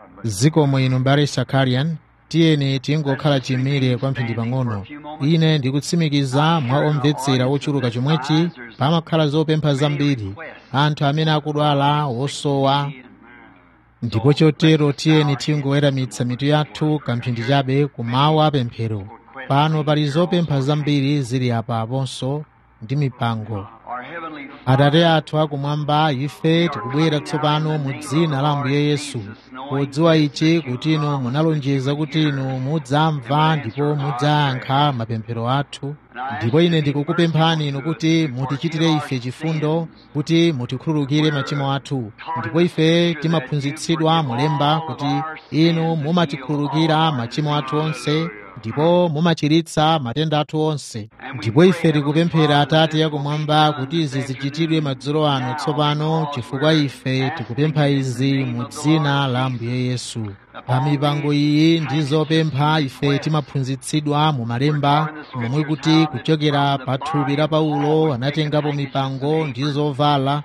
zikomo inu mbale sakarian tiyeni tingokhala chimire kwamphindi pang'ono ine ndikutsimikiza mwa omvetsera ochuluka chomwechi pamakhala zopempha zambiri anthu amene akudwala osowa ndipo chotero tiyeni tingoweramitsa mitu yathu kamphindi chabe kumawa apemphero pano pali zopempha zambiri zili apa aponso ndi mipango atate athu akumwamba ife tikubwera tsopano mu dzina la ambuye yesu podziwa ichi kuti inu munalonjeza kuti inu mudzamva ndipo mudzayankha mapemphero athu ndipo ine ndikukupemphani inu kuti mutichitire ife chifundo kuti mutikhululukire machimo athu ndipo ife timaphunzitsidwa mulemba kuti inu mumatikhululukira machimo athu onse ndipo mumachiritsa matenda athu onse ndipo ife tikupemphera atate yakumwamba kuti izi zichitidwe madzulo ano tsopano chifukwa ife tikupempha izi mu dzina la ambuye yesu pa mipango iyi ndi zopempha ife timaphunzitsidwa mu malemba momwe kuti kuchokera pa thupi la paulo anatengapo mipango ndi zovala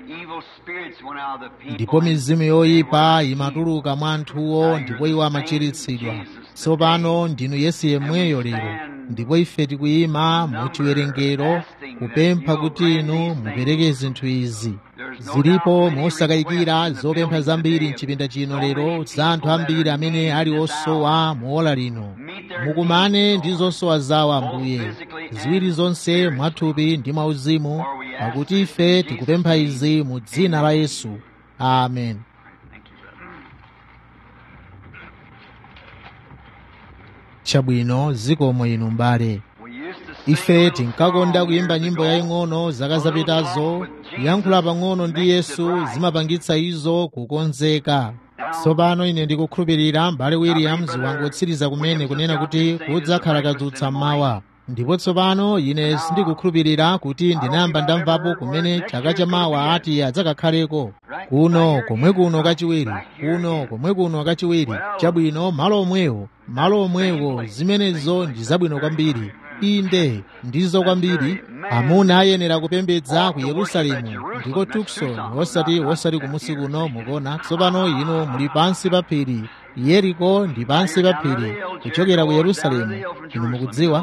ndipo mizimu yoyipa imatuluka mwa anthuwo ndipo iwo amachiritsidwa tsopano ndinu yesu yemweyo lero ndipo ife tikuyima mu chiwerengero kupempha kuti inu mupereke zinthu izi zilipo mosakayikira zopempha zambiri mchipinda chino lero za anthu ambiri amene ali osowa mu ola lino mukumane ndi zosowa zawo ambuye ziwiri zonse mwathupi ndi mwauzimu pakuti ife tikupempha izi mu dzina la yesu amen chabwino zikomo inu mbale ife tinkakonda kuyimba nyimbo yaying'ono zaka zapitazo kuyankhula pang'ono ndi yesu zimapangitsa izo kukonzeka tsopano ine ndikukhulupirira mbale williams wangotsiriza kumene kunena kuti kudzakhala kadzutsa mmawa ndipo tsopano ine sindikukhulupirira kuti ndinayamba ndamvapo kumene chaka chamawa ati adzakakhaleko kuno komwe kuno kachiwiri kuno komwe kuno kachiwiri chabwino malo omwewo malo omwewo zimenezo ndi zabwino kwambiri inde ndizo kwambiri amuna ayenera kupembedza ku yerusalemu ndiko tukson osati osati kumusi kuno mukuona tsopano ino muli pansi pa phiri yeriko ndi pansi pa phiri kuchokera ku yerusalemu inu mukudziwa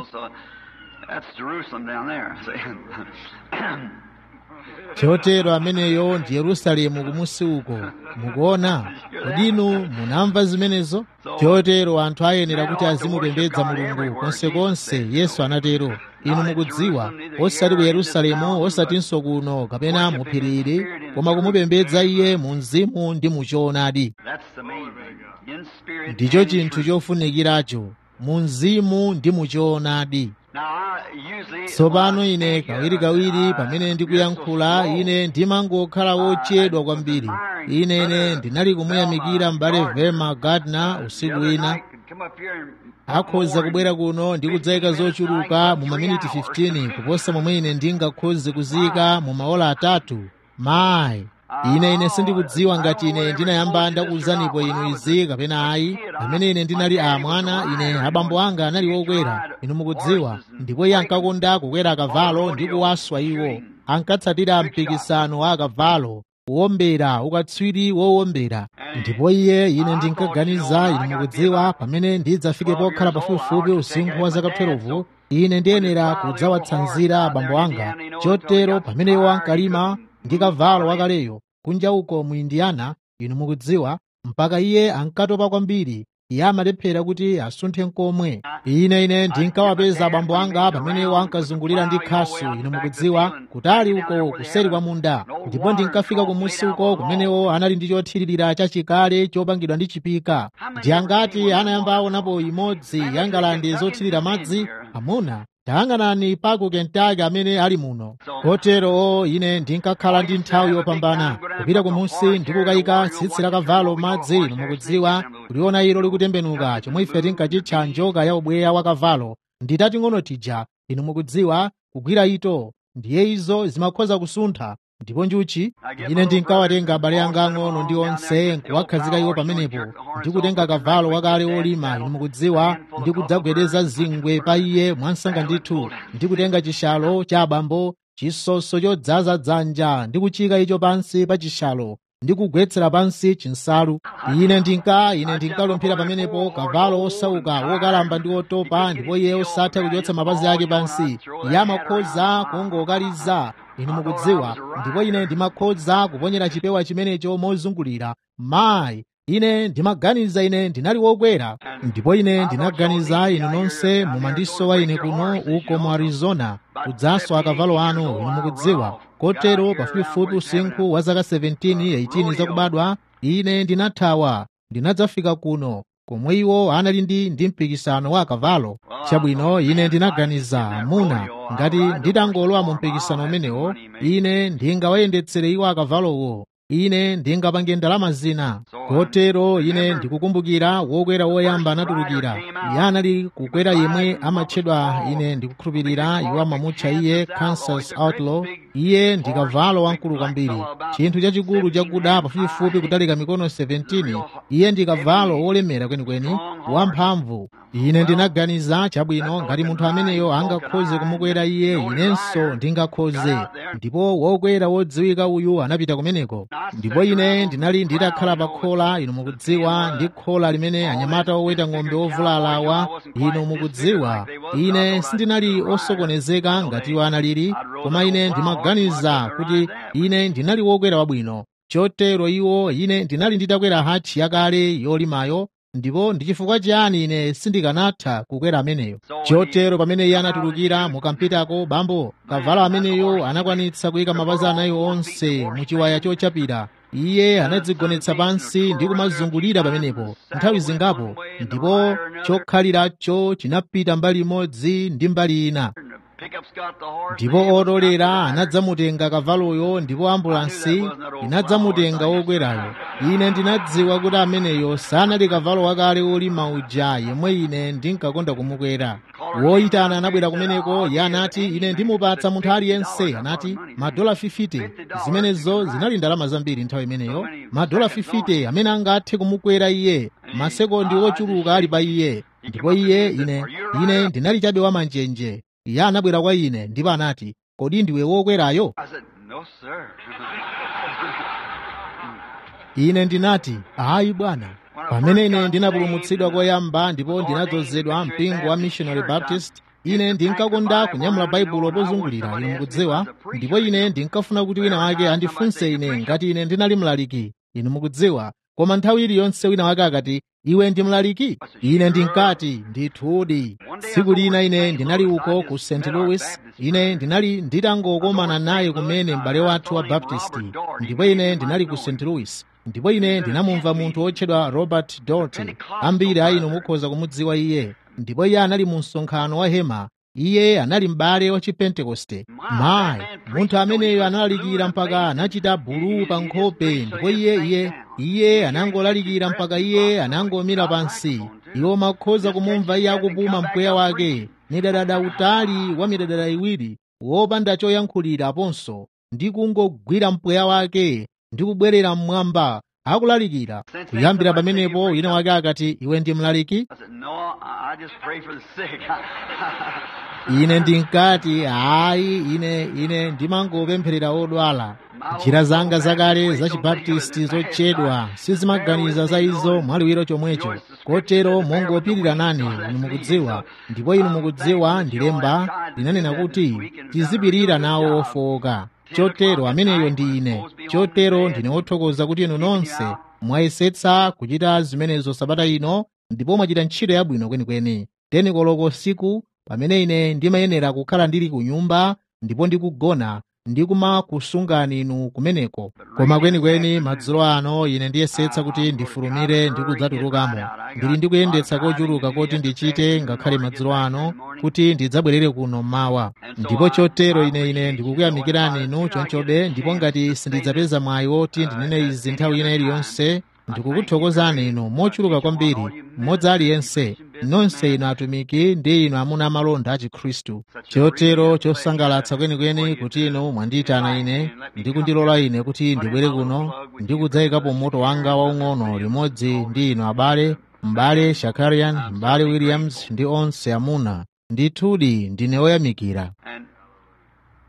chotero ameneyo ndi yerusalemu kumusi uko mukuona kodi inu munamva zimenezo chotero anthu ayenera kuti azimupembedza mulungu konsekonse yesu anatero inu mukudziwa osati ku yerusalemu osatinso kuno kapena muphiriri koma kumupembedza iye mu mzimu ndi mu choonadi ndicho chinthu chofunikiracho mu mzimu ndi mu choonadi tsopano ine kawirikawiri pamene ndikuyankhula ine ndimangokhala wochedwa kwambiri ine ine ndinali kumuyamikira m'bale vema gardner usiku wina akhoza kubwera kuno ndi kudzayika zochuluka mu maminiti 15 kuposa momwe ine ndingakhoze kuziyika mu maola atatu mayi ine ine sindikudziwa ngati ine ndinayamba ndakuwuzanipo inu izi kapena ayi pamene ine ndinali amwana ine abambo anga anali wokwera inu mukudziwa ndipo iye ankakonda kukwera akavalo ndi kuwaswa iwo ankatsatira mpikisano wa akavalo kuwombera ukatswiri wowombera ndipo iye ine ndinkaganiza inu mukudziwa pamene ndidzafike pokhala pafupifupi usinkhu wa zaka 12 ine ndiyenera kudzawatsanzira abambo anga chotero pamene iwo ankalima ndi kavalo wakaleyo kunja uko mu indiana inu mukudziwa mpaka iye ankatopa kwambiri iye amalephera kuti asunthe nkomwe ine ine ndinkawapeza abambo anga pamene iwo ankazungulira ndi khasu inu mukudziwa kutali uko kuseri kwa munda ndipo ndinkafika kumusi uko kumenewo anali ndi chothiririra chachikale chopangidwa ndi chipika ndi angati anayamba aonapo imodzi ya ngalande zothirira madzi amuna tayang'anani pa ku kentaki amene ali muno kotero ine ndinkakhala ndi nthawi yopambana kupita kumusi ndi kukayika tsitsi la kavalo madzi inu mukudziwa kuliona ilo likutembenuka chomwe ife tinkachitcha njoka ya ubweya wa kavalo nditating'ono tija inu mukudziwa kugwira ito ndiye izo zimakhoza kusuntha ndipo njuchi ine ndinkawatenga abale anga ang'ono ndi onse nkuwakhazika iwo pamenepo ndikutenga kavalo wakale wolima inu mukudziwa ndi kudzagwedeza zingwe pa iye mwansanga ndithu ndikutenga chishalo cha abambo chisoso chodzaza dzanja ndi kuchika icho pansi pa chishalo ndi kugwetsera pansi chinsalu ine ndinka ine ndinkalumphira pamenepo kavalo osauka wokalamba ndi otopa ndipo iye osatha kuchotsa mapazi ake pansi iye amakhoza kungokaliza inu mukudziwa ndipo ine ndimakhoza kuponyera chipewa chimenecho mozungulira mayi ine ndimaganiza ine ndinali wokwera ndipo ine ndinaganiza inu nonse mumandisowa ine kuno uko mu arizona kudzaswa akavalo anu inu mukudziwa kotero pafupifupi usinkhu wa zaka 17 18 zakubadwa ine ndinathawa ndinadzafika kuno komwe iwo anali ndi ndi mpikisano wa akavalo chabwino ine ndinaganiza amuna ngati nditangolowa mu mpikisano umenewo ine ndingawayendetsere iwo akavalowo ine ndingapange ndalama zina kotero ine ndikukumbukira wokwera woyamba anatulukira iye anali kukwera yemwe amatchedwa ine ndikukhulupirira iwo amamutcha iye kansas outlaw iye ndi kavalo wamkulu kwambiri chinthu chachikulu chakuda pafupifupi kutalika mikono 17 iye ndi kavalo wolemera kwenikweni wamphamvu ine ndinaganiza chabwino ngati munthu ameneyo angakhoze kumukwera iye inenso ndingakhoze ndipo wokwera wodziwika uyu anapita kumeneko ndipo ine ndinali nditakhala pa khola inu mukudziwa ndi khola limene anyamata oweta ng'ombe ovulalawa inu mukudziwa ine sindinali osokonezeka ngati iwo analili koma ine ndimaganiza kuti ine ndinali wokwera wabwino chotero iwo ine ndinali nditakwera hatchi yakale yolimayo ndipo ndi chifukwa chiyani ine sindikanatha kukwera ameneyo chotero pamene iye anatulukira mukampitako bambo kavalo ameneyo anakwanitsa kuyika mapazi anayi onse mu chiwaya chochapira iye anadzigonetsa pansi ndi kumazungulira pamenepo nthawi zingapo ndipo chokhaliracho chinapita mbali imodzi ndi mbali ina ndipo otolera anadzamutenga kavaloyo ndipo ambulansi inadzamutenga wokwerayo ine ndinadziwa kuti ameneyo sanali kavalo wakale wolima uja yemwe ine ndinkakonda kumukwera woyitana anabwera kumeneko iye anati ine ndimupatsa munthu aliyense anati madola 50 zimenezo zinali ndalama zambiri nthawi imeneyo madola 50 amene angathe kumukwera iye masekondi ochuluka ali pa iye ndipo iye ine ine ndinali chabe wamanjenje iye anabwera kwa ine ndipo anati kodi ndiwe wokwerayo ine ndinati ayi bwana pamene ine ndinapulumutsidwa koyamba ndipo ndinadzozedwa mpingo wa missionary baptist ine ndinkakonda kunyamula baibulo pozungulira inu mukudziwa ndipo ine ndinkafuna kuti wina wake andifunse ine ngati ine ndinali mlaliki inu mukudziwa koma nthawi iliyonse wina wake akati iwe ndi mlaliki ine ndinkati ndithudi tsiku lina ine ndinali uko ku st louis ine ndinali nditangokomana naye kumene m'bale wathu wa baptisti ndipo ine ndinali ku st louis ndipo ine ndinamumva munthu wotchedwa robert dorty ambiri a inu mukhoza kumudziwa iye ndipo iye anali mu msonkhano wa hema iye anali m'bale wa chipentekoste mayi munthu ameneyo analalikira mpaka anachita buluu pa nkhope ndipo iye iye iye anangolalikira mpaka iye anangomira pansi iwo makhoza kumumva iye akupuma mpweya wake midadada utali wa midadada iwiri wopanda choyankhulira aponso ndi kungogwira mpweya wake ndi kubwerera mmwamba akulalikira kuyambira pamenepo wina wake akati iwe ndi mlaliki ine ndinkati hayi ine ine ndimangopempherera odwala njira zanga zakale za chibaptisti zochedwa sizimaganiza za izo mwaliwiro chomwecho kotero mongopirira nane inu mukudziwa ndipo inu mukudziwa ndilemba linanena kuti tizipirira nawo ofowoka chotero ameneyo ndi ine chotero ndine wothokoza kuti inu nonse mwayesetsa kuchita zimenezo sabata ino ndipo mwachita ntchito yabwino kwenikweni teni koloko siku pamene ine ndimayenera kukhala ndili ku nyumba ndipo ndikugona ndikumakusungani inu kumeneko koma kwenikweni madzulo ano ine ndiyesetsa kuti ndifulumire ndi kudzatulukamo ndili ndikuyendetsa kochuluka kuti ndichite ngakhale madzulo ano kuti ndidzabwerere kuno mawa ndipo chotero ine ine ndikukuyamikirani inu chonchobe ndipo ngati sindidzapeza mwayi woti ndinene izi nthawi ina iliyonse ndikukuthokozani inu mochuluka kwambiri mmodzi aliyense nonse inu atumiki ndi inu amuna amalonda a chikhristu chotero chosangalatsa kwenikweni kuti inu mwandiyitana ine ndi kundilola ine kuti ndibwere kuno ndi kudzayikapo moto wanga waung'ono limodzi ndi inu abale m'bale shakarian m'bale williams ndi onse amuna ndithudi ndine woyamikira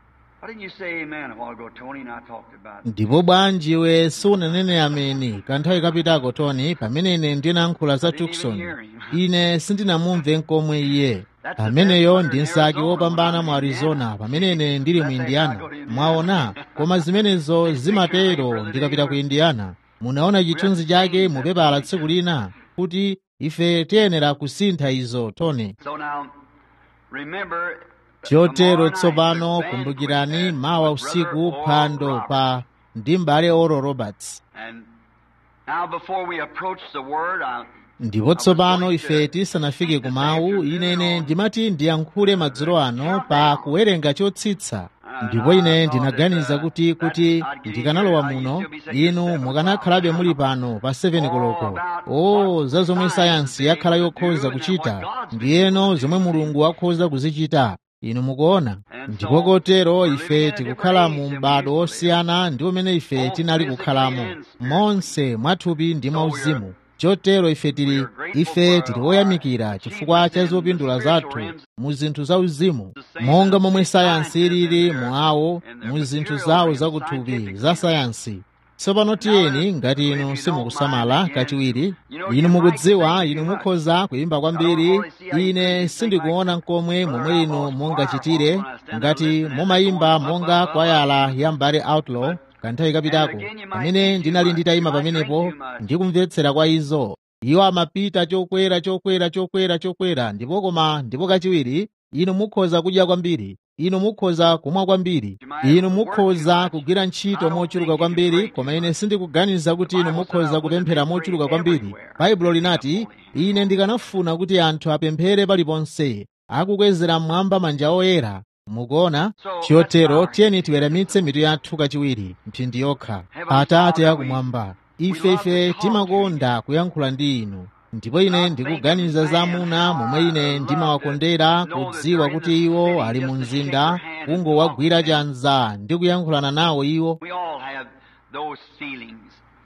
didn't you say amen a while ago, Tony, and I talked about it? ndipo bwanji iwe sunanene ameni kanthawi kapitako toni pamene ine ndinayankhula za tukson ine sindinamumve nkomwe iye ameneyo ndi msaki wopambana mu arizona pamene ine ndili mu indiana mwaona koma zimenezo zimatero ndikapita ku indiana munaona chithunzi chake mu pepala tsiku lina kuti ife tiyenera kusintha izo toni So now, remember, chotero tomorrow night, tsopano this band kumbukirani presented mawa with usiku Brother Oral phwando Roberts. pa ndi m'bale oro roberts And now, before we approach the word, I, ndipo tsopano ife tisanafike ku mawu inene ndimati ndiyankhule madzulo ano pa kuwerenga chotsitsa ndipo ine ndinaganiza kuti kuti ndikanalowa muno inu mukanakhalabe muli pano pa 7 koloko o za zomwe sayansi yakhala yokhoza kuchita ndiyeno zomwe mulungu wakhoza kuzichita inu mukuona ndipo kotero ife tikukhala mu m'bado osiyana ndi umene ife tinali kukhalamo monse mwathupi ndi mwauzimu chotero ife tili ife tili woyamikira chifukwa cha zopindula zathu mu zinthu zauzimu monga momwe sayansi ilili mu awo mu zinthu zawo zakuthupi za sayansi tsopano tiyeni ngati inu simukusamala kachiwiri inu mukudziwa inu mukhoza kuyimba kwambiri ine sindikuona nkomwe momwe inu mungachitire ngati mumayimba monga kwayala ya mbale outlaw kanthawi kapitako pamene ndinali nditayima pamenepo ndikumvetsera kwa izo iwo amapita chokwera chokwera chokwera chokwera ndipo koma ndipo kachiwiri inu mukhoza kudya kwambiri inu mukhoza kumwa kwambiri inu mukhoza kugwira ntchito mochuluka kwambiri koma ine sindikuganiza kuti inu mukhoza kupemphera mochuluka kwambiri baibulo linati ine ndikanafuna kuti anthu apemphere paliponse akukwezera mmwamba manja oyera mukuona chotero tiyeni tiweramitse mitu yathu kachiwiri mphindi yokha atate akumwamba ife ife timakonda kuyankhula ndi inu ndipo ine ndikuganiza za amuna momwe ine ndimawakondera kudziwa kuti iwo ali mu mzinda kungowagwira chanza ndi kuyankhulana nawo iwo we all have those feelings.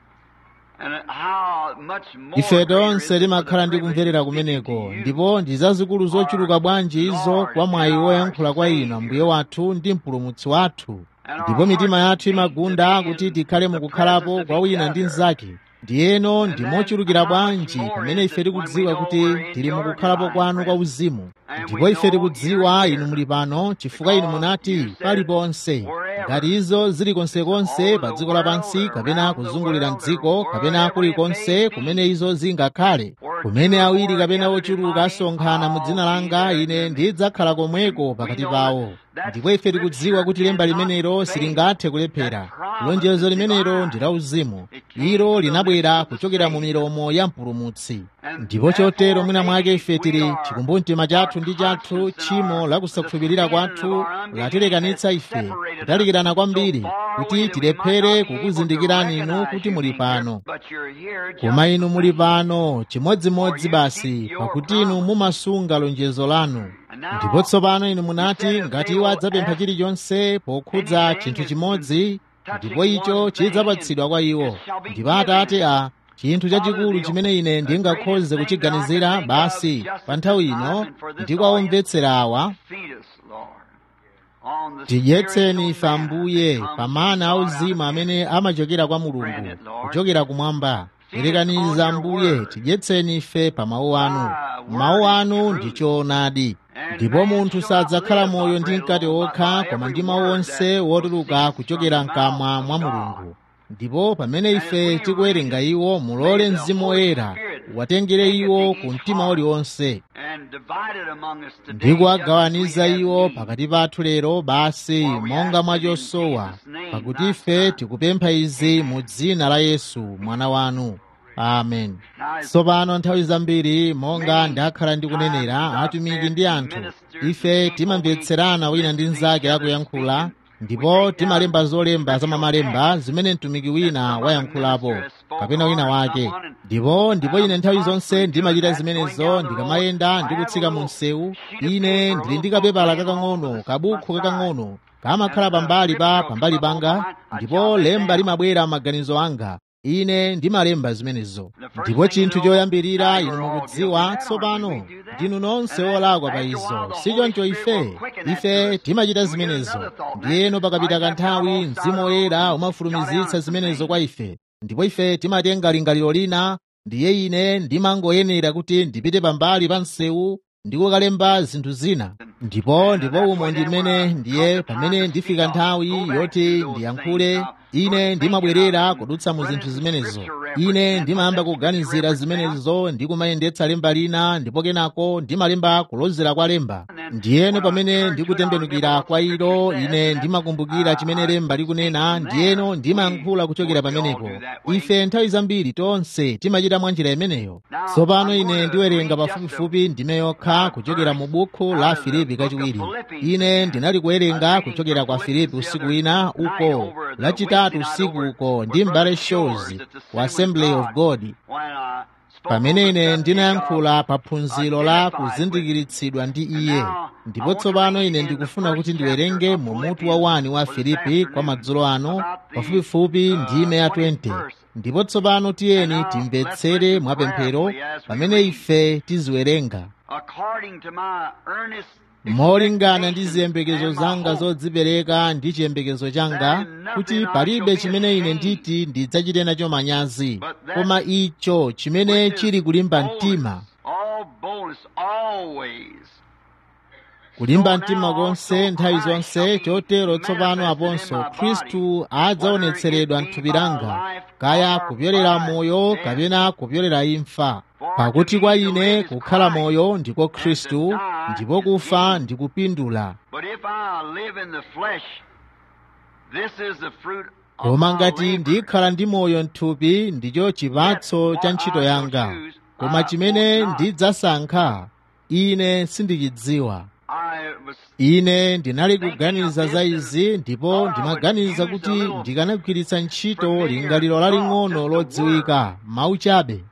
And how much more ife greater tonse is it for timakhala the ndi kumverera privilege to speak kumeneko to you. ndipo ndi zazikulu zochuluka bwanji izo kwa mwayi woyankhula kwa inu ambuye wathu ndi mpulumutsi wathu ndipo mitima yathu imagunda kuti tikhale mukukhalapo kwa wina ndi mnzake ndiyeno ndi mochulukira bwanji pamene ife tikudziwa kuti tili mukukhalapo kwanu kwa uzimu ndipo ife tikudziwa inu muli pano chifukwa inu munati paliponse ngati izo zili konsekonse pa dziko lapansi kapena kuzungulira mdziko kapena kulikonse kumene izo zingakhale kumene awiri kapena ochuluka asonkhana mu dzina langa ine ndidzakhala komweko pakati pawo ndipo ife tikudziwa kuti lemba limenelo silingathe kulephera lonjezo limenelo ndi la uzimu ilo linabwera kuchokera mu milomo ya mpulumutsi ndipo chotero mwina mwake ife tili chikumbumtima chathu ndi chathu tchimo lakusakhulupirira kwathu latilekanitsa ife kutalikirana kwambiri kuti tilephere kukuzindikirani inu kuti muli pano But you're here just koma inu muli pano chimodzimodzi basi pakuti inu mumasunga lonjezo lanu ndipo tsopano inu munati ngati iwo adzapempha chilichonse pokhudza chinthu chimodzi ndipo icho chidzapatsidwa kwa iwo ndipo atate a chinthu chachikulu chimene ine ndingakhoze kuchiganizira basi pa nthawi ino ndikuwamvetsera awa feed us, Lord. On the tidyetseni ife spiritual ambuye manna that pa comes mana from auzimu God. amene amachokera kwa mulungu kuchokera kumwamba perekaniza ambuye tidyetseni ife pa mawu anu mawu anu ndi choonadi ndipo munthu sadzakhala moyo ndi mkate wokha koma ndi mawu onse wotuluka kuchokera mkamwa mwa mulungu ndipo pamene ife tikuwerenga iwo mulole mzimu woyera watengere iwo ku mtima uliwonse And divided among us today, ndi kuwagawaniza just as we iwo have pakati pathu lero basi monga mwa chosowa pakuti ife tikupempha izi mu dzina la yesu mwana wanu amen tsopano nthawi zambiri monga ndakhala ndikunenera atumiki ndi anthu ife timamvetserana wina ndi mnzake akuyankhula ndipo timalemba zolemba za mamalemba zimene mtumiki wina wayankhulapo kapena wina wake ndipo ndipo ine nthawi zonse ndimachita zimenezo ndikamayenda ndikutsika mu msewu ine ndili ndi kapepala kakang'ono kabukhu kakang'ono kamakhala pambali pa pambali panga ndipo lemba limabwera maganizo anga ine ndimalemba zimenezo ndipo chinthu choyambirira inu mukudziwa tsopano ndinu nonse olakwa pa izo sichoncho ife ife timachita zimenezo ndiyeno pakapita kanthawi mzimu woyera umafulumizitsa zimenezo kwa ife ndipo ife timatenga lingaliro lina ndiye ine ndimangoyenera kuti ndipite pambali pa msewu ndikukalemba zinthu zina ndipo ndipo umo ndimene ndiye pamene ndifika nthawi yoti ndiyankhule ine ndimabwerera kudutsa mu zinthu zimenezo ine ndimayamba kuganizira zimenezo ndi kumayendetsa lemba lina ndipo kenako ndimalemba kulozera kwa lemba ndiyeno pamene ndikutembenukira kwa ilo ine ndimakumbukira chimene lemba likunena ndiyeno ndimayankhula kuchokera pamenepo ife nthawi zambiri tonse timachita mwa njira imeneyo tsopano ine ndiwerenga pafupifupi ndime yokha kuchokera mu buku la filipi kachiwiri ine ndinali kuwerenga kuchokera kwa filipi usiku wina uko lachitatu usiku uko ndi mbale shows wa assembly of god pamene ine ndinayankhula pa phunziro la kuzindikiritsidwa ndi iye ndipo tsopano ine ndikufuna kuti ndiwerenge mu mutu wa 1 wa filipi kwa madzulo ano pafupifupi ndime ya 20 ndipo tsopano tiyeni timvetsere mwapemphero pamene ife tiziwerenga molingana ndi ziyembekezo zanga zodzipereka ndi chiyembekezo changa kuti palibe chimene ine nditi ndidzachite nacho manyazi koma icho chimene chili kulimba mtima kulimba mtima konse nthawi zonse chotero tsopano aponso khristu adzaonetseredwa m'thupi langa kaya kupyolera moyo kapena kupyolera imfa pakuti kwa ine kukhala moyo ndiko khristu ndipo kufa ndikupindula koma ngati ndikhala ndi moyo m'thupi ndicho chipatso cha ntchito yanga koma chimene ndidzasankha ine sindichidziwa ine ndinali kuganiza za izi ndipo ndimaganiza kuti ndikanagwiritsa ntchito lingaliro laling'ono lodziwika mawu chabe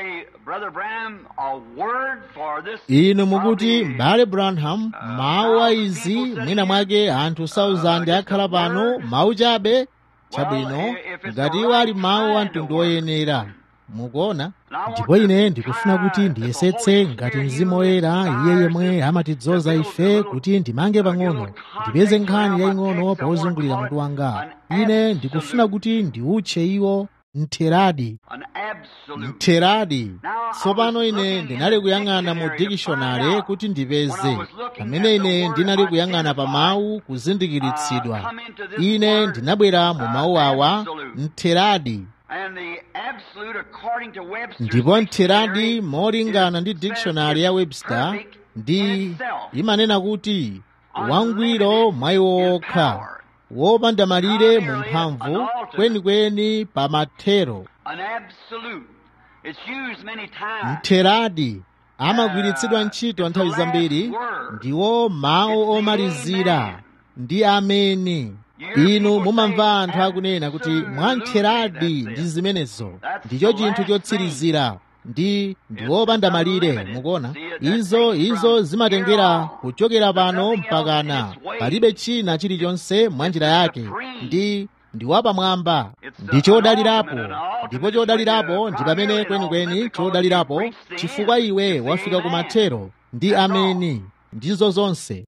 inu mukuti m'bale branham mawu a izi mwina mwake anthu 1000 akhala pano mawu chabe chabwino ngati iwo ali mawu a mtundu woyenera mukuona ndipo ine ndikufuna kuti ndiyesetse ngati mzimu woyera iye yemwe amatidzoza ife kuti ndimange pang'ono ndipeze nkhani yaying'ono pozungulira mutu wanga ine ndikufuna kuti ndiutche iwo mtheradi mtheradi tsopano ine ndinali kuyang'ana mu dikishonale kuti ndipeze pamene ine ndinali kuyang'ana pa mawu kuzindikiritsidwa ine ndinabwera mu mawu awa mtheradi ndipo mtheradi molingana ndi dictionary ya webster ndi imanena kuti wangwiro mwa iwo okha wopanda malire mu mphamvu kwenikweni pa mathero mtheradi amagwiritsidwa ntchito nthawi zambiri ndiwo mawu omalizira ndi ameni inu mumamva anthu akunena kuti mwamtheradi ndi zimenezo ndicho chinthu chotsirizira ndi ndiwopanda malire mukuona izo izo zimatengera kuchokera pano mpakana palibe china chilichonse mwa njira yake ndi ndiwapamwamba ndi chodalirapo ndipo chodalirapo ndi pamene kwenikweni chodalirapo chifukwa iwe wafika kumathero ndi ameni ndizo zonse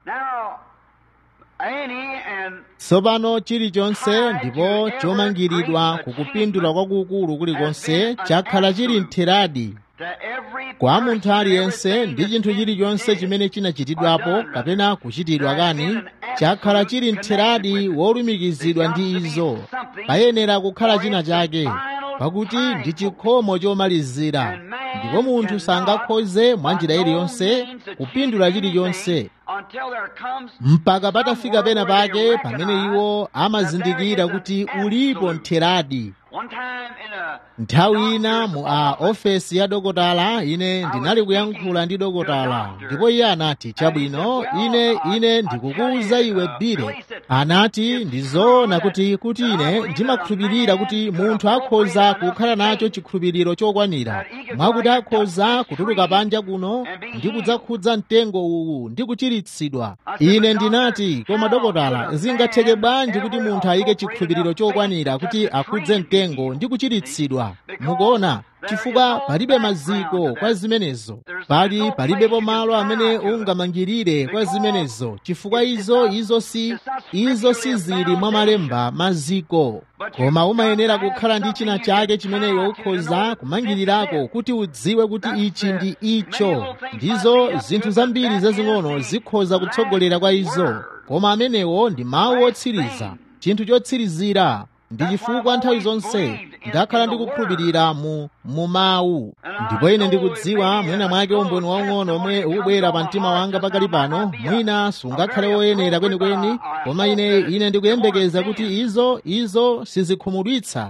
tsopano chilichonse ndipo chomangiridwa kukupindula kwakukulu kulikonse chakhala chili mtheradi kwa munthu aliyense ndi chinthu chilichonse chimene chinachitidwapo kapena kuchitidwa kani chakhala chili mtheradi wolumikizidwa ndi izo payenera kukhala china chake pakuti ndi chikhomo chomalizira ndipo munthu sangakhoze mwa njira iliyonse kupindula chilichonse mpaka patafika pena pake pamene iwo amazindikira kuti ulipo mtheradi nthawi ina mu a ofesi ya dokotala ine ndinali kuyankhula ndi dokotala ndipo iye anati chabwino ine ine ndikukuwuza iwe bile anati ndizoona kuti kuti ine ndimakhulupirira kuti munthu akhoza kukhala nacho chikhulupiriro chokwanira mwakuti akhoza kutuluka panja kuno ndi kudzakhudza mtengo uwu ndi kuchiritsidwa ine ndinati koma dokotala zingatheke bwanji kuti munthu ayike chikhulupiriro chokwanira kuti akhudze mtengo ndi kuchiritsidwa mukuona chifukwa palibe maziko kwa zimenezo pali palibepo malo amene ungamangirire kwa zimenezo chifukwa izo izo si izo sizili mwa malemba maziko koma umayenera kukhala ndi china chake chimene iwe ukhoza kumangirirako kuti udziwe kuti ichi ndi icho ndizo zinthu zambiri zazing'ono zikhoza kutsogolera kwa izo koma amenewo ndi mawu otsiriza chinthu chotsirizira ndi chifukwa nthawi zonse ndakhala ndikukhulupirira mu mu mawu ndipo ine ndikudziwa mwina mwake umboni waung'ono omwe ukubwera pa mtima wanga pakali pano mwina sungakhale woyenera kwenikweni koma ine ine ndikuyembekeza kuti izo izo sizikhumudwitsa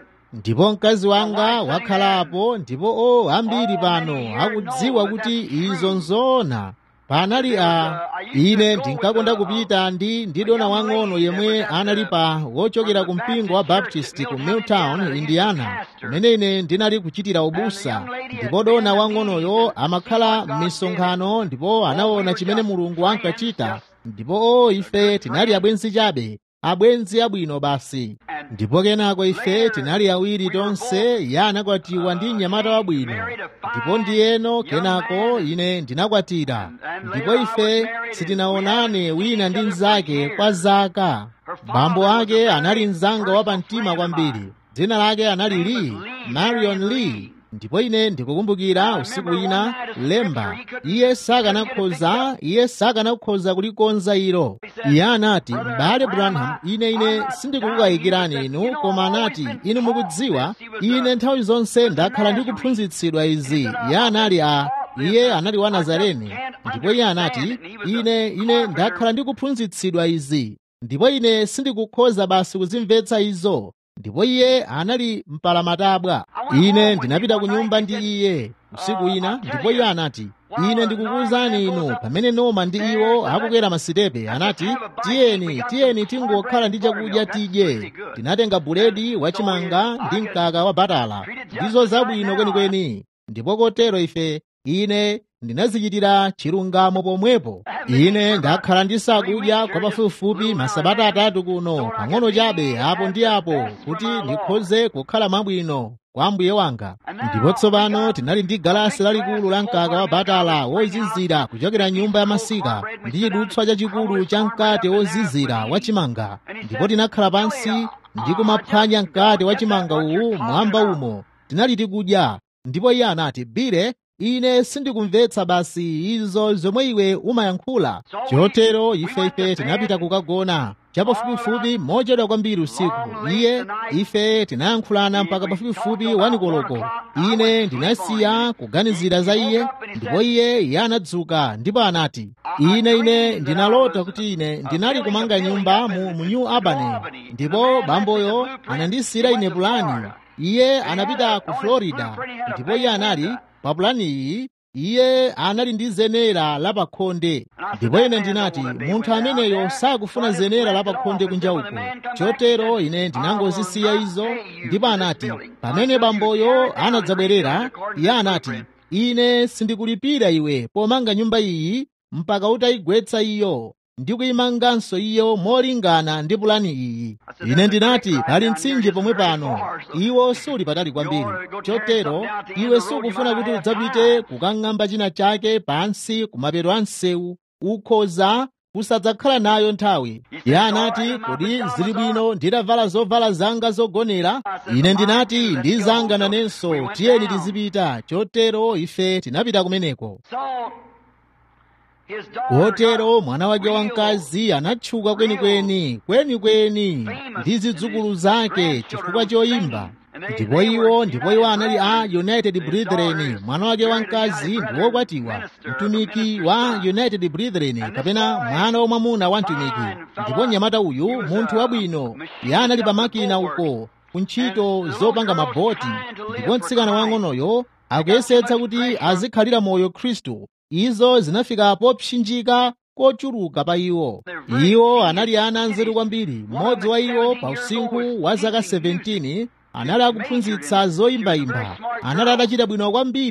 ndipo mkazi wanga wakhalapo ndipo o ambiri pano akudziwa kuti izo nzoona panali a ine ndinkakonda kupita ndi ndidona wang'ono yemwe anali pa wochokera ku mpingo wa baptist ku milltown indiana kumene ine ndinali kuchitira ubusa ndipo dona wang'onoyo amakhala m'misonkhano ndipo anaona chimene mulungu ankachita ndipo o ife tinali abwenzi chabe abwenzi abwino basi ndipo kenako ife tinali awiri tonse iye anakwatiwa ndi mnyamata wabwino ndipo ndiyeno kenako ine ndinakwatira ndipo ife sitinaonane wina ndi mnzake kwa zaka bambo ake anali mnzanga wapamtima kwambiri dzina lake anali lee marion lee ndipo ine ndikukumbukira usiku ina lemba iye sakanakhoza iye sakanakhoza kulikonza ilo iye anati m'bale branham ine ine sindikukayikirani inu koma anati inu mukudziwa ine nthawi zonse ndakhala ndikuphunzitsidwa izi iye anali a iye anali wa nazareni ndipo iye anati ine ine ndakhala ndikuphunzitsidwa izi ndipo ine sindikukhoza basi kuzimvetsa izo ndipo iye anali mpalamatabwa ine ndinapita ku nyumba ndi iye usiku ina ndipo iye anati ine ndikukuwuzani inu pamene noma ndi iwo akukwera masitepe anati tiyeni tiyeni tingokhala ndi chakudya tidye tinatenga buledi wachimanga ndi mkaka wa batala ndizo zabwino kwenikweni ndipo kotero ife ine ndinazichitira chilungamo pomwepo ine ndakhala ndisakudya kwa pafupifupi masabata atatu kuno pang'ono chabe apo ndi apo kuti ndikhoze kukhala mwabwino kwa mbuye wanga ndipo tsopano tinali ndi galasi lalikulu la mkaka wa batala wozizira kuchokera nyumba ya masika ndi chidutswa chachikulu cha mkate wozizira wachimanga ndipo tinakhala pansi ndi kumaphwanya mkate wachimanga uwu mwamba umo tinali tikudya ndipo iye anati bire ine sindikumvetsa basi izo zomwe iwe umayankhula chotero ife ife tinapita kukagona chapafupifupi mochedwa kwambiri usiku iye ife tinayankhulana mpaka pafupifupi wanikoloko ine ndinasiya kuganizira za iye ndipo iye iye anadzuka ndipo anati ine ine ndinalota kuti ine ndinali kumanga nyumba mu, mu new albany ndipo bamboyo anandisiyira ine pulani iye anapita ku florida ndipo iye anali pa pulani iyi iye anali ndi zenera lapakhonde ndipo ine ndinati munthu ameneyo sakufuna zenera lapakhonde kunja uko chotero ine ndinangozisiya izo ndipo anati pamene bamboyo anadzabwerera iye anati ine sindikulipira iwe pomanga nyumba iyi mpaka utayigwetsa iyo ndi kuyimanganso iyo molingana ndi pulani iyi ine ndinati pali mtsinje pomwe pano iwo suli patali kwambiri chotero iwe sukufuna kuti udzapite kukang'amba china chake pansi kumapeto a msewu ukhoza kusadzakhala nayo nthawi iye anati kodi zili bwino nditavala zovala zanga zogonera ine ndinati ndi zanga nanenso tiyeni tizipita chotero ife tinapita kumeneko kotero mwana wake wamkazi anatchuka kwenikweni kwenikweni ndi zidzukulu zake chifukwa choyimba ndipo iwo ndipo iwo anali a united brethren mwana wake wamkazi ndi wokwatiwa mtumiki wa united brethren kapena mwana wamwamuna wa mtumiki ndipo mnyamata uyu munthu wabwino iye anali pamakina uko kuntchito zopanga maboti ndipo mtsikana wang'onoyo akuyesetsa kuti azikhalira moyo khristu izo zinafika popsinjika kochuluka pa iwo iwo anali ana anzeru kwambiri mmodzi wa iwo pa usinkhu wa zaka 17 anali akuphunzitsa zoyimbayimba anali atachita bwino kwambiri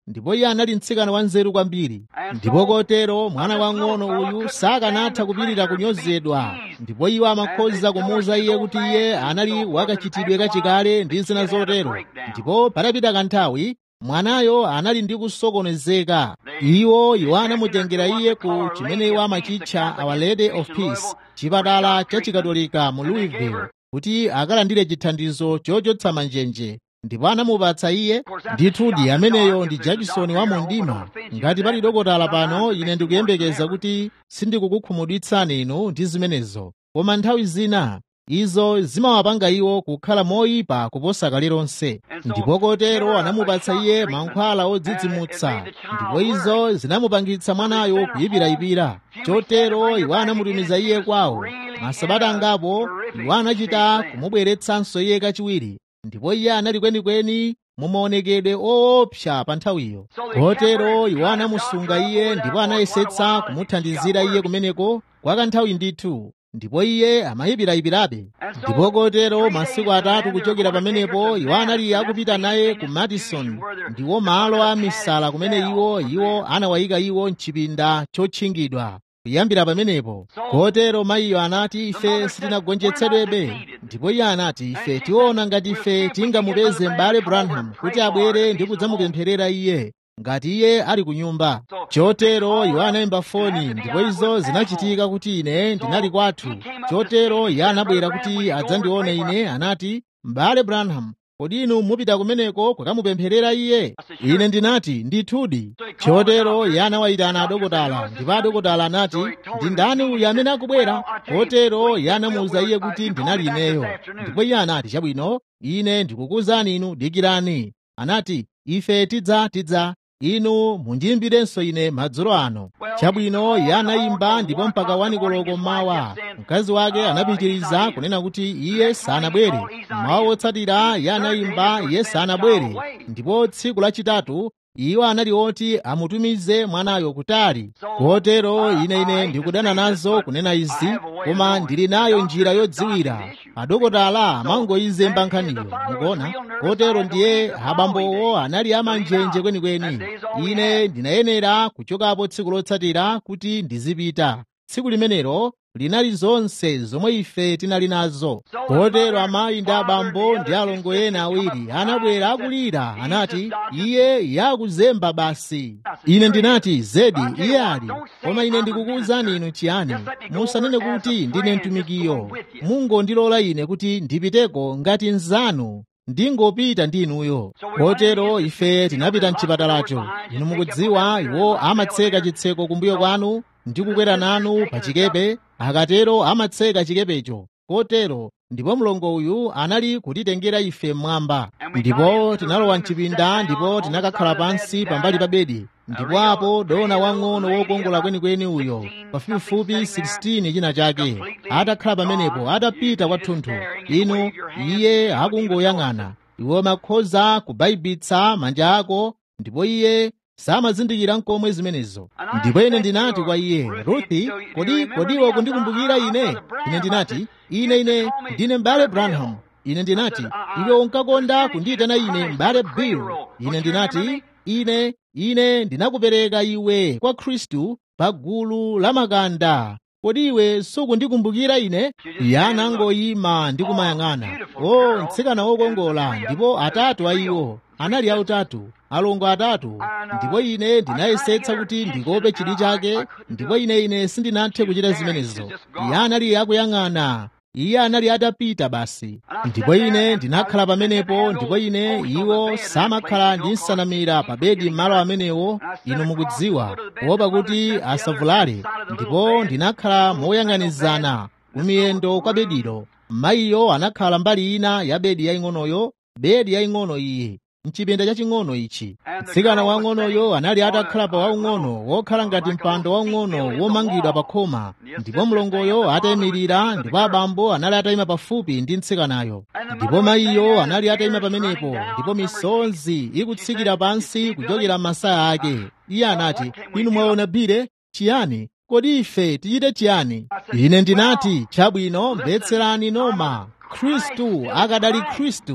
ndipo iye anali mtsikana wa nzeru kwambiri ndipo kotero mwana wang'ono uyu sakanatha kupirira kunyozedwa ndipo iwo amakhoza kumuwuza iye kuti iye anali wakachitidwe kachikale ndi zina zotero ndipo patapita kanthawi mwanayo anali ndi kusokonezeka iwo iwo anamutengera iye ku chimene iwo amachitcha our lady of peace chipatala cha chikatolika mu louisville kuti akalandire chithandizo chochotsa manjenje ndipo anamupatsa iye ndithudi ameneyo ndi jackson wa mundima ngati pali dokotala pano ine ndikuyembekeza kuti sindikukukhumudwitsani inu ndi zimenezo koma nthawi zina izo zimawapanga iwo kukhala moyipa kuposa kale lonse ndipo kotero anamupatsa iye mankhwala odzidzimutsa ndipo izo zinamupangitsa mwanayo kuyipirayipira chotero iwo anamutumiza iye kwawo masabata angapo iwo anachita kumubweretsanso iye kachiwiri ndipo iye anali kwenikweni mumaonekedwe oopsa pa nthawiyo kotero iwo anamusunga iye ndipo anayesetsa kumuthandizira iye kumeneko kwa kanthawi ndithu ndipo iye amayipirayipirabe ndipo kotero masiku atatu kuchokera pamenepo iwo anali akupita naye ku madison ndiwo malo a misala kumene iwo iwo anawayika iwo mchipinda chotchingidwa kuyambira pamenepo kotero mayiyo anati ife sitinagonjetsedwebe ndipo iye anati ife tiona ngati ife tingamupeze m'bale branham kuti abwere ndi kudzamupempherera iye ngati iye ali ku nyumba chotero iwo anayimba foni ndipo izo zinachitika kuti ine ndinali kwathu chotero iye anabwera kuti adzandione ine anati m'bale branham kodi inu mupita kumeneko kukamupempherera iye ine ndinati ndithudi chotero iye anawayitana adokotala ndipo adokotala anati ndi ndani uyu amene akubwera kotero iye anamuwuza iye kuti ndinali ineyo ndipo iye anati chabwino ine ndikukuwuzani inu dikirani anati ife tidza tidza inu mundiyimbirenso ine madzulo ano chabwino iye anayimba ndipo mpaka wanikoloko mmawa mkazi wake anapitiriza kunena kuti iye sanabwere mmawa wotsatira iye anayimba iye sanabwere ndipo tsiku lachitatu iwo anali oti amutumize mwanayo kutali kotero ine ine ndikudana nazo kunena izi koma ndili nayo njira yodziwira adokotala amangoyizemba nkhaniyo mukuona kotero ndiye abambowo anali amanjenje kwenikweni ine ndinayenera kuchokapo tsiku lotsatira kuti ndizipita tsiku limenelo linali zonse zomwe ife tinali nazo kotero amayi ndi abambo ndi alongo ena awiri anabwera akulira anati iye yakuzemba basi ine ndinati zedi iye ali koma ine ndikukuwuzani inu chiyani musanene kuti ndine mtumikiyo mungondilola ine kuti ndipiteko ngati nzanu ndingopita ndi inuyo kotero ife tinapita mchipatalacho inu mukudziwa iwo amatseka chitseko kumbuyo kwanu ndi kukwera nanu pa chikepe akatero amatseka chikepecho kotero ndipo mlongo uyu anali kutitengera ife mmwamba ndipo tinalowa mchipinda ndipo tinakakhala pansi pambali pa bedi ndipo apo dona wang'ono wokongola kwenikweni uyo pafupifupi 16 china chake atakhala pamenepo atapita kwathunthu inu iye akungoyang'ana iwe makhoza kubayibitsa manja ako ndipo iye samazindikira nkomwe zimenezo ndipo ine ndinati kwa iye ruthi kodi kodiwo kundikumbukira ine ine ndinati ine ine ndine m'bale branham ine ndinati iwe unkakonda kundiyitana ine m'bale bill ine ndinati ine ine ndinakupereka iwe kwa khristu pa gulu la makanda kodi iwe sukundikumbukira ine iye anangoyima ndi kumayang'ana o mtsikana wokongola ndipo atatu a iwo anali autatu alongo atatu ndipo ine ndinayesetsa kuti ndikope chidwi chake ndipo ine ine sindinathe kuchita zimenezo iye anali akuyang'ana iye anali atapita basi ndipo ine ndinakhala pamenepo ndipo ine iwo samakhala ndi nsanamira pa bedi m'malo amenewo inu mukudziwa kuopa kuti asavulale ndipo ndinakhala moyang'anizana kumiyendo kwa bedilo mayiyo anakhala mbali ina ya bedi yaying'onoyo bedi yaying'ono iyi mchipinda chaching'ono ichi mtsikana wang'onoyo anali atakhala pa waung'ono wokhala ngati mpando waung'ono womangidwa pa khoma ndipo mlongoyo atayimirira ndipo abambo anali atayima pafupi ndi mtsikanayo ndipo mayiyo anali atayima pamenepo ndipo misonzi ikutsikira pansi kuchokera m'masaya ake iye anati inu mwaona bire chiyani kodi ife tichite chiyani ine ndinati chabwino mvetserani noma khristu akadali khristu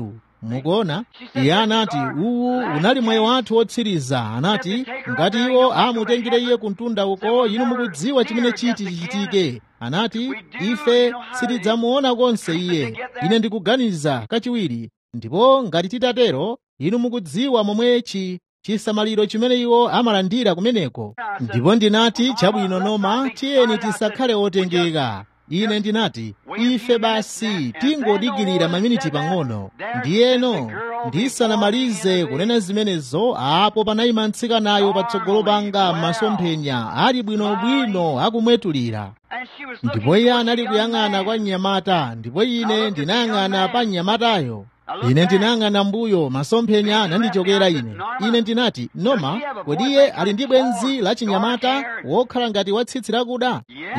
mukuona iye anati uwu unali mwayi wathu wotsiriza anati ngati iwo amutengere iye kuntunda uko inu mukudziwa chimene chiti chichitike anati ife sitidzamuona konse iye ine ndikuganiza kachiwiri ndipo ngati titatero inu mukudziwa momwechi chisamaliro chimene iwo amalandira kumeneko ndipo ndinati chabwino noma tiyeni tisakhale otengeka ine ndinati ife basi tingodikirira maminiti pang'ono ndiyeno ndisanamalize kunena zimenezo apo panayima mtsikanayo patsogolo panga m'masomphenya ali bwinobwino akumwetulira ndipo iye anali kuyang'ana kwa mnyamata ndipo ine ndinayang'ana pa mnyamatayo ine ndinayang'ana mbuyo masomphenya anandichokera ine ine ndinati noma kodi iye ali ndi bwenzi la chinyamata wokhala ngati watsitsi lakuda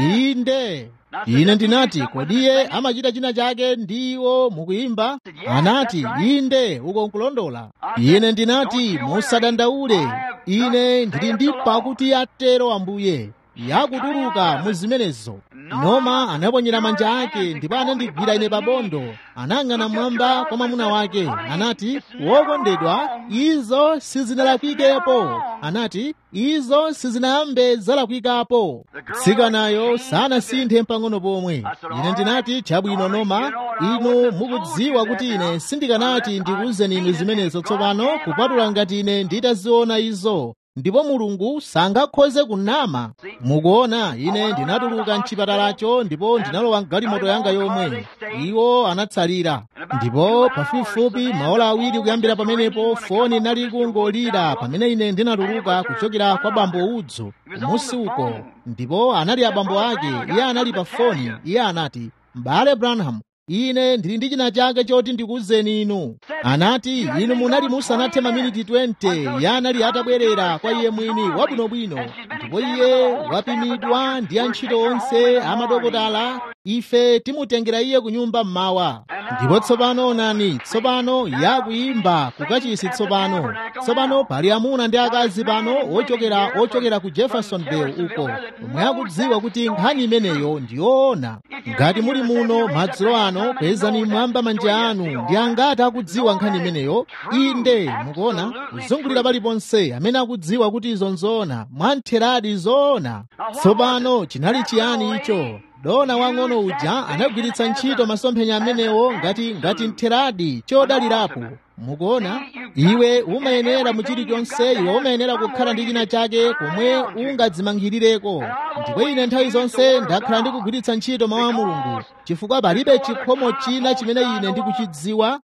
inde ine ndinati kodi iye amachita china chake ndi iwo mukuyimba anati inde uko nkulondola ine ndinati musadandaule ine ndili ndi pakuti atero ambuye yakutuluka mu zimenezo noma anaponyera manja ake ndipo anandigwira ine pabondo anang'ana mwamba kwa mwamuna wake anati wokondedwa izo sizinalakwikepo anati izo sizinayambe zalakwikapo tsikanayo sanasinthe pang'ono pomwe ine ndinati chabwino noma inu mukudziwa kuti ine sindikanati ndikuwuzeni inu zimenezo tsopano kupatula ngati ine nditaziona izo ndipo mulungu sangakhoze kunama mukuona ine ndinatuluka mchipatalacho ndipo ndinalowa mgalimoto yanga yomwe iwo anatsalira ndipo pafupifupi maola awiri kuyambira pamenepo foni inali kungolira pamene ine ndinatuluka kuchokera kwa bambo udzu kumusi uko ndipo anali abambo ake iye anali pa foni iye anati m'bale branham ine ndili ndi china chake choti ndikuwuzeni inu anati inu munali musanathe maminiti 20 iye anali atabwerera kwa iye mwini wabwinobwino ndipo iye wapimidwa ndi antchito onse amadokotala ife timutengera iye ku nyumba mmawa ndipo tsopano onani tsopano yakuyimba kukachisi tsopano tsopano pali amuna ndi akazi pano ochokera ochokera ku jeffersonville uko omwe akudziwa kuti nkhani imeneyo ndiyoona ngati muli muno madzulo ano kwezani mwamba manja anu ndi angati akudziwa nkhani imeneyo inde mukuona kuzungulira paliponse amene akudziwa kuti izo nzoona mwantheradi zoona tsopano chinali chiyani icho dona wang'ono uja anagwiritsa ntchito masomphenya amenewo ngati ngati ntheradi chodalirapo mukuona iwe umayenera mu chilichonse iwe umayenera kukhala ndi china chake komwe ungadzimangirireko ndipo ine nthawi zonse ndakhala ndikugwiritsa ntchito mawu a mulungu chifukwa palibe chikhomo china chimene ine ndikuchidziwa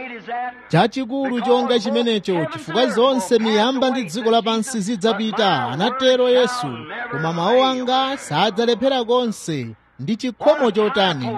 chachikulu chonga chimenecho chifukwa zonse miyamba ndi dziko lapansi zidzapita anatero yesu koma mawu anga sadzalephera konse ndi chikhomo chotani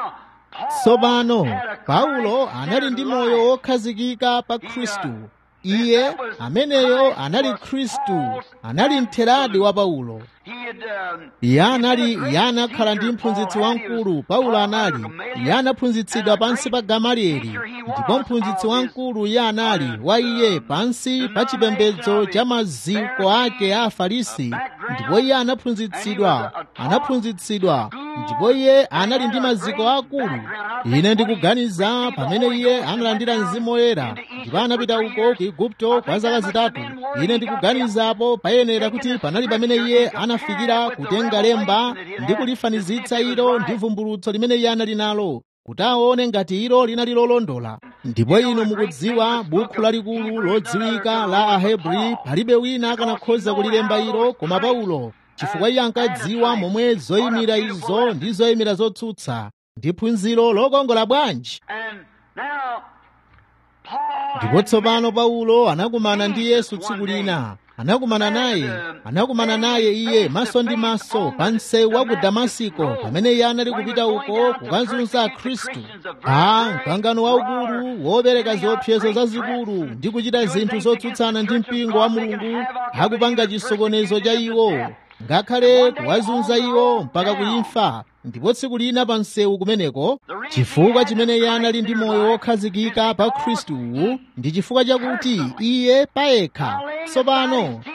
tsopano paulo anali ndi moyo wokhazikika pa khristu iye ameneyo anali khristu anali mtheradi wa paulo iye anali iye anakhala ndi mphunzitsi wamkulu paulo anali iye anaphunzitsidwa pansi pa gamalieli ndipo mphunzitsi wamkulu iye anali wa iye pansi pa chipembedzo cha maziko ake a afarisi ndipo iye anaphunzitsidwa anaphunzitsidwa ndipo iye anali ndi maziko akulu ine ndikuganiza pamene iye analandira mzimu woyera ndipo anapita uko ku igupto kwa zaka zitatu ine ndikuganizapo payenera kuti panali pamene iye anafikira kutenga lemba ndi kulifanizitsa ilo ndi vumbulutso limene iye anali nalo kuti aone ngati ilo linali lolondola ndipo inu mukudziwa bukhu lalikulu lodziwika la ahebri palibe wina akanakhoza kulilemba ilo koma paulo chifukwa iye ankadziwa momwe zoyimira izo ndi zoyimira zotsutsa ndi phunziro lokongola bwanji ndipo tsopano paulo anakumana ndi yesu tsiku lina anakumana naye anakumana naye iye maso ndi maso pa msewu wa ku damasiko pamene iye anali kupita uko kukazunza khristu pa mkangano waukulu wopereka ziopsezo zazikulu ndi kuchita zinthu zotsutsana ndi mpingo wa mulungu akupanga chisokonezo cha iwo ngakhale kuwazunza iwo mpaka kuimfa ndipo tsiku lina pa msewu kumeneko chifukwa chimene iye anali ndi moyo wokhazikika pa khristuwu ndi chifukwa chakuti iye payekha tsopano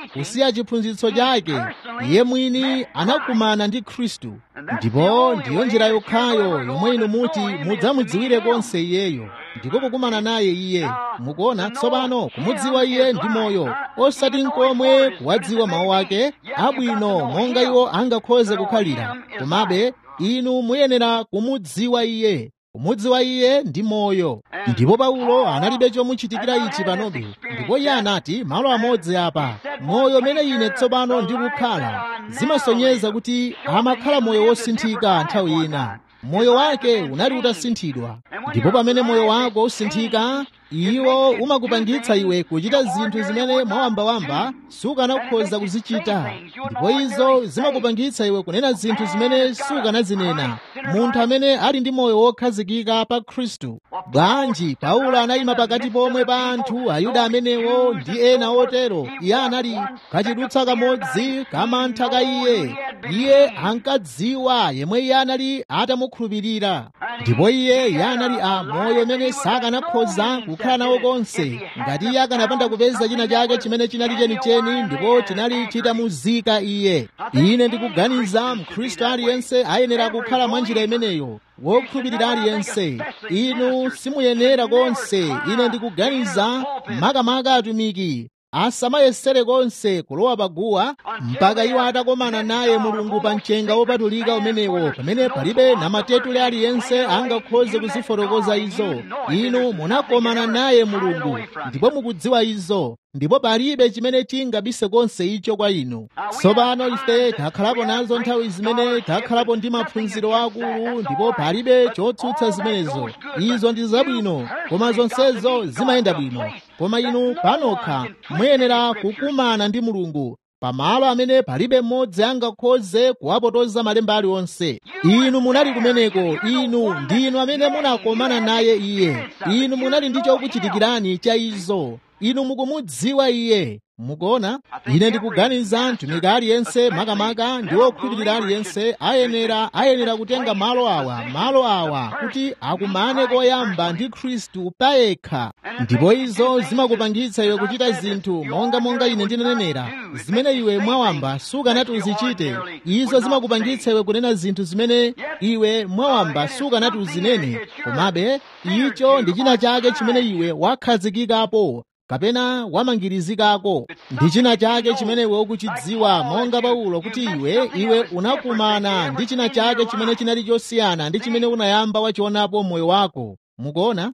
kusiya chiphunzitso chake iye mwini anakumana ndi khristu ndipo ndiyo njira yokhayo yomwe inu muti mudzamudziwire konse iyeyo ndiko kukumana naye iye mukuona tsopano kumudziwa iye ndi moyo osati nkomwe kuwadziwa mawu ake abwino monga iwo angakhoze kukhalira komabe inu muyenera kumudziwa iye kumudziwa iye ndi moyo ndipo paulo analibe chomuchitikira ichi panobe ndipo iye anati malo amodzi apa moyo umene ine tsopano ndikukhala zimasonyeza kuti amakhala moyo wosinthika nthawi ina moyo wake unali utasinthidwa ndipo pamene moyo wako usinthika iwo umakupangitsa iwe kuchita zinthu zimene mwawambawamba sukanakhoza kuzichita ndipo izo zimakupangitsa iwe kunena zinthu zimene sukanazinena munthu amene ali ndi moyo wokhazikika pa khristu bwanji paulo anayima pakati pomwe pa anthu ayuda amenewo ndi ena otero iye anali kachidutsa kamodzi kamantha ka iye iye ankadziwa yemwe iye anali atamukhulupirira ndipo iye iye anali a moyo umene sakanakhoza kukhala nawo konse ngati iye akanapanda kupeza china chake chimene chinali chenicheni ndipo chinali chitamuzika iye ine ndikuganiza mkhristu aliyense ayenera kukhala mwa njira imeneyo wokhulupirira aliyense inu simuyenera konse ine ndikuganiza makamaka atumiki asamayesere konse kulowa paguwa mpaka iwo atakomana naye mulungu pa mchenga wopatulika umenewo pamene palibe namatetule aliyense angakhoze kuzifotokoza izo inu munakomana naye mulungu ndipo mukudziwa izo ndipo palibe chimene chingabise konse icho kwa inu tsopano ife takhalapo nazo nthawi zimene takhalapo ndi maphunziro akulu ndipo palibe chotsutsa zimenezo izo ndi zabwino koma zonsezo zimayenda bwino koma inu panokha muyenera kukumana ndi mulungu pamalo amene palibe mmodzi angakhoze kuwapotoza malemba aliwonse inu munali kumeneko inu ndinu amene munakomana naye iye inu munali ndi chokuchitikirani cha izo inu mukumudziwa iye mukuona ine ndikuganiza mtumiki aliyense makamaka ndi wokhulupirira aliyense ayenera ayenera kutenga malo awa malo awa kuti akumane koyamba ndi khristu payekha ndipo izo zimakupangitsa iwe kuchita zinthu monga monga ine ndinenera zimene iwe mwawamba sukanati uzichite izo zimakupangitsa iwe kunena zinthu zimene iwe mwawamba sukanati uzinene komabe icho ndi china chake chimene iwe wakhazikikapo kapena wamangirizikako ndi china chake chimene iwe ukuchidziwa monga paulo kuti iwe iwe unakumana ndi china chake chimene chinali chosiyana ndi chimene unayamba wachionapo moyo wako mukuona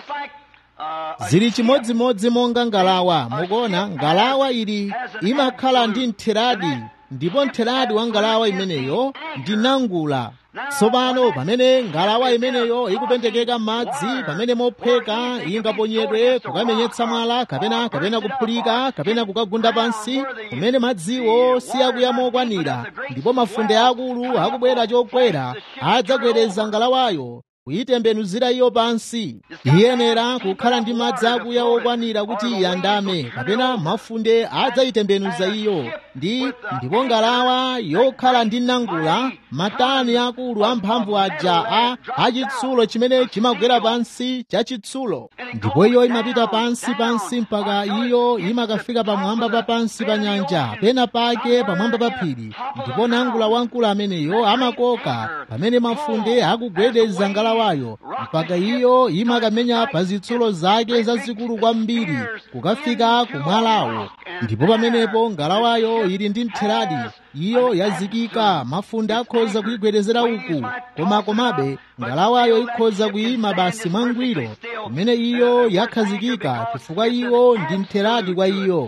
zili chimodzimodzi monga ngalawa mukuona ngalawa ili imakhala ndi ntheradi ndipo ntheradi wa ngalawa imeneyo ndi nangula tsopano pamene ngalawa imeneyo ikupendekeka m'madzi pamene mophweka ingaponyedwe kukamenyetsa mwala kapena kapena kuphulika kapena kukagunda pansi kumene madziwo siyakuya mokwanira ndipo mafunde akulu akubwera chokwera adzagwereza ngalawayo kuyitembenuzira iyo pansi iyenera kukhala ndi madzi akuya okwanira kuti iyandame kapena mafunde adzayitembenuza iyo ndi ndipo ngalawa yokhala ndi nangula matani akulu amphamvu aja a achitsulo chimene chimagwera pansi cha chitsulo ndipo iyo imapita pansi pansi mpaka iyo imakafika pamwamba pa pansi pa nyanja pena pake pamwamba pa phiri ndipo nangula wamkulu ameneyo amakoka pamene mafunde akugwedeza ngalawayo mpaka iyo imakamenya pa zitsulo zake zazikulu kwambiri kukafika kumwalawo ndipo pamenepo ngalawayo ili ndi ntheradi iyo yazikika mafunde akhoza kuyigwedezera uku koma komabe ngalawayo ikhoza kuyima basi mwangwiro kumene iyo yakhazikika chifukwa iwo ndi ntheradi kwa iyo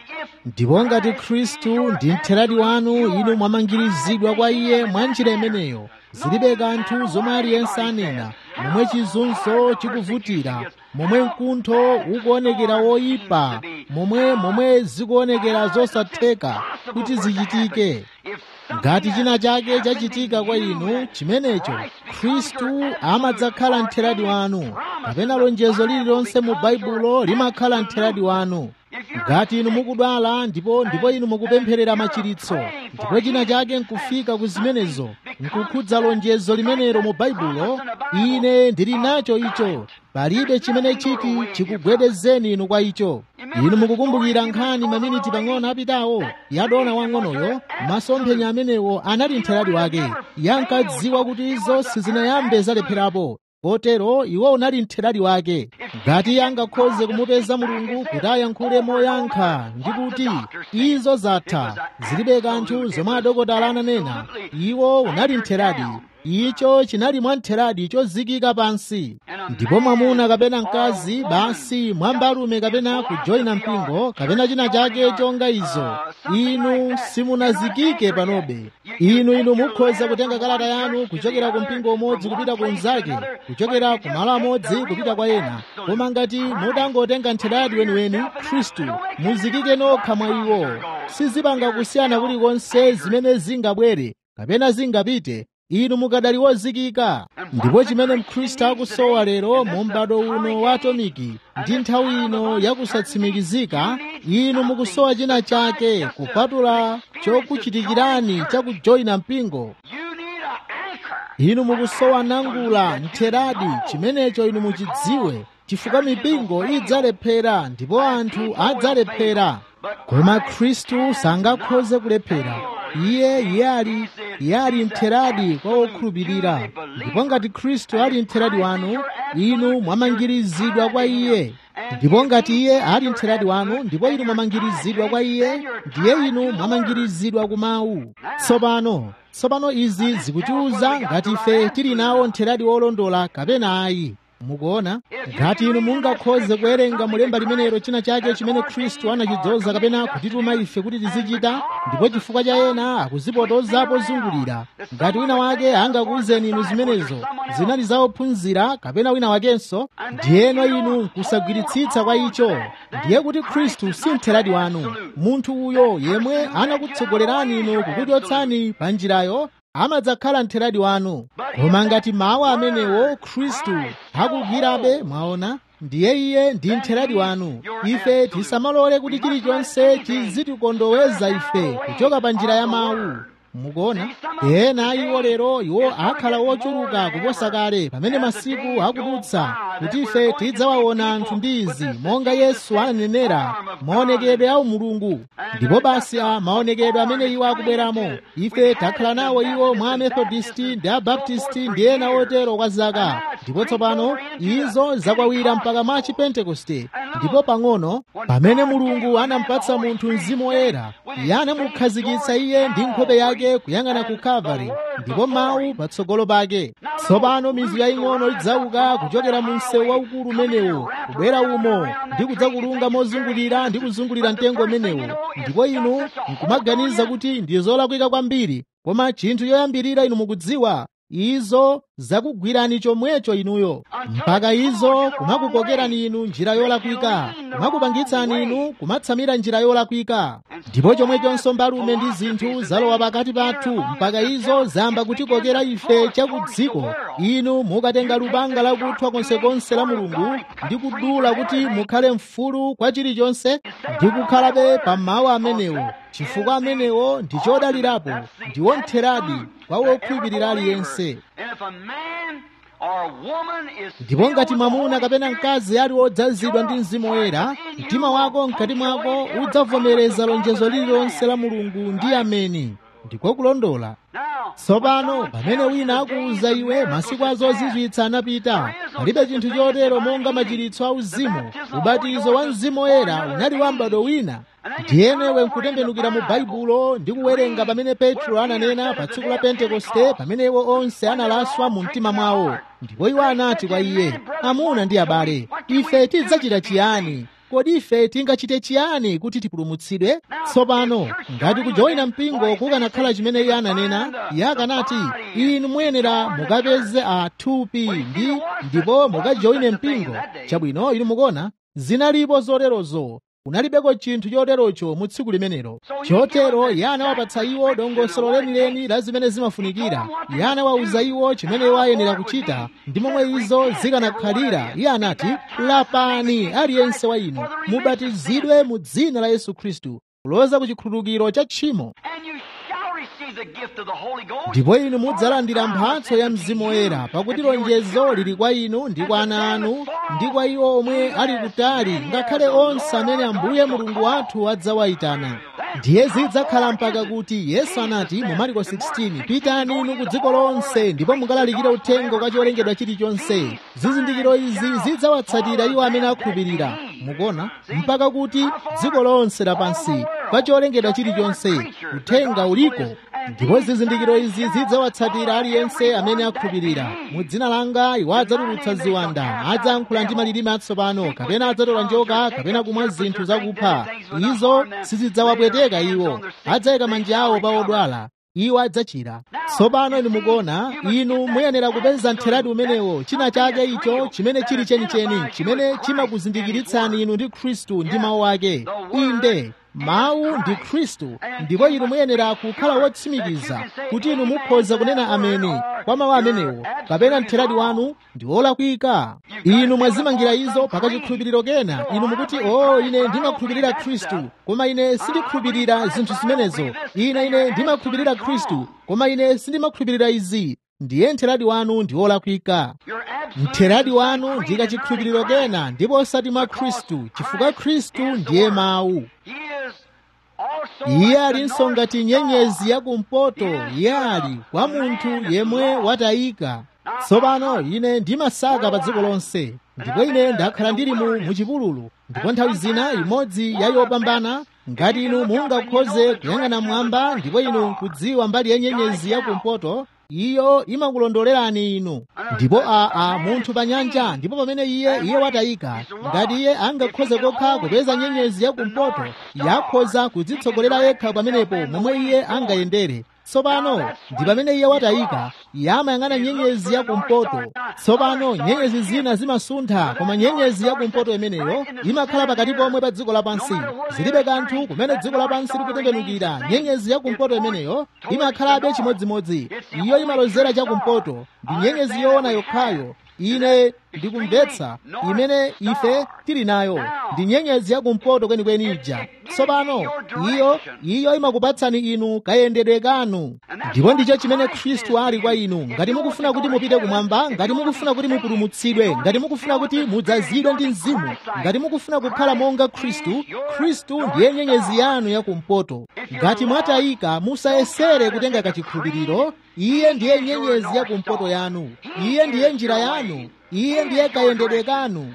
ndipo ngati khristu ndi ntheradi wanu inu mwamangirizidwa kwa iye mwa njira imeneyo zilibe kanthu zomwe aliyense anena momwe chizunzo chikuvutira momwe mkuntho ukuonekera woyipa momwe momwe zikuonekera zosatheka kuti zichitike ngati china chake chachitika kwa inu chimenecho khristu amadzakhala mtheradi wanu kapena lonjezo lililonse mu baibulo limakhala mtheradi wanu ngati inu mukudwala ndipo ndipo inu mukupempherera machiritso ndipo china chake nkufika ku zimenezo nkukhudza lonjezo limenelo mu baibulo ine ndili nacho icho palibe chimene chiti chikugwedezeni inu kwa icho inu mukukumbukira nkhani maminiti pang'ono apitawo yadona wang'onoyo masomphenya amenewo anali mtheradi wake yankadziwa kuti izo sizinayambe zalepherapo kotero iwo unali mtheradi wake ngati angakhoze kumupeza mulungu kuti ayankhule moyankha ndi kuti izo zatha zilibe kanthu zomwe adokotala ananena iwo unali mtheradi icho chinali mwamtheradi chozikika pansi ndipo mwamuna kapena mkazi basi mwambalume kapena kujoyina mpingo kapena china chake chonga izo inu simunazikike panobe inu inu mukhoza kutenga kalata yanu kuchokera ku mpingo umodzi kupita ku unzake kuchokera ku malo amodzi kupita kwa ena koma ngati mutangotenga mtheradi weniweni khristu muzikike nokha mwa iwo sizipanga kusiyana kulikonse zimene zingabwere kapena zingapite inu mukadali wozikika ndipo chimene mkhristu akusowa lero mu m'bado uno wa atomiki ndi nthawi ino yakusatsimikizika inu mukusowa china chake kupatula chokuchitikirani chakujoyina mpingo inu mukusowa nangula mtheradi chimenecho inu muchidziwe chifukwa mipingo idzalephera ndipo anthu adzalephera koma khristu sangakhoze kulephera iye iye ali iye ali mtheradi kwa okhulupirira ndipo ngati khristu ali mtheradi wanu inu mwamangirizidwa kwa iye ndipo ngati iye ali mtheradi wanu ndipo inu mwamangirizidwa kwa iye ndiye inu mwamangirizidwa ku mawu tsopano tsopano izi zikutiuza ngati ife tili nawo mtheradi wolondola kapena ayi mukuona ngati inu mungakhoze kuwerenga mulemba limenelo china chake chimene khristu anachidzoza kapena kutituma ife kuti tizichita ndipo chifukwa cha ena akuzipotoza pozungulira ngati wina wake angakuwuzeni inu zimenezo zinali za ophunzira kapena wina wakenso ndiyeno inu kusagwiritsitsa kwa icho ndiye kuti khristu si mtheradi wanu munthu uyo yemwe anakutsogolerani inu kukuchotsani pa njirayo amadzakhala mtheradi wanu koma ngati mawu amenewo khristu akugwirabe mwaona ndiye iye ndi mtheradi wanu ife tisamalole kuti chilichonse chizitikondoweza ife kuchoka pa njira ya mawu mukuona ena iwo lero iwo akhala wochuluka kuposa kale pamene masiku akudutsa kuti ife tidzawaona anthu ndi izi monga yesu ananenera maonekedwe a umulungu ndipo basi a maonekedwe amene iwo akubweramo ife takhala nawo iwo mwa amethodisti ndi abaptisti ndi ena otero kwa zaka ndipo tsopano izo zakwawira mpaka mwa chipentekoste ndipo pang'ono pamene mulungu anampatsa munthu mzimu woyera iye anamukhazikitsa iye ndi nkhope yake yake kuyang'ana ku kalvari ndipo mawu patsogolo pake tsopano mizu yaying'ono idzauka kuchokera mu msewu waukulu umenewo kubwera umo ndi kudzakulunga mozungulira ndi kuzungulira mtengo umenewo ndipo inu nkumaganiza kuti ndi zolakwika kwambiri koma chinthu choyambirira inu mukudziwa izo zakugwirani chomwecho inuyo mpaka izo kumakukokerani inu njira yolakwika kumakupangitsani inu kumatsamira njira yolakwika ndipo chomwechonso mbalume ndi zinthu zalowa pakati pathu mpaka izo zamba kutikokera ife chakudziko inu mukatenga lupanga lakuthwa konsekonse la mulungu ndi kudula kuti mukhale mfulu kwa chilichonse ndi kukhalabe pa mawu amenewo chifukwa amenewo ndi chodalirapo ndiwo mtheradi kwa wokhulupirira aliyense ndipo ngati mwamuna kapena mkazi ali wodzazidwa ndi mzimu woyera mtima wako mkati mwako udzavomereza lonjezo lililonse la mulungu ndi ameni ndiko kulondola tsopano pamene wina akuwuza iwe masiku azozizwitsa anapita palibe chinthu chotero monga machiritso auzimu ubatizo wa mzimu woyera unali wa m'bado wina ndiyenewe nkutembenukira mu baibulo ndi kuwerenga pamene petro ananena pa tsiku la pentekoste pamene iwo onse analaswa mu mtima mwawo ndipo iwo anati kwa iye amuna ndi abale ife tidzachita chiyani kodi ife tingachite chiyani kuti tipulumutsidwe tsopano ngati kujoyina mpingo kukanakhala chimene iye ananena iye akanati inu muyenera mukapeze athupi ndi ndipo mukajoyine mpingo chabwino inu mukuona zinalipo zoterozo kunalibeko chinthu choterocho mu tsiku limenelo chotero iye anawapatsa iwo dongosolo lenileni la zimene zimafunikira iye anawawuza iwo chimene iwo ayenera kuchita ndi momwe izo zikanakhalira iye anati lapani aliyense wa inu mubatizidwe mu dzina la yesu khristu kuloza ku chikhululukiro cha tchimo ndipo inu mudzalandira mphatso ya mzimu woyera pakuti lonjezo lili kwa inu ndi kwa ana anu ndi kwa iwo omwe ali kutali ngakhale onse amene ambuye mulungu wathu adzawayitana ndiye zidzakhala mpaka kuti yesu anati mu mariko 16 pitani inu ku dziko lonse ndipo mukalalikire uthenga kwa cholengedwa chilichonse zizindikiro izi zidzawatsatira iwo amene akhulupirira mukuona mpaka kuti dziko lonse lapansi kwa cholengedwa chilichonse uthenga uliko ndipo zizindikiro izi zidzawatsatira aliyense amene akhulupirira mu dzina langa iwo adzatulutsa ziwanda adzayankhula ndi malilime atsopano kapena adzatola njoka kapena kumwa zinthu zakupha izo sizidzawapweteka iwo adzayika manja awo pa odwala iwo adzachira tsopano inu mukuona inu muyenera kupeza mtheradi umenewo china chake icho chimene chili chenicheni chimene chimakuzindikiritsani inu ndi khristu ndi mawu ake inde mawu ndi khristu ndipo inu muyenera kukhala wotsimikiza kuti inu mukhoza kunena ameni kwa mawu amenewo kapena mtheradi wanu ndi wolakwika inu mwazimangira izo pakachikhulupiriro kena inu mukuti o oh, ine ndimakhulupirira khristu koma ine sindikhulupirira zinthu zimenezo ine ine ndimakhulupirira khristu koma ine sindimakhulupirira izi ndiye mtheradi wanu ndi wolakwika mtheradi wanu ndi kachikhulupiriro kena ndipo osati mwa khristu chifukwa khristu ndiye mawu iye alinso ngati nyenyezi yakumpoto iye ali kwa munthu yemwe watayika tsopano ine ndimasaka pa dziko lonse ndipo ine ndakhala ndili mu muchipululu ndipo nthawi zina imodzi ya yopambana ngati inu mungakhoze kuyang'ana mwamba ndipo inu kudziwa mbali ya nyenyezi yakumpoto iyo imakulondolerani inu ndipo aa munthu pa nyanja ndipo pamene iye iye watayika ngati iye angakhoze kokha kupeza nyenyezi yakumpoto yakhoza kudzitsogolera yekha pamenepo momwe iye angayendere tsopano ndi pamene iye watayika iye amayang'ana nyenyezi yakumpoto tsopano nyenyezi zina zimasuntha koma nyenyezi yakumpoto imeneyo imakhala pakati pomwe pa dziko lapansi zilibe kanthu kumene dziko lapansi likutembenukira nyenyezi yakumpoto imeneyo imakhalabe chimodzimodzi iyo imalozera chakumpoto ndi nyenyezi yoona yokhayo ine ndikumvetsa imene ife tili nayo ndi nyenyezi yakumpoto kwenikweni ija tsopano iyo iyo imakupatsani inu kayendedwe kanu ndipo ndicho chimene khristu ali kwa inu ngati mukufuna kuti mupite kumwamba ngati mukufuna kuti mupulumutsidwe ngati mukufuna kuti mudzazidwe ndi mzimu ngati mukufuna kukhala monga khristu khristu ndiye nyenyezi yanu yakumpoto ngati mwatayika musayesere kutenga kachikhulupiriro iye ndiye nyenyezi yakumpoto yanu iye ndiye njira yanu iye ndiye kayendedwe kanu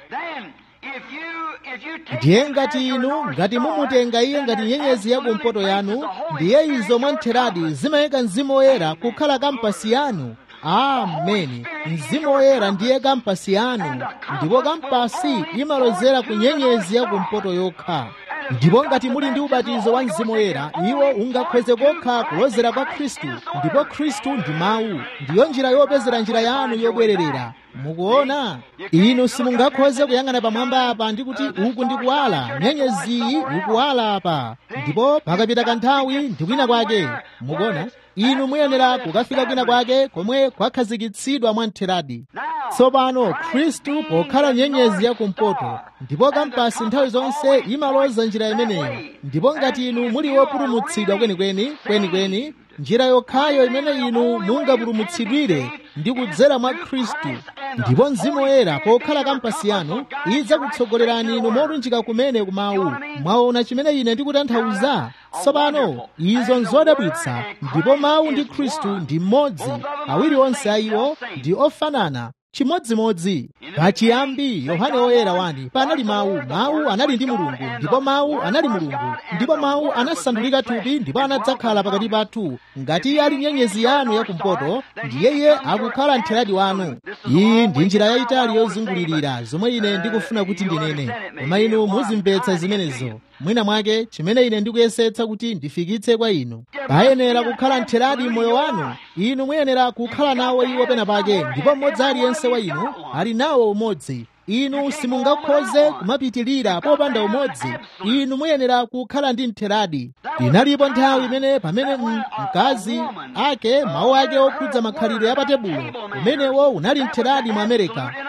ndiye ngati inu ngati mumutenga iye ngati nyenyezi yakumpoto yanu ndiye izo mwamtheradi zimayika mzimu woyera kukhala kampasi yanu ameni mzimu woyera ndiye kampasi yanu ndipo kampasi imalozera ku nyenyezi yakumpoto yokha ndipo ngati muli ndi ubatizo wa mzimu woyera iwo ungakhoze kokha kulozera kwa khristu ndipo khristu ndi mawu ndiyo njira yopezera njira yanu yobwererera mukuona inu simungakhoze kuyang'ana pamwamba apa ndi kuti uku ndi kuwala nyenyeziyi ikuwala apa ndipo pakapita kanthawi ndi kwina kwake mukuona inu muyenera kukafika kwina kwake komwe kwakhazikitsidwa mwamtheradi tsopano khristu pokhala nyenyezi yakumpoto ndipo kampasi nthawi zonse imaloza njira imeneyo ndipo ngati inu muli wopulumutsidwa kwenikweni kwenikweni njira yokhayo imene inu mungapulumutsidwire ndi kudzera mwa khristu ndipo mzimu woyera pokhala kampasi yanu idzakutsogolerani inu molunjika kumene kumawu mwaona chimene ine ndikutanthauza tsopano izo nzodabwitsa ndipo mawu ndi khristu ndi mmodzi awiri onse a iwo ndi ofanana chimodzimodzi pachiyambi yohane woyera wani panali mawu mawu anali ndi mulungu ndipo mawu anali mulungu ndipo mawu anasandulika thupi ndipo anadzakhala pakati pathu ngati iye ali nyenyezi yanu yakumpoto ndiye iye akukhala mtheradi wanu iyi ndi njira yayitali yozungulirira zomwe ine ndikufuna kuti ndinene koma inu muzimvetsa zimenezo mwina mwake chimene ine ndikuyesetsa kuti ndifikitse kwa inu payenera kukhala mtheradi moyo wanu inu muyenera kukhala nawo iwo pena pake ndipo mmodzi aliyense wa inu ali nawo umodzi inu simungakhoze kumapitilira popanda umodzi inu muyenera kukhala ndi mtheradi inalipo nthawi imene pamene mkazi ake mawu ake okhudza makhalidwe ya patebulo umenewo unali mtheradi mu amerika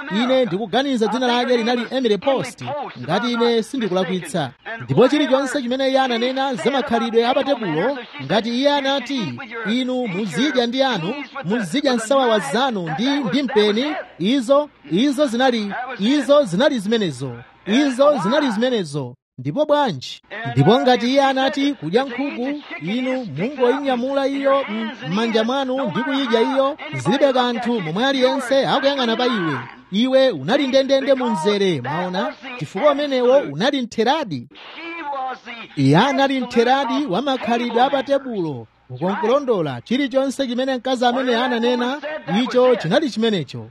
ine ndikuganiza dzina lake linali emily post ngati ine sindikulakwitsa ndipo chilichonse chimene iye ananena za makhalidwe apatebulo ngati iye anati inu muzidya ndi anu muzidya nsawawa zanu ndi ndi mpeni izo izo zinali izo zinali zimenezo izo zinali zimenezo ndipo bwanji ndipo ngati iye anati kudya nkhuku inu mungoyinyamula iyo m'manja mwanu ndi kuyidya iyo zilibe kanthu momwe aliyense akuyang'ana pa iwe iwe unali ndendende mu mzere maona chifukwa umenewo unali mtheradi iye anali mtheradi wa makhalidwe apatebulo ukonkulondola chilichonse chimene mkazi amene ananena icho chinali chimenecho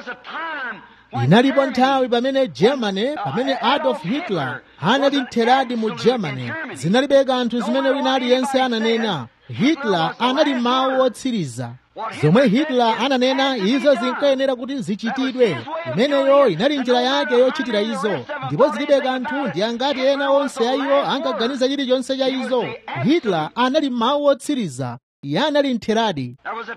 inalipo nthawi pamene germany pamene adolf hitler anali mtheradi mu germany zinalibe kanthu zimene wina aliyense ananena hitler anali mawu otsiriza zomwe hitler ananena izo zinkayenera kuti zichitidwe imeneyo inali njira yake yochitira izo ndipo zilibe kanthu ndi angati ena onse a iwo ankaganiza chilichonse cha izo hitler anali mawu otsiriza iye anali mtheradi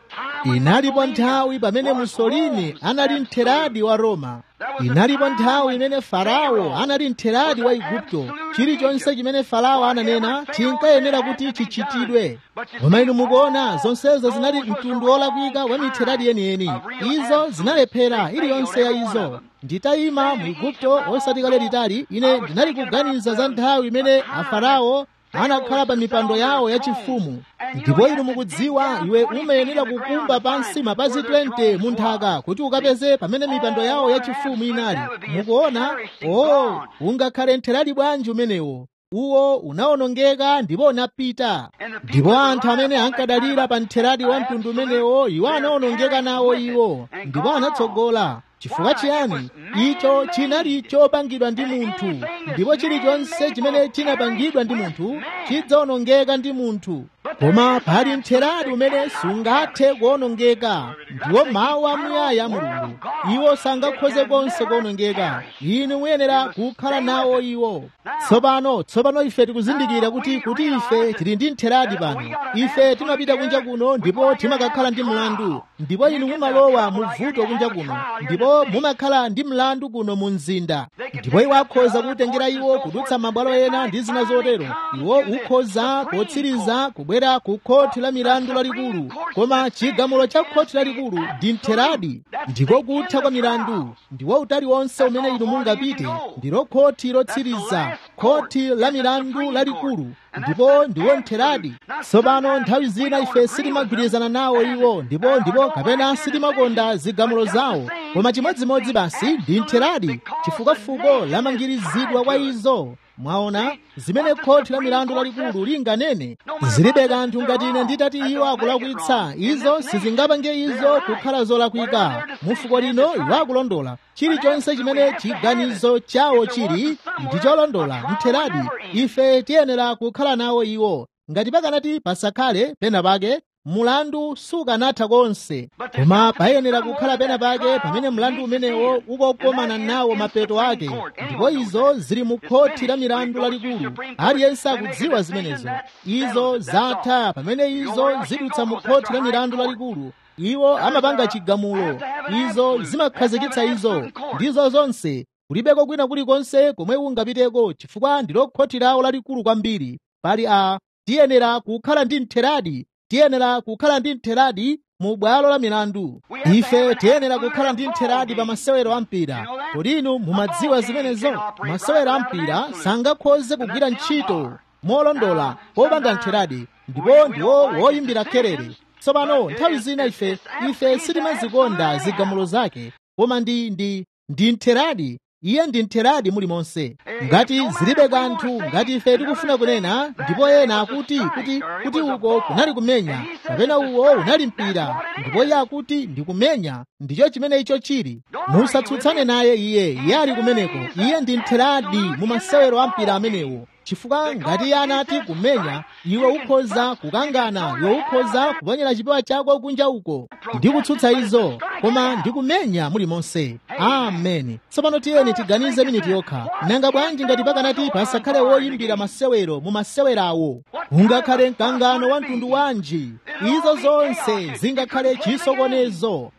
inalipo nthawi pamene musolini anali mtheradi wa roma inalipo nthawi imene farao anali mtheradi wa igupto chilichonse chimene farao ananena chinkayenera kuti chichitidwe koma inu mukuona zonsezo zinali mtundu wolakwika wa mitheradi yeniyeni izo zinalephera iliyonse ya izo nditayima mu igupto osati kale litali ine ndinali kuganiza za nthawi imene afarao anakhala pa mipando yawo yachifumu ndipo inu mukudziwa iwe umayenera kukumba pansi mapazi 20 mu nthaka kuti ukapeze pamene mipando yawo yachifumu inali mukuona oh ungakhale mtheradi bwanji umenewo uwo unawonongeka ndipo unapita ndipo anthu amene ankadalira pa mtheradi wa mtundu umenewo iwo anawonongeka nawo iwo ndipo anatsogola chifukwa chiyani icho chinali chopangidwa ndi munthu ndipo chilichonse chimene chinapangidwa ndi munthu chidzawonongeka ndi munthu koma pali mtheradi umene sungathe kuwonongeka ndiwo mawu amuyaya mulungu iwo sangakhoze konse kuwonongeka inu muyenera kukhala nawo iwo tsopano tsopano ife tikuzindikira kuti kuti ife tili ndi mtheradi pano ife timapita kunja kuno ndipo timakakhala ndi mlandu ndipo inu mumalowa mu vuto kunja kuno ndipo mumakhala ndi mlandu kuno mu mzinda ndipo iwo akhoza kutengera iwo kudutsa mabwalo ena ndi zina zotero iwo ukhoza potsiriza kubwera ku khoti la milandu lalikulu koma chigamulo cha khoti lalikulu ndi mtheradi ndiko kutha kwa milandu ndiwo utali wonse umene inu mungapite ndilo khoti lotsiriza khoti la milandu lalikulu ndipo ndiwo mtheradi tsopano nthawi zina ife sitimagwirizana nawo iwo ndipo ndipo kapena sitimakonda zigamulo zawo koma chimodzimodzi basi ndi mtheradi chifukwa fuko lamangirizidwa kwa izo mwaona zimene khoti la milandu lalikulu linganene zilibe kanthu ngati ine nditati iwo akulakwitsa izo sizingapange izo kukhala zolakwika mu fuko lino iwo akulondola chilichonse chimene chiganizo chawo chili ndi cholondola mtheradi ife tiyenera kukhala nawo iwo ngati pakanati pasakhale pena pake mulandu sukanatha konse koma payenera kukhala pena pake pamene mlandu umenewo ukokomana nawo mapeto ake ndipo izo zili mu khoti la milandu lalikulu aliyense akudziwa zimenezo izo zatha pamene izo zidutsa mu khoti la milandu lalikulu iwo amapanga chigamulo izo zimakhazikitsa izo ndizo zonse kulibeko kwina kulikonse komwe ungapiteko chifukwa ndilo khoti lawo lalikulu kwambiri pali a tiyenera kukhala ndi mtheradi tiyenera kukhala ndi mtheradi mu bwalo la milandu ife tiyenera kukhala ndi mtheradi pa masewero a mpira kodi inu mumadziwa zimenezo masewero a mpira sangakhoze kugwira ntchito molondola popanda mtheradi ndipo ndiwo woyimbira kerere tsopano nthawi zina ife ife sitimazikonda zigamulo zake koma ndi ndi ndi mtheradi iye ndi mtheradi mulimonse ngati zilibe kanthu ngati ife tikufuna kunena ndipo ena akuti kuti kuti uko kunali kumenya kapena uwo unali mpira ndipo iye akuti ndi kumenya ndicho chimene icho chili musatsutsane naye iye iye ali kumeneko iye ndi mtheradi mu masewero a mpira amenewo chifukwa ngati iye anati kumenya iwe ukhoza kukangana iwe ukhoza kuponyera chipewa chako kunja uko ndi kutsutsa izo koma ndi kumenya mulimonse ameni tsopano tiyeni tiganize miniti yokha nanga bwanji ngati pakanati pasakhale woyimbira masewero mu masewerawo ungakhale mkangano wa mtundu wanji izo zonse zingakhale chisokonezo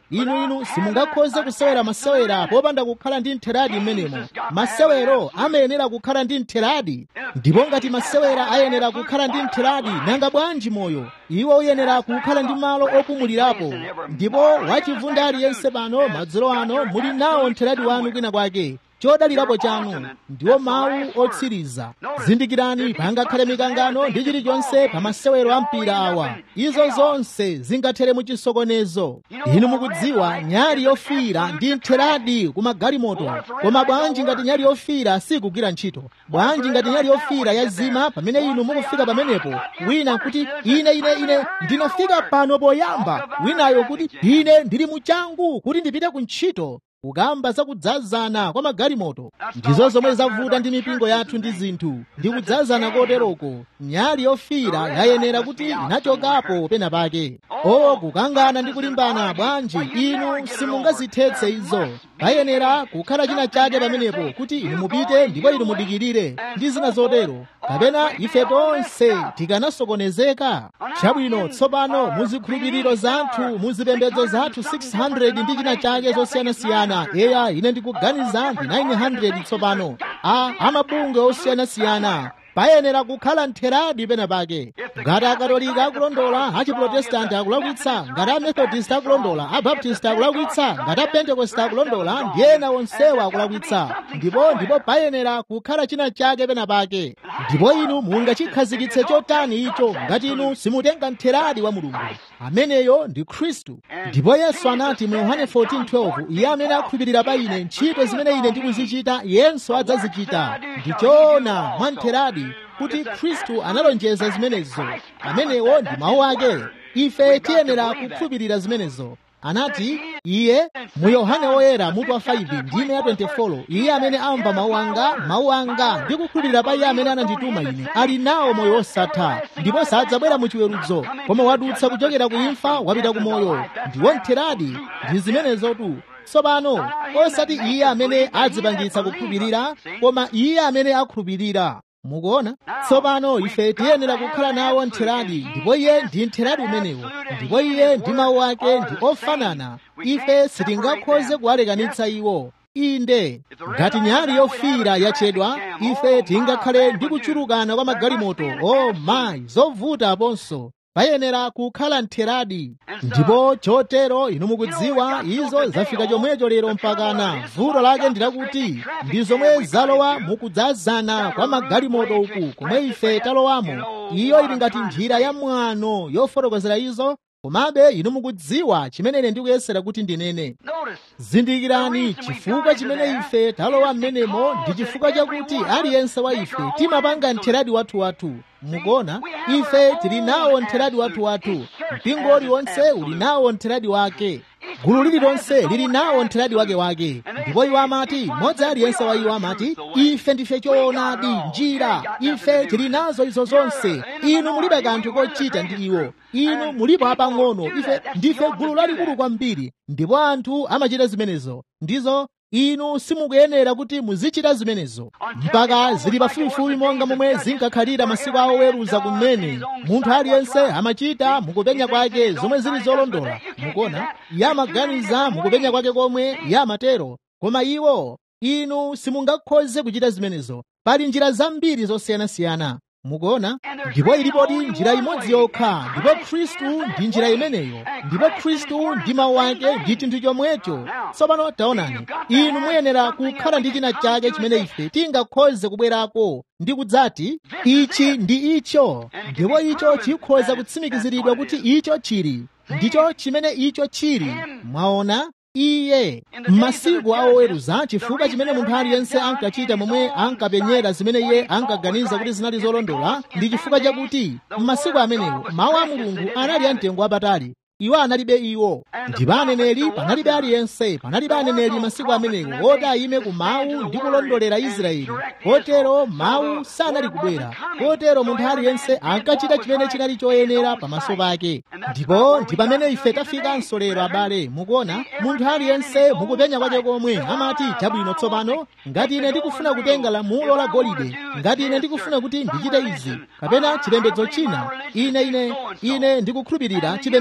inu inu simungakhoze kusewera masewera popanda kukhala ndi ntheradi m'menemo masewero amayenera kukhala ndi ntheradi ndipo ngati masewera ayenera kukhala ndi ntheradi nanga bwanji moyo iwo uyenera kukhala ndi malo opumulirapo ndipo wachivunda aliyense pano madzulo ano muli nawo ntheradi wanu kwina kwake chodalirapo chanu ndiwo mawu otsiriza zindikirani pangakhale mikangano ndi chilichonse pa masewero a mpira awa izo zonse zingathere mu chisokonezo inu mukudziwa nyali yofiira ndi ntheradi ku magalimoto koma bwanji ngati nyali yofiira sikugwira ntchito bwanji ngati nyali yofiira yazima pamene inu mukufika pamenepo wina kuti ine ine ine ndinafika pano poyamba winayo kuti ine ndili muchangu kuti ndipite ku ntchito kukamba zakudzazana kwa magalimoto ndizo zomwe zavuta ndi mipingo yathu ndi zinthu ndi kudzazana koteroko nyali yofiira yayenera kuti inachokapo pena pake o kukangana ndi kulimbana bwanji inu simungazithetse izo payenera kukhala china chake pamenepo kuti inu mupite ndipo inu mudikirire ndi zina zotero kapena ife tonse tikanasokonezeka chabwino tsopano muzikhulupiriro zathu muzipembedzo zathu 600 ndi china chake zosiyanasiyana eya ine ndikuganiza ndi 900 tsopano a amabungwe osiyanasiyana payenera kukhala ntheradi pena pake ngati akatolika akulondola achiprotestanti akulakwitsa ngati amethodist akulondola abaptist akulakwitsa ngati apentekoste akulondola ndi ena onsewa akulakwitsa ndipo ndipo payenera kukhala china chake pena pake ndipo inu mungachikhazikitse chotani icho ngati inu simutenga ntheradi wa mulungu ameneyo ndi khristu ndipo yesu anati mu yohane 14:12 iye amene akhulupirira pa ine ntchito zimene ine ndikuzichita yenso adzazichita ndichoona mwa ntheradi kuti khristu analonjeza zimenezo amenewo ndi mawu ake ife tiyenera kukhulupirira zimenezo anati iye mu yohane woyera mutu wa 5 ndime ya 24 iye amene amva mawu anga mawu anga ndi kukhulupirira pa iye amene anandituma ine ali nawo moyo wosatha ndipo sadzabwera mu chiweruzo koma wadutsa kuchokera ku imfa wapita ku moyo ndiwo ntheradi ndi zimenezotu tsopano osati iye amene adzipangitsa kukhulupirira koma iye amene akhulupirira mukuona tsopano ife tiyenera kukhala nawo ntheradi ndipo iye ndi ntheradi umenewo ndipo iye ndi mawu ake ndi ofanana ife sitingakhoze kuwalekanitsa iwo inde ngati nyali yofiira yachedwa ife tingakhale ndi kuchulukana kwa magalimoto o oh, mayi zovuta aponso payenera kukhala ntheradi ndipo chotero inu mukudziwa izo zafika chomwecho lero mpakana vuto lake ndilakuti ndi zomwe zalowa mukudzazana kwa magalimoto uku komwe ife talowamo iyo ili ngati njira ya mwano yofotokozera izo komabe inu mukudziwa chimene ine ndikuyesera kuti ndinene zindikirani chifukwa chimene ife talowa m'menemo ndi chifukwa chakuti aliyense wa ife timapanga ntheradi wathuwathu mukuona ife tili nawo ntheradi wathuwathu mpingo uliwonse uli nawo ntheradi wake gulu lililonse lili nawo ntheradi wakewake ndipo iwo amati mmodzi aliyense wa iwo amati ife ndife choonadi njira ife tili nazo izo zonse inu mulibe kanthu kochita ndi iwo inu mulipo apang'ono ife ndife gulu lalikulu kwambiri ndipo anthu amachita zimenezo ndizo inu simukuyenera kuti muzichita zimenezo mpaka zili pafupifupi monga momwe zinkakhalira masiku awo oweruza kumene munthu aliyense amachita mukupenya kwake zomwe zili zolondola mukuona iye amaganiza mukupenya kwake komwe iye amatero koma iwo inu simungakhoze kuchita zimenezo pali njira zambiri zosiyanasiyana mukuona ndipo ilipodi njira imodzi yokha ndipo khristu ndi njira imeneyo ndipo khristu ndi mawu ake ndi chinthu chomwecho tsopano taonani inu muyenera kukhala ndi china chake chimene ife tingakhoze kubwerako ndi kudzati ichi ndi icho ndipo icho chikhoza kutsimikiziridwa kuti icho chili ndicho chimene icho chili mwaona iye m'masiku a oweruza chifukwa chimene munthu aliyense ankachita momwe ankapenyera zimene iye ankaganiza kuti zinali zolondola ndi chifukwa chakuti m'masiku amenewo mawu a mulungu anali amtengo wapatali iwo analibe iwo ndipo aneneri panalibe aliyense panalibe aneneri masiku amenewo oti ayime ku mawu ndi kulondolera israeli kotero mawu sanali kubwera kotero munthu aliyense ankachita chimene chinali choyenera pamaso pake ndipo ndi pamene ife tafikanso lero abale mukuona munthu aliyense mukupenya kwake komwe amati chabwino tsopano ngati ine ndikufuna kutenga lamulo la golide ngati ine ndikufuna kuti ndichite izi kapena chipembedzo china ine ine ine ndikukhulupirira chipembedzo cha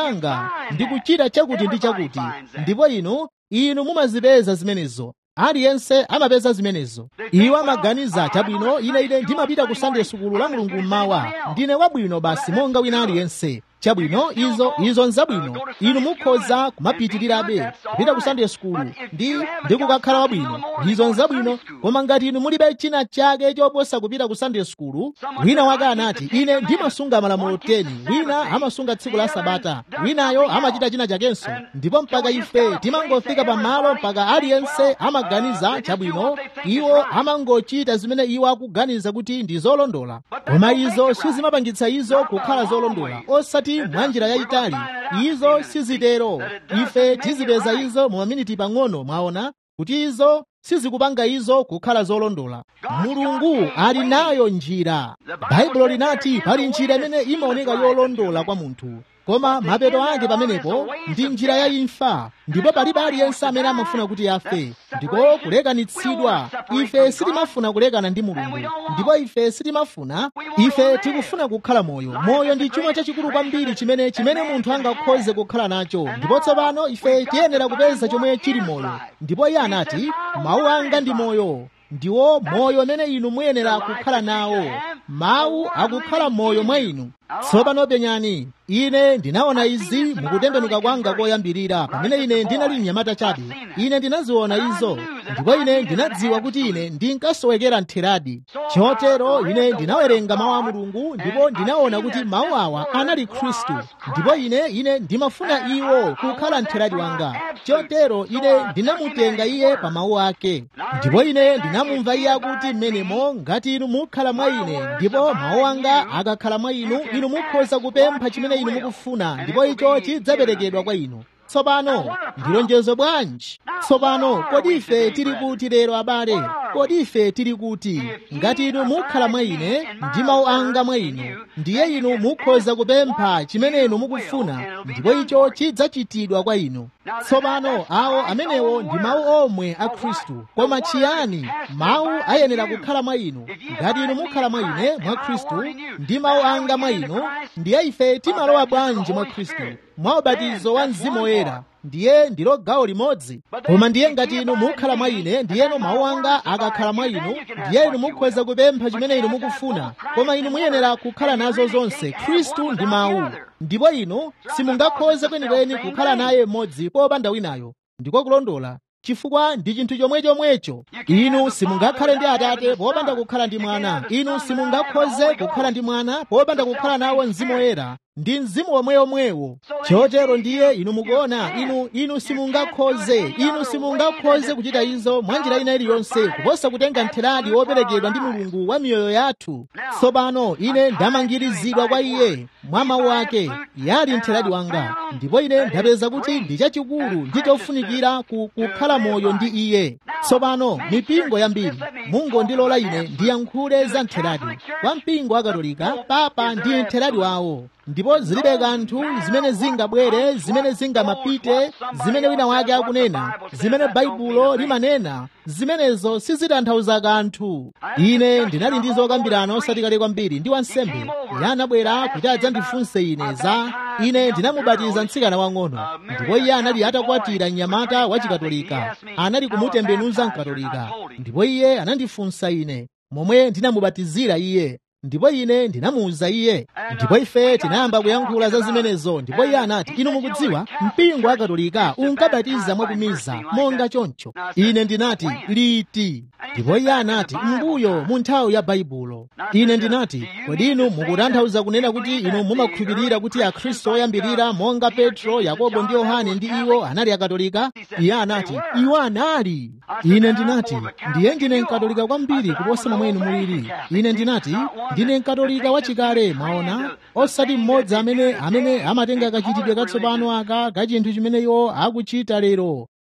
changa ndikuchita chakuti ndi chakuti ndipo inu inu mumazipeza zimenezo aliyense amapeza zimenezo iwo amaganiza chabwino ine ine ndimapita ku sunday sukulu la mulungu mmawa ndine wabwino basi monga wina aliyense chabwino izo izo nzabwino inu mukhoza kumapitirirabe kupita ku sunday sukulu ndi ndi kukakhala wabwino izo nzabwino koma ngati inu mulibe china chake choposa kupita ku sunday sukulu wina wake anati ine ndimasunga malamulo 10 wina amasunga tsiku la sabata winayo amachita china chakenso ndipo mpaka ife timangofika pamalo mpaka aliyense amaganiza chabwino iwo amangochita zimene iwo akuganiza kuti ndi zolondola koma izo sizimapangitsa izo kukhala zolondola osati mwa njira yayitali izo sizitero ife tizipeza izo mu maminiti pang'ono mwaona kuti izo sizikupanga izo kukhala zolondola mulungu ali nayo njira baibulo linati pali njira imene imaoneka yolondola kwa munthu koma mapeto ake pamenepo ndi njira ya imfa ndipo palibe aliyense amene amafuna kuti afe ndiko kulekanitsidwa ife sitimafuna kulekana ndi mulungu ndipo ife sitimafuna ife tikufuna kukhala moyo moyo ndi chuma chachikulu kwambiri chimene chimene munthu angakhoze kukhala nacho ndipo tsopano ife tiyenera kupeza chomwe chili moyo ndipo iye anati mawu anga ndi moyo ndiwo moyo amene inu muyenera kukhala nawo mawu akukhala moyo mwa inu tsopano penyani ine ndinaona izi mukutembenuka kwanga koyambirira pamene ine ndinali mnyamata chabe ine ndinaziona izo ndipo ine ndinadziwa kuti ine ndinkasowekera ntheradi chotero ine ndinawerenga mawu a mulungu ndipo ndinaona kuti mawu awa anali khristu ndipo ine ine ndimafuna iwo kukhala ntheradi wanga chotero ine ndinamutenga iye pa mawu ake ndipo ine ndinamumva iye akuti mmenemo ngati inu mukhala mwa ine ndipo mawu anga akakhala mwa inu inu mukhoza kupempha chimene inu mukufuna ndipo icho chidzaperekedwa kwa inu tsopano ndilonjezo bwanji tsopano kodi ife tili kuti lero abale kodi ife tili kuti ngati inu mukhala mwa ine ndi mawu anga mwa inu ndiye inu mukhoza kupempha chimene inu mukufuna ndipo icho chidzachitidwa kwa inu tsopano awo amenewo ndi mawu omwe a khristu koma chiyani mawu ayenera kukhala mwa inu ngati inu mukhala mwa ine mwa khristu ndi mawu anga mwa inu ndiye ife timalowa bwanji mwa khristu mwa ubatizo wa mzimu woyera ndiye ndilo gawo limodzi koma ndiye ngati inu mukhala mwa ine ndiyeno mawu anga akakhala mwa inu ndiye inu mukhoza kupempha chimene inu mukufuna koma inu muyenera kukhala nazo zonse khristu ndi mawu ndipo inu simungakhoze kwenikweni kukhala naye mmodzi popanda winayo ndiko kulondola chifukwa ndi chinthu chomwechomwecho inu simungakhale ndi atate popanda kukhala ndi mwana inu simungakhoze kukhala ndi mwana popanda kukhala nawo mzimu woyera ndi mzimu womweyomwewo chotero ndiye inu mukuona inu inu simungakhoze inu simungakhoze kuchita izo mwa njira ina iliyonse kuposa kutenga ntheradi woperekedwa ndi mulungu wa miyoyo yathu tsopano ine ndamangirizidwa kwa iye mwa mawu ake yali ntheradi wanga ndipo ine ndapeza kuti ndi chachikulu ndi chofunikira kukhala moyo ndi iye tsopano mipingo yambiri mungondilola ine ndiyankhule za ntheradi kwa mpingo wa katolika papa ndi ntheradi wawo ndipo zilibe kanthu zimene zingabwere zimene zingamapite zimene wina wake akunena zimene baibulo limanena zimenezo sizitanthauza kanthu ine ndinali ndi zokambirana osati kale kwambiri ndi wansembe iye anabwera kuti adzandifunse ine za ine ndinamubatiza mtsikana wang'ono ndipo iye anali atakwatira mnyamata wa chikatolika anali kumutembenuza mkatolika ndipo iye anandifunsa ine momwe ndinamubatizira iye ndipo ine ndinamuwuza iye ndipo ife tinayamba kuyankhula za zimenezo ndipo iye anati inu mukudziwa mpingo wa katolika unkabatiza mwakumiza monga choncho ine ndinati liti ndipo iye anati mbuyo mu nthawi ya baibulo ine ndinati kodi inu mukutanthauza kunena kuti inu mumakhulupirira kuti akhristu oyambirira monga petro yakobo ndi yohane ndi iwo anali akatolika iye anati iwo anali ine ndinati ndiye ndine mkatolika kwambiri kuposa momwe inu mulili ine ndinati ndine mkatolika wachikale mwaona osati mmodzi amene amene amatenga kachitidwe katsopano aka ka chinthu chimene iwo akuchita lero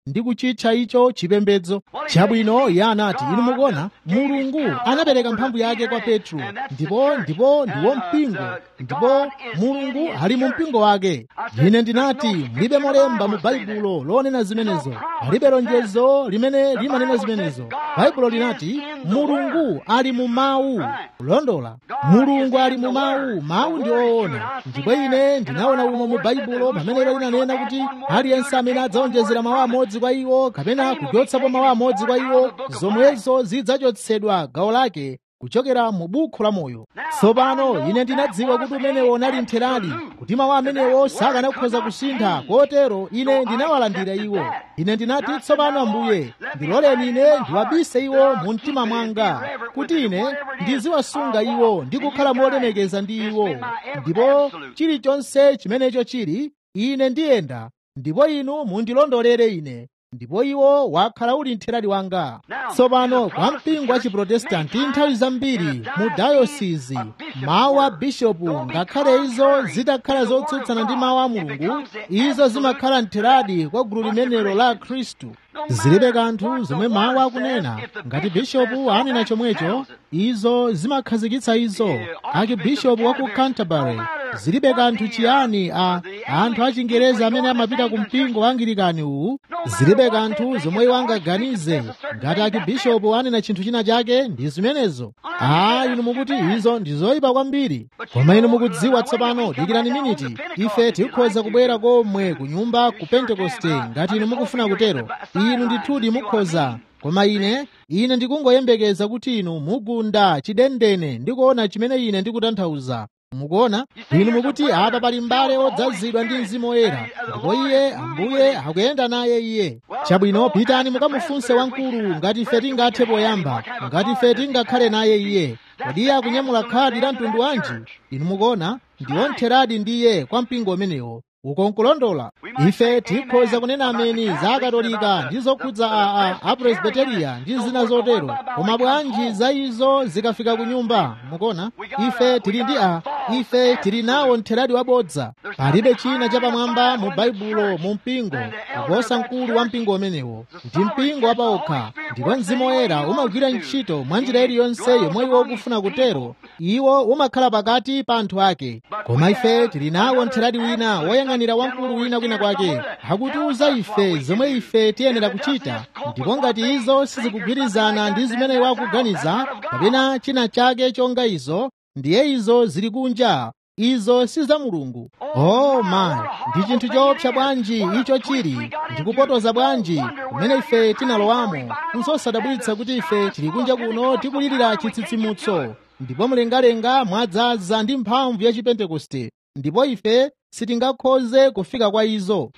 ndi kuchitcha icho chipembedzo chabwino iye anati inu mukuona mulungu anapereka mphamvu yake kwa petro ndipo ndipo ndiwo mpingo ndipo mulungu ali mu mpingo wake ine ndinati mulibe molemba mu baibulo lonena zimenezo palibe lonjezo limene limanena zimenezo baibulo linati mulungu ali mu mawu kulondola mulungu ali mu mawu mawu ndi oona ndipo ine ndinaona umo mu baibulo pamene ilo linanena kuti aliyense amene adzawonjezera mawu amodzi kwa iwo kapena kuchotsapo mawu amodzi kwa iwo zomwezo zidzachotsedwa gawo lake kuchokera mu bukhu la moyo tsopano ine ndinadziwa kuti umenewo unali mtheradi kuti mawu amenewo sakanakhoza kusintha kotero ine ndinawalandira iwo ine ndinati tsopano ambuye ndiloleni ine ndiwabise iwo mu mtima mwanga kuti ine ndiziwasunga iwo ndi kukhala molemekeza ndi iwo ndipo chilichonse chimenecho chili ine ndiyenda ndipo inu mundilondolere ine ndipo iwo wakhala uli mtheradi wanga tsopano kwa mpingo wa chiprotestanti nthawi zambiri mu dayosisi mawu a bishopu ngakhale izo zitakhala zotsutsana ndi mawu a mulungu izo zimakhala mtheradi kwa gulu limenelo la khristu zilibe kanthu zomwe mawu akunena ngati bishopu anena chomwecho izo zimakhazikitsa izo akibishopu wa ku canterbury zilibe kanthu chiyani a anthu achingereza amene amapita ku mpingo wa angilikani uwu zilibe kanthu zomwe iwo angaganize ngati akibishopu anena chinthu china chake ndi zimenezo a inu mukuti izo ndi zoyipa kwambiri koma inu mukudziwa tsopano dikirani miniti ife tikhoza kubwera komwe ku nyumba ku pentekoste ngati inu mukufuna kutero inu ndithudi mukhoza koma ine ine ndikungoyembekeza kuti inu mugunda chidendene ndikuona chimene ine ndikutanthauza mukuona inu mukuti apa pali m'bale odzazidwa ndi mzimu woyera ndipo iye ambuye akuyenda naye iye chabwino pitani mukamufunse wamkulu ngati ife tingathe poyamba ngati ife tingakhale naye iye kodi iye akunyamula khadi la mtundu wanji inu mukuona ndiwo mtheradi ndi iye kwa mpingo umenewo ukonkulondola ife tikhoza kunena ameni za akatolika ndi zokhudza a apresbiteriya ndi zina zotero koma bwanji za izo zikafika ku nyumba mukuona ife tili ndi a ife tili nawo mtheradi wabodza palibe china chapamwamba mu baibulo mu mpingo kuposa mkulu wa mpingo umenewo ndi mpingo wapaokha ndipo mzimu woyera umagwira ntchito mwa njira iliyonse yomwe iwo ukufuna kutero iwo umakhala pakati pa anthu ake koma ife tili nawo mtheradi wina woyang'anira wamkulu wina kwina kwake akutiuza ife zomwe ife tiyenera kuchita ndipo ngati izo sizikugwirizana ndi zimene iwo akuganiza kapena china chake chonga izo ndiye izo zili kunja izo si za mulungu oh my ndi chinthu choopsa bwanji icho chili ndikupotoza bwanji kumene ife tinalowamo nsosadabwitsa kuti ife tili kunja kuno tikulirira chitsitsimutso ndipo mlengalenga mwadzaza ndi mphamvu ya chipentekoste ndipo ife sitingakhoze kufika kwa izo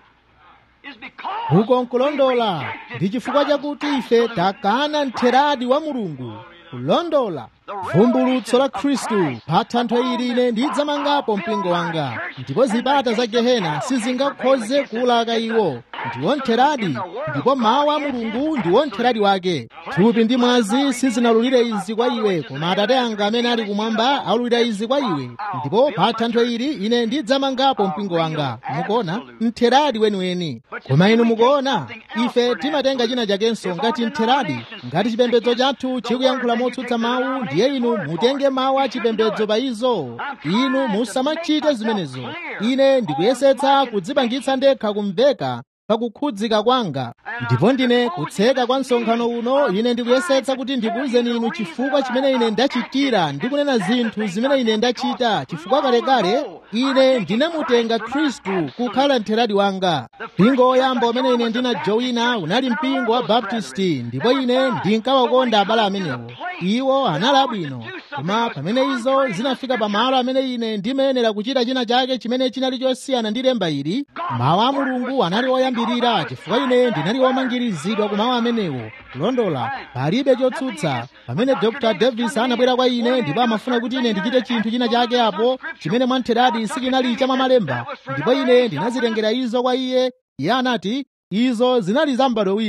uko nkulondola ndi chifukwa chakuti ife takana mtheradi wa mulungu kulondola vumbulutso la khristu pa thanthwe ili ine ndidzamangapo mpingo wanga ndipo zipata za gehena sizingakhoze kuwulaka iwo ndiwo mtheradi ndipo mawu a mulungu ndiwo mtheradi wake thupi ndi mwazi sizinalulire izi kwa iwe koma atate anga amene ali kumwamba aululira izi kwa iwe ndipo pa thanthwe ili ine ndidzamangapo mpingo wanga mukuona mtheradi weniweni koma inu mukuona ife timatenga china chakenso ngati mtheradi ngati chipembedzo chathu chikuyankhula motsutsa mawu ndiye inu mutenge mawu a chipembedzo pa izo inu musamachite zimenezo ine ndikuyesetsa kudzipangitsa ndekha kumveka pakukhudzika kwanga ndipo ndine kutseka kwa msonkhano uno ine ndikuyesetsa kuti ndikuwuzeni inu chifukwa chimene ine ndachitira ndi kunena zinthu zimene ine ndachita chifukwa kalekale ine ndinamutenga khristu kukhala mtheradi wanga mpingo woyamba umene ine ndinajoyina unali mpingo wa baptisti ndipo ine ndinkawakonda abale amenewo iwo anali abwino koma pamene izo zinafika pamalo amene ine ndimayenera kuchita china chake chimene chinali chosiyana ndi lemba ili mawu a mulungu anali oyambirira chifukwa ine ndinali womangirizidwa ku mawu amenewo kulondola palibe chotsutsa pamene dr davis anabwera kwa ine ndipo amafuna kuti ine ndichite chinthu china chake apo chimene mwamtheradi sichinali cha mwamalemba ndipo ine ndinazitengera izo kwa iye iye anati izo zinali za m'bado wina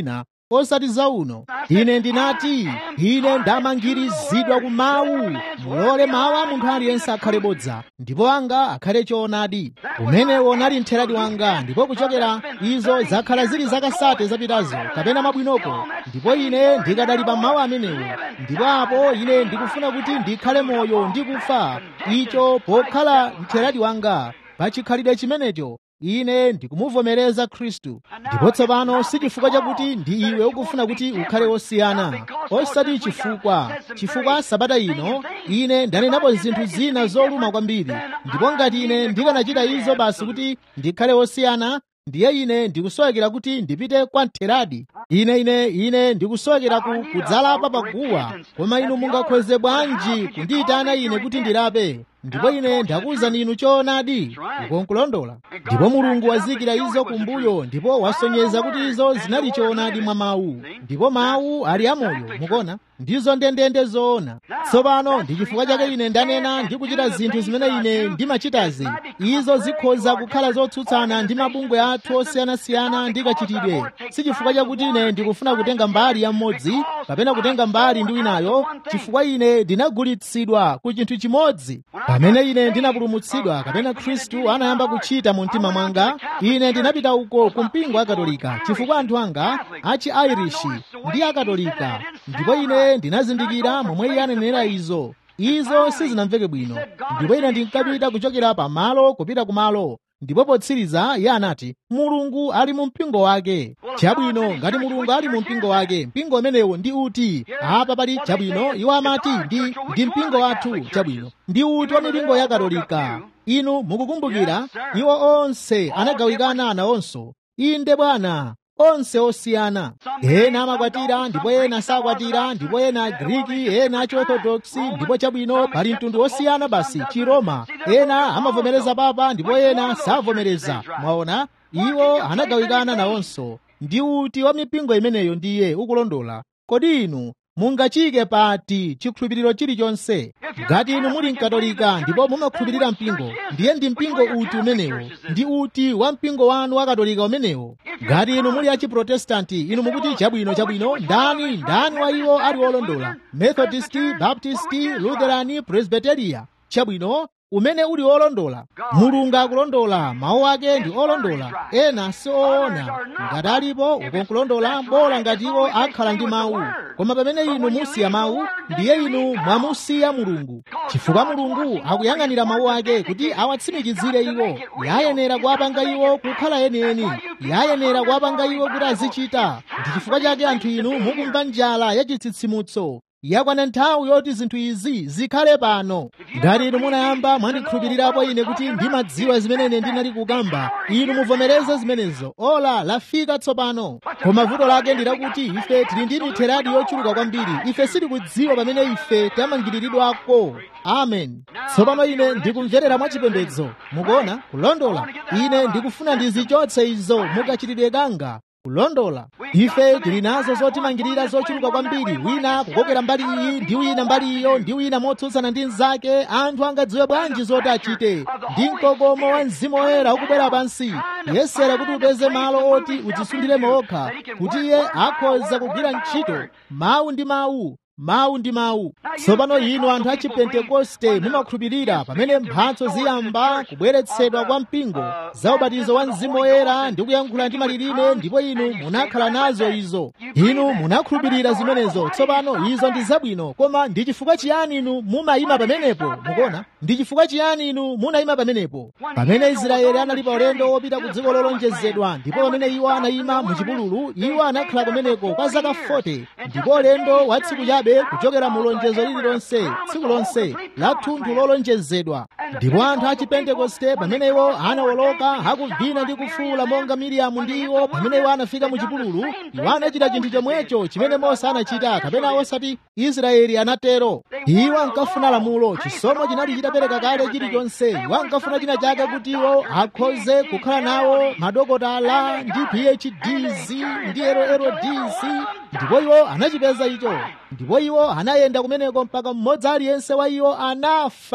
osati za uno ine ndinati ine ndamangirizidwa ku mawu mulole mawu a munthu aliyense akhale bodza ndipo anga akhale choonadi umenewo unali mtheradi wanga ndipo kuchokera izo zakhala zili zakasate zapitazo kapena mabwinoko ndipo ine ndikadali pa mawu amenewo ndipo apo ine ndikufuna kuti ndikhale moyo ndikufa icho pokhala mtheradi wanga pa chikhalidwe chimenecho ine ndikumuvomereza khristu ndipo tsopano si chifukwa chakuti ndi iwe ukufuna kuti ukhale wosiyana osati chifukwa chifukwa sabata ino ine ndanenapo zinthu zina zoluma kwambiri ndipo ngati ine ndikanachita izo basi kuti ndikhale wosiyana ndiye ine ndikusowekera kuti ndipite kwa mtheradi ine ine ine ndikusowekera ku kudzalapa paguwa koma inu mungakhoze bwanji kundiyitana ine kuti ndilape ndipo ine ndakuwuzani inu choonadi ukonkulondola ndipo mulungu wazikira izo kumbuyo ndipo wasonyeza kuti izo zinali choonadi mwa mawu ndipo mawu ali amoyo mukona ndizo ndendende zoona tsopano ndi chifukwa chake ine ndanena ndi kuchita zinthu zimene ine ndimachitazi izo zikhoza kukhala zotsutsana ndi mabungwe athu osiyanasiyana ndi kachitidwe si chifukwa chakuti ine ndikufuna kutenga mbali ya mmodzi kapena kutenga mbali ndi winayo chifukwa ine ndinagulitsidwa ku chinthu chimodzi pamene ine ndinapulumutsidwa kapena khristu anayamba kuchita mu mtima mwanga ine ndinapita uko ku mpingo wa katolika chifukwa anthu anga achi irish ndi akatolika ndipo ine ndinazindikira momwe iye anenera izo izo sizinamveke bwino ndipo ine ndinkapita kuchokera pamalo kupita kumalo ndipo potsiriza iye anati mulungu ali mu mpingo wake chabwino ngati mulungu ali mu mpingo wake mpingo umenewo ndi uti apa pali chabwino iwo amati ndi ndi mpingo wathu chabwino ndi uti wa mipingo ya katolika inu mukukumbukira iwo onse anagawikana nawonso inde bwana onse osiyana ena amakwatira ndipo ena sakwatira ndipo ena agriki ena achiorthodoksi ndipo chabwino pali mtundu osiyana basi chiroma ena amavomereza papa ndipo ena savomereza mwaona iwo anagawikana nawonso ndi uti wa mipingo imeneyo ndiye ukulondola kodi inu mungachike pati chikhulupiriro chilichonse ngati inu muli mkatolika ndipo mumakhulupirira mpingo ndiye ndi mpingo uti umenewo ndi uti wa mpingo wanu wa katolika umenewo ngati inu muli achiprotestanti inu mukuti chabwino chabwino ndani ndani wa iwo ali wolondola methodisti baptisti lutherani presbiteria chabwino umene uli olondola mulungu akulondola mawu ake ndi olondola ena si oona ngati alipo ukonkulondola bola ngati iwo akhala ndi mawu koma pamene inu musiya mawu ndiye inu mwamusiya mulungu chifukwa mulungu akuyang'anira mawu ake kuti awatsimikizire iwo yayenera kuwapanga iwo kukhala enieni yayenera kuwapanga iwo kuti azichita ndi chifukwa chake anthu inu mukumva njala yachitsitsimutso yakwana nthawi yoti zinthu izi zikhale pano ngati inu munayamba mwandikhulupirirapo ine kuti ndimadziwa zimene ine ndinali kukamba inu muvomereze zimenezo ola lafika tsopano koma vuto lake ndilakuti ife tili ndi mitheradi yochuluka kwambiri ife sitikudziwa pamene ife tamangiriridwako amen tsopano ine ndikumverera mwachipembedzo mukuona kulondola ine ndikufuna ndizichotse izo mukachitidwe kanga kulondola ife tili nazo zotimangirira zochuluka kwambiri wina kukokera mbali iyi ndi wina mbali iyo ndi wina motsutsana ndi mnzake anthu angadziwe bwanji zoti achite ndi mkokomo wa mzimu woyera ukubwera pansi yesera kuti upeze malo oti udzisundire okha kuti iye akhoza kugwira ntchito mawu ndi mawu mawu ndi mawu tsopano inu anthu a chipentekoste mumakhulupirira pamene mphatso ziyamba kubweretsedwa kwa mpingo za ubatizo wa mzimu woyera ndi kuyankhula ndi malilime ndipo inu munakhala nazo izo inu munakhulupirira zimenezo tsopano izo ndi zabwino koma ndi chifukwa chiyani inu mumayima pamenepo mukuona ndi chifukwa chiyani inu munayima pamenepo pamene israeli anali pa ulendo wopita ku dziko lolonjezedwa ndipo pamene iwo anayima mu chipululu iwo anakhala kumeneko kwa zaka 40 ndipo ulendo wa tsiku chabe kuchokera mu lonjezo lililonse tsiku lonse la thunthu lolonjezedwa ndipo anthu a chipentekoste pamene iwo anawoloka akuvina ndi kufuula monga miriamu ndi iwo pamene iwo anafika mu chipululu iwo anachita chinthu chomwecho chimene mose anachita kapena osati israeli anatero iwo ankafuna lamulo chisomo chinali chitapereka kale chilichonse iwo ankafuna china chake kuti iwo akhoze kukhala nawo madokotala ndi phds ndi llds ndipo iwo anachipeza icho ndipo iwo anayenda kumeneko mpaka mmodzi aliyense wa iwo anafa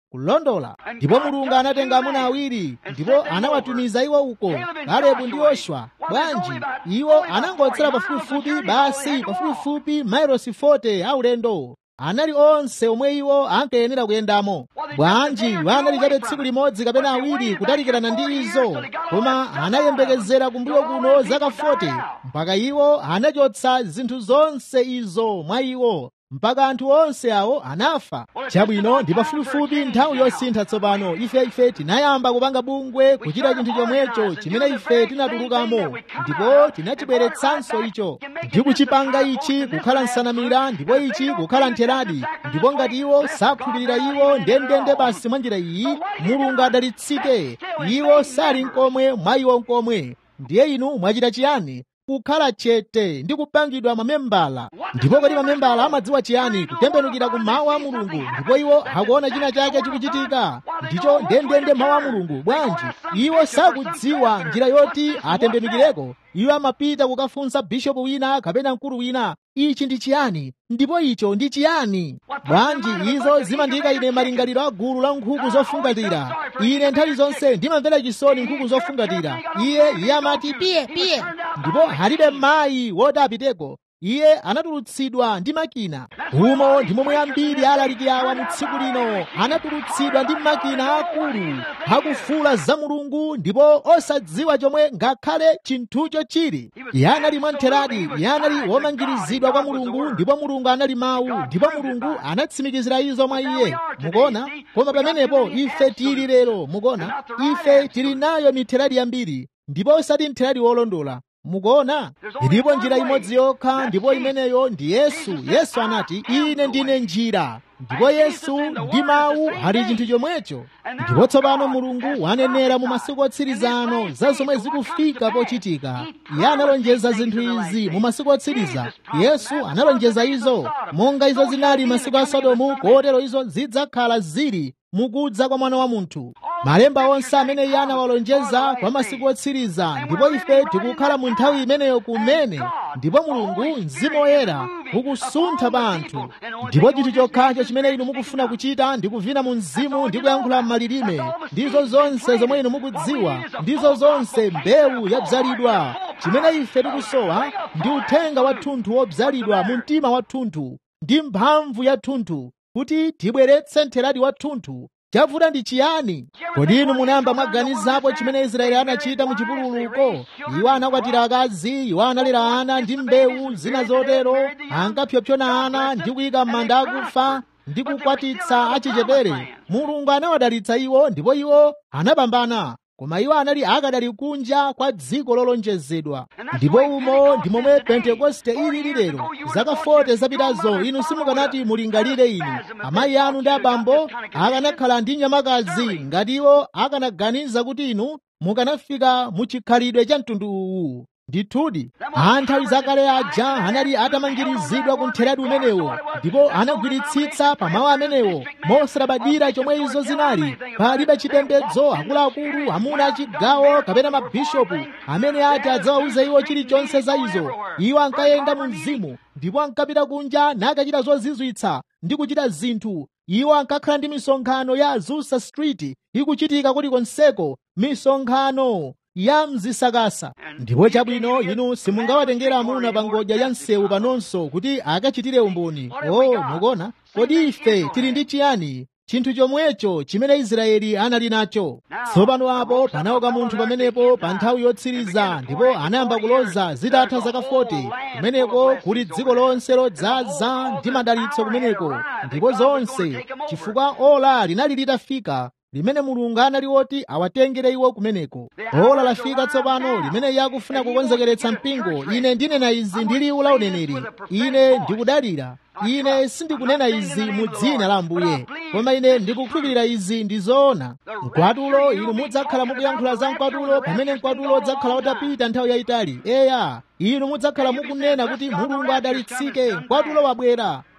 kulondola ndipo mulungu anatenga amuna awiri ndipo anawatumiza iwo uko kalebu ndi yoswa bwanji iwo anangotsera pafupifupi basi pafupifupi mailosi 40 aulendo anali onse omwe iwo ankayenera kuyendamo bwanji anali chabe tsiku limodzi kapena awiri kutalikirana ndi izo koma anayembekezera kumbuyo kuno zaka 40 mpaka iwo anachotsa zinthu zonse izo mwa iwo mpaka anthu onse awo anafa chabwino ndi pafupifupi nthawi yosintha tsopano ife ife tinayamba kupanga bungwe kuchita chinthu chomwecho chimene ife tinatulukamo ndipo tinachibweretsanso icho ndi kuchipanga ichi kukhala nsanamira ndipo ichi kukhala ntheradi ndipo ngati iwo sakhulupirira iwo ndendende basi mwa njira iyi mulungu adalitsike iwo sali nkomwe mwa iwo nkomwe ndiye inu mwachita chiyani kukhala chete ndi kupangidwa mamembala ndipo kodi mamembala amadziwa chiyani kutembenukira ku mawu a mulungu ndipo iwo akuona china chake chikuchitika ndicho ndendende mawu a mulungu bwanji iwo sakudziwa njira yoti atembenukireko iwo amapita kukafunsa bishopu wina kapena mkulu wina ichi ndi chiyani ndipo icho ndi chiyani bwanji izo zimandiyika ine malingaliro a gulu la nkhuku zofungatira ine nthawi zonse ndimamvera chisoni nkhuku zofungatira iye iye amati piye piye ndipo halibe mayi woti apiteko iye anatulutsidwa ndi makina umo ndi momwe ambiri alaliki awa mu tsiku lino anatulutsidwa ndi makina akulu akufula za mulungu ndipo osadziwa chomwe ngakhale chinthucho chili iye anali mwamtheradi iye anali womangirizidwa kwa mulungu ndipo mulungu anali mawu ndipo mulungu anatsimikizira izo mwa iye mukuona koma pamenepo ife tili lero mukuona ife tili nayo mitheradi yambiri ndipo osati mtheradi wolondola mukuona ilipo njira imodzi yokha ndipo imeneyo ndi yesu yesu anati ine ndine njira ndipo yesu ndi mawu ali chinthu chomwecho ndipo tsopano mulungu wanenera mu masiku otsirizano za zomwe zikufika pochitika iye analonjeza zinthu izi mu masiku otsiriza yesu analonjeza izo monga izo zinali masiku a sodomu kotero izo zidzakhala zili mukudza kwa mwana wa munthu malemba onse amene iye anawalonjeza kwa masiku otsiriza ndipo ife tikukhala mu nthawi imeneyo kumene ndipo mulungu mzimu woyera ukusuntha pa anthu ndipo chinthu chokhacho chimene inu mukufuna kuchita ndi kuvina mu mzimu ndi kuyankhula m'malilime ndizo zonse zomwe inu mukudziwa ndizo zonse mbewu yabzalidwa chimene ife tikusowa ndi uthenga wathunthu wobzalidwa mu mtima wathunthu ndi mphamvu yathunthu kuti tibweretse mtheradi wathunthu chavuta ndi chiyani kodi inu munayamba mwaganizapo chimene israeli anachita mu chipululuko iwo anakwatira akazi iwo analera ana ndi mbewu zina zotero ankapyopyona ana ndi kuyika m'manda akufa ndi kukwatitsa achichepere mulungu anawadalitsa iwo ndipo iwo anapambana koma iwo anali akadali kunja kwa dziko lolonjezedwa ndipo umo ndi momwe pentekoste ilili lero zaka 40 zapitazo inu simukanati mulingalire inu amayi anu ndi abambo akanakhala ndi nyamakazi ngati iwo akanaganiza kuti inu mukanafika mu chikhalidwe cha mtundu uwu ndithudi anthawi zakale aja anali atamangirizidwa ku mtheradi umenewo ndipo anagwiritsitsa pa mawu amenewo mosalabadira chomwe izo zinali palibe chipembedzo akuluakulu amuna achigawo kapena mabishopu amene ati adzawawuza iwo chilichonse za izo iwo ankayenda mu mzimu ndipo ankapita kunja nakachita zozizwitsa ndi kuchita zinthu iwo ankakhala ndi misonkhano ya azusa street ikuchitika kulikonseko misonkhano ya mzisakasa ndipo chabwino inu simungawatengera amuna pa ngodya ya msewu panonso kuti akachitire umboni o mukuona kodi ife tili ndi chiyani chinthu chomwecho chimene israeli anali nacho tsopano apo panauka munthu pamenepo pa nthawi yotsiriza ndipo anayamba kuloza zitatha zaka 40 kumeneko kuli dziko lonse lodzaza ndi madalitso kumeneko ndipo zonse chifukwa ola linali litafika limene mulungu anali woti awatengere iwo kumeneko ola lafika tsopano limene iye akufuna kukonzekeretsa mpingo ine ndinena izi ndi liwu la uneneri ine ndikudalira ine sindikunena izi mu dzina la ambuye koma ine ndikukhulupirira izi ndi zoona mkwatulo inu mudzakhala mukuyankhula za mkwatulo pamene mkwatulo udzakhala utapita nthawi yayitali eya inu mudzakhala mukunena kuti mulungu adalitsike mkwatulo wabwera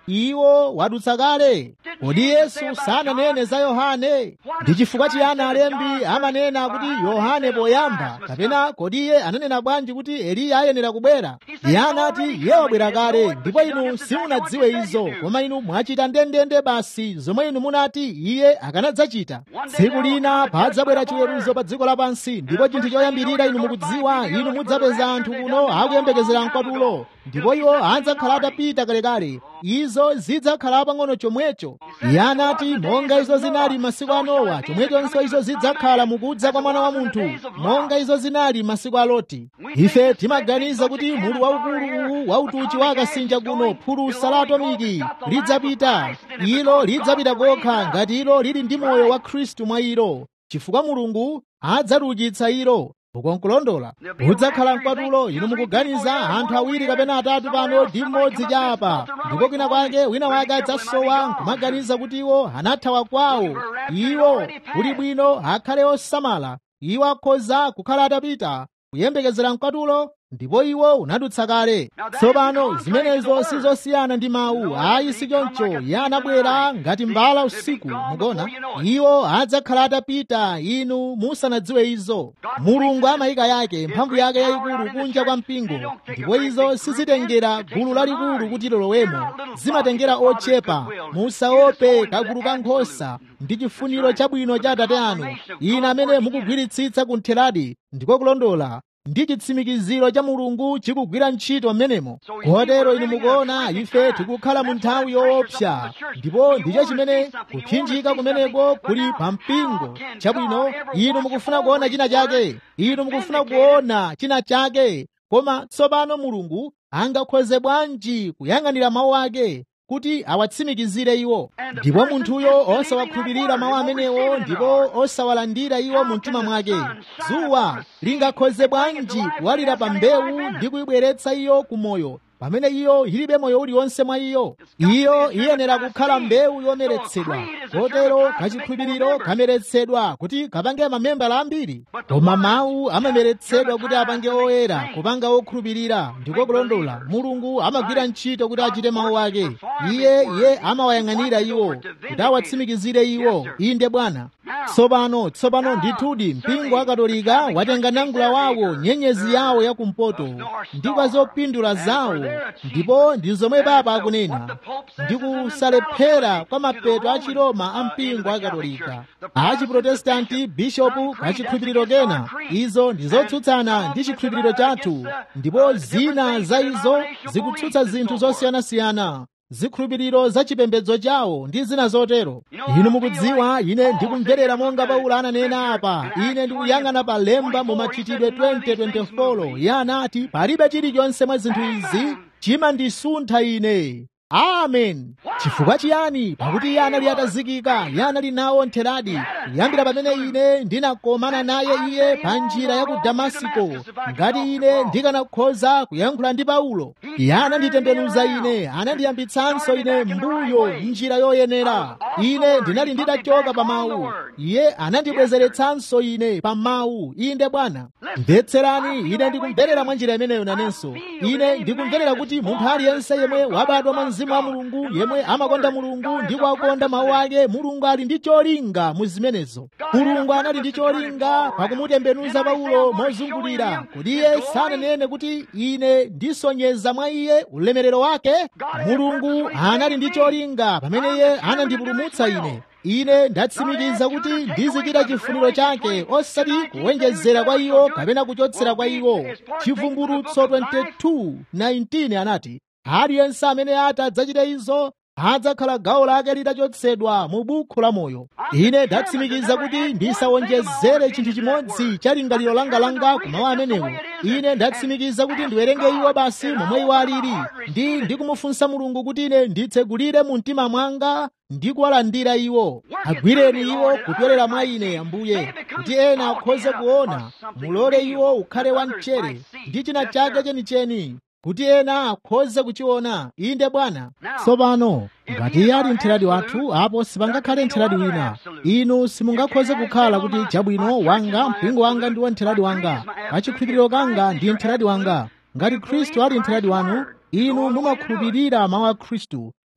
iwo wadutsa kale kodi yesu sananene za yohane ndi chifukwa chiyani alembi amanena kuti yohane poyamba kapena kodi iye ananena bwanji kuti eliya ayenera kubwera iye anati iye wabwera kale ndipo inu simunadziwe izo koma inu mwachita ndendende basi zomwe inu munati iye akanadzachita tsiku lina padzabwera chiweruzo pa dziko lapansi ndipo chinthu choyambirira inu mukudziwa inu mudzapeza anthu kuno akuyembekezera mkwatulo ndipo iwo adzakhala atapita kalekale izo zidzakhala pang'ono chomwecho iye anati monga izo zinali masiku a nowa chomwechonso izo zidzakhala mukudza kwa mwana wa munthu monga izo zinali masiku a loti ife timaganiza kuti mulu waukulu uwu wautuchi wa akasinja kuno phulusa la atomiki lidzapita ilo lidzapita kokha ngati ilo lili ndi moyo wa khristu mwa ilo chifukwa mulungu adzaliukitsa ilo ukonkulondola udzakhala mkwatulo inu mukuganiza anthu awiri kapena atatu pano ndi mmodzi chapa ndipo kwina kwake wina wake adzasowa nkumaganiza kuti iwo anathawa kwawo iwo kuli bwino akhale osamala iwo akhoza kukhala atapita kuyembekezera mkwatulo ndipo iwo unadutsa kale tsopano zimenezo sizosiyana ndi mawu ayi sichoncho iye anabwera ngati mbala usiku mukona iwo adzakhala atapita inu musanadziwe izo mulungu amayika yake mphamvu yake yayikulu kunja kwa mpingo ndipo izo sizitengera gulu lalikulu kuti lolowemo zimatengera ochepa musaope kagulu ka nkhosa ndi chifuniro chabwino cha atate anu ine amene mukugwiritsitsa kuntheradi ndiko kulondola ndi chitsimikiziro cha mulungu chikugwira ntchito mmenemo kotero inu mukuona ife tikukhala mu nthawi yoopsa ndipo ndicho chimene kuphinjika kumeneko kuli pa mpingo chabwino inu mukufuna kuona china chake inu mukufuna kuona china chake koma tsopano mulungu angakhoze bwanji kuyang'anira mawu ake kuti awatsimikizire iwo ndipo munthuyo osawakhulupirira mawu amenewo ndipo osawalandira iwo mu mtima mwake dzuwa lingakhoze bwanji kuwalira pa mbewu ndi kuyibweretsa iyo ku moyo pamene iyo ilibe moyo uliwonse mwa iyo iyo iyenera kukhala mbewu yomeretsedwa kotero kachikhulupiriro kameretsedwa kuti kapange mamembala ambiri koma mawu amameretsedwa kuti apange oyera kupanga okhulupirira ndiko kulondola mulungu amagwira ntchito kuti achite mawu ake iye iye amawayang'anira iwo kuti awatsimikizire iwo inde bwana tsopano tsopano ndithudi mpingo wa katolika watenga nangula wawo nyenyezi yawo yakumpoto ndi kwa zopindula zawo ndipo ndi zomwe papa akunena ndi kusalephera kwa mapeto a chiroma a mpingo wa katolika a chiprotestanti bishopu kachikhulupiriro kena izo ndi zotsutsana ndi chikhulupiriro chathu ndipo zina za izo zikutsutsa zinthu zosiyanasiyana zikhulupiriro za chipembedzo chawo ndi zina zotero inu mukudziwa ine ndikumverera monga paulo ananena apa ine ndikuyang'ana pa lemba mu machitidwe 2024 iye anati palibe chilichonse mwa zinthu izi chimandisuntha ine amen chifukwa chiyani pakuti iye anali atazikika iye anali nawo ntheradi kuyambira pamene ine ndinakomana naye iye pa njira ya ku damasiko ngati ine ndikanakhoza kuyankhula ndi paulo iye ananditembenuza ine anandiyambitsanso ine mbuyo njira yoyenera ine ndinali nditachoka pa mawu iye anandibwezeretsanso ine pa mawu inde bwana mvetserani ine ndikumverera mwa njira imeneyo nanenso ine ndikumverera kuti munthu aliyense yemwe wabadwa mwa mzimu wa mulungu yemwe amakonda mulungu ndi kuwakonda mawu ake mulungu ali ndi cholinga mu zimenezo mulungu anali ndi cholinga pakumutembenuza paulo mozungulira kuti iye sananene kuti ine ndisonyeza mwa iye ulemerero wake mulungu anali ndi cholinga pamene iye anandipulumutsa ine ine ndatsimikiza kuti ndizichita chifuniro chake osati kuwonjezera kwa iwo kapena kuchotsera kwa iwo chivumbulutso 22:19 anati aliyense amene ati adzachite izo adzakhala gawo lake litachotsedwa mu bukhu la moyo ine ndatsimikiza kuti ndisawonjezere chinthu chimodzi cha lingaliro langa ku mawu amenewo ine ndatsimikiza kuti ndiwerenge iwo basi momwe iwo alili ndi ndikumufunsa mulungu kuti ine nditsegulire mu mtima mwanga ndi kuwalandira iwo agwireni iwo kupyolera mwa ine ambuye kuti ena akhoze kuona mulole iwo ukhale wamchere ndi china chake chenicheni kuti ena akhoze kuchiona inde bwana tsopano ngati iye ali mtheradi wathu apo sipangakhale mtheradi wina inu simungakhoze kukhala kuti chabwino wanga mpingo wanga ndiwo mtheradi wanga kachikhulupiriro kanga ndi mtheradi wanga ngati khristu ali mtheradi wanu inu mumakhulupirira mawu a khristu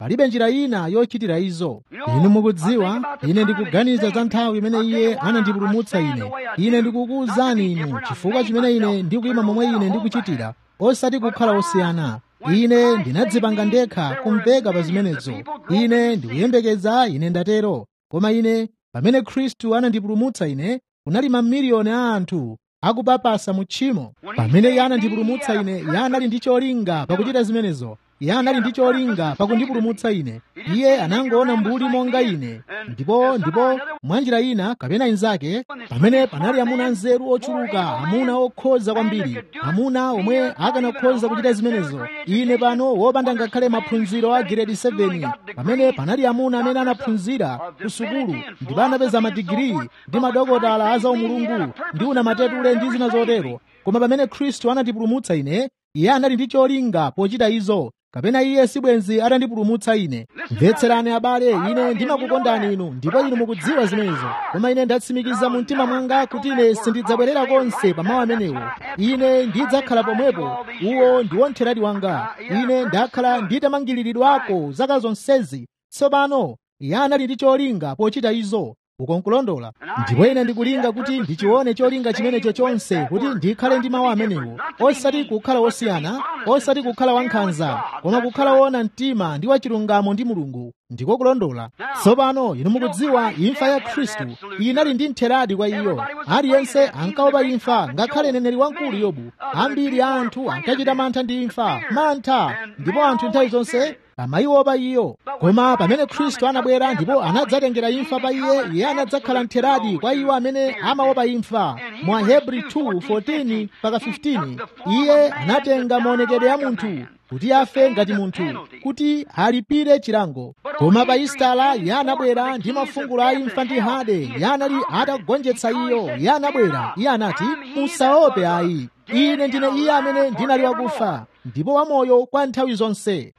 palibe njira ina yochitira izo inu mukudziwa ine ndikuganiza za nthawi imene iye anandipulumutsa ine ine ndikukuwuzani inu chifukwa chimene ine ndikuyima momwe ine ndikuchitira osati kukhala osiyana ine ndinadzipanga ndekha kumveka pa zimenezo ine ndikuyembekeza ine ndatero koma ine pamene khristu anandipulumutsa ine kunali mamiliyoni a anthu akupapasa mu tchimo pamene iye anandipulumutsa ine iye anali ndi cholinga pakuchita zimenezo iye anali ndi cholinga pakundipulumutsa ine iye anangoona mbuli monga ine ndipo ndipo mwanjira ina kapena inzake pamene panali amuna nzeru ochuluka amuna okhoza kwambiri amuna omwe akanakhoza kuchita zimenezo ine pano wopanda ngakhale maphunziro a giredi 7 pamene panali amuna amene anaphunzira ku sukulu ndipo anapeza madigiri ndi madokotala a zaumulungu ndi unamatetule ndi zina zotero koma pamene khristu anatipulumutsa ine iye anali ndi cholinga pochita izo kapena iye sibwenzi atandipulumutsa ine mvetserani abale ine ndimakukondani inu ndipo inu mukudziwa zimenezo koma ine ndatsimikiza mu mtima mwanga kuti ine sindidzabwerera konse pa mawu amenewo ine ndidzakhala pomwepo uwo ndiwo mtheradi wanga ine ndakhala nditamangiriridwako zaka zonsezi tsopano iye anali ndi cholinga pochita izo ukonkulondola ndipo ine ndikulinga kuti ndichione cholinga chimenecho chonse kuti ndikhale ndi mawu amenewo osati kukhala wosiyana osati kukhala wankhanza koma kukhala woona mtima ndi wachilungamo ndi mulungu ndiko kulondola tsopano inu mukudziwa imfa ya khristu inali ndi mtheradi kwa iyo aliyense ankaopa imfa ngakhale neneri wamkulu yobu ambiri a anthu ankachita mantha ndi imfa mantha ndipo anthu nthawi zonse amayiopa iyo koma pamene khristu anabwera ndipo anadzatengera imfa pa iye iye anadzakhala mtheradi kwa iwo amene amaopa imfa mwa hebri 2:14 mpaka 15 iye anatenga maonekedwe ya munthu kuti afe ngati munthu kuti alipire chilango koma pa isitala iye anabwera ndi mafungulo a imfa ndi hade iye anali atagonjetsa iyo iye anabwera iye anati musaope ayi ine ndine iye amene ndinali wakufa ndipo wamoyo kwa nthawi zonse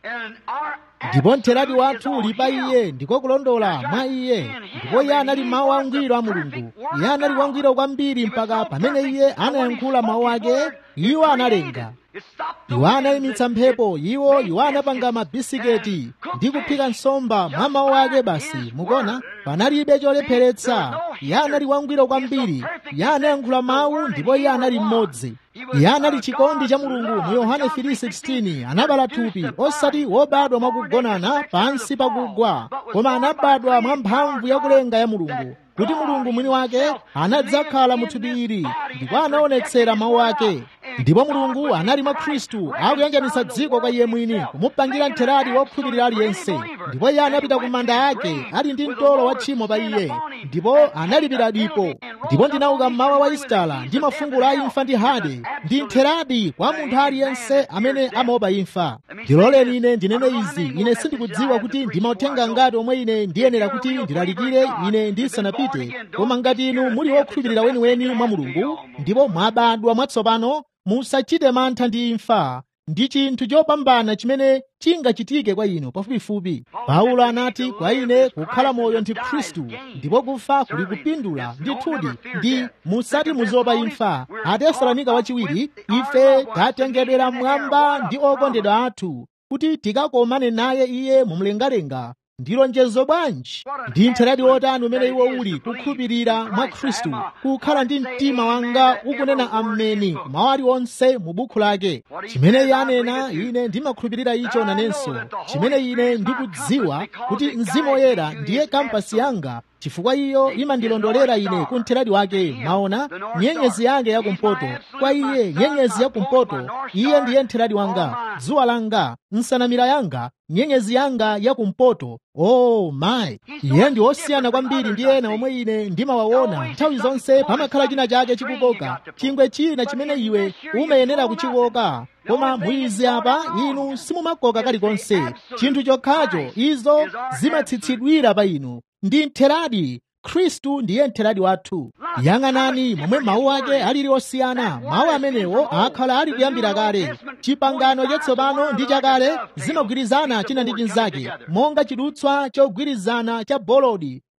ndipo mtheradi wathu uli pa iye ndiko kulondola mwa iye ndipo iye anali mawu angwiro a mulungu iye anali wangwiro kwambiri mpaka pamene iye anayankhula mawu ake iwo analenga iwo anayimitsa mphepo iwo iwo anapanga mabisiketi ndi kuphika nsomba mwa mawu ake basi mukona panalibe cholepheretsa iye anali wangwiro kwambiri iye anayankhula mawu ndipo iye anali mmodzi iye anali chikondi cha mulungu mu yohane 3:16 anabala thupi osati wobadwa mwakugonana pansi pakugwa koma anabadwa mwa mphamvu yakulenga ya mulungu kuti mulungu mwini wake anadzakhala mu thupi ili ndipo anaonetsera mawu ake ndipo mulungu anali mwa khristu akuyanjanitsa dziko kwa iye mwini kumupangira mtheradi wokhulupirira aliyense ndipo iye anapita ku manda ake ali ndi mtolo wa tchimo pa iye ndipo analipira dipo ndipo ndinauka mmawa wa isitala ndi mafungulo a imfa ndi hade ndi mtheradi kwa munthu aliyense amene amaopa imfa ndiloleni ine ndinene izi ine sindikudziwa kuti ndimauthenga ngati omwe ine ndiyenera kuti ndilalikire ine ndisanapite koma ngati inu muli wokhulupirira weniweni mwa mulungu ndipo mwabadwa mwatsopano musachite mantha ndi imfa ndi chinthu chopambana chimene chingachitike kwa inu pafupifupi paulo anati kwa ine kukhala moyo ndi khristu ndipo kufa kuli kupindula ndithudi ndi musati muzopa imfa atesalonika wachiwiri ife tatengedwera mmwamba ndi okondedwa athu kuti tikakomane naye iye mumlengalenga ndi lonjezo bwanji ndi mtheradi wotani umene iwo uli kukhulupirira mwa khristu kukhala ndi mtima wanga ukunena ameni mawu aliwonse mu bukhu lake chimene iye anena ine ndimakhulupirira icho nanenso chimene ine ndikudziwa kuti mzimu woyera ndiye kampasi yanga chifukwa iyo imandilondolera ine ku mtheradi wake maona nyenyezi yake yakumpoto kwa iye nyenyezi yakumpoto iye ndiye mtheradi wanga dzuwa langa nsanamira yanga nyenyezi yanga yakumpoto oh my iye ndi osiyana kwambiri ndi ena omwe ine ndimawaona nthawi zonse pamakhala china chake chikukoka chingwe china chimene iwe umayenera kuchikoka koma muizi apa inu simumakoka kalikonse chinthu chokhacho izo zimatsitsidwira pa inu ndi mtheradi khristu ndiye mtheradi wathu yang'anani momwe mawu ake alili osiyana mawu amenewo akhala ali kuyambira kale chipangano chatsopano ndi chakale zimagwirizana china ndi chinzake monga chidutswa chogwirizana cha bolodi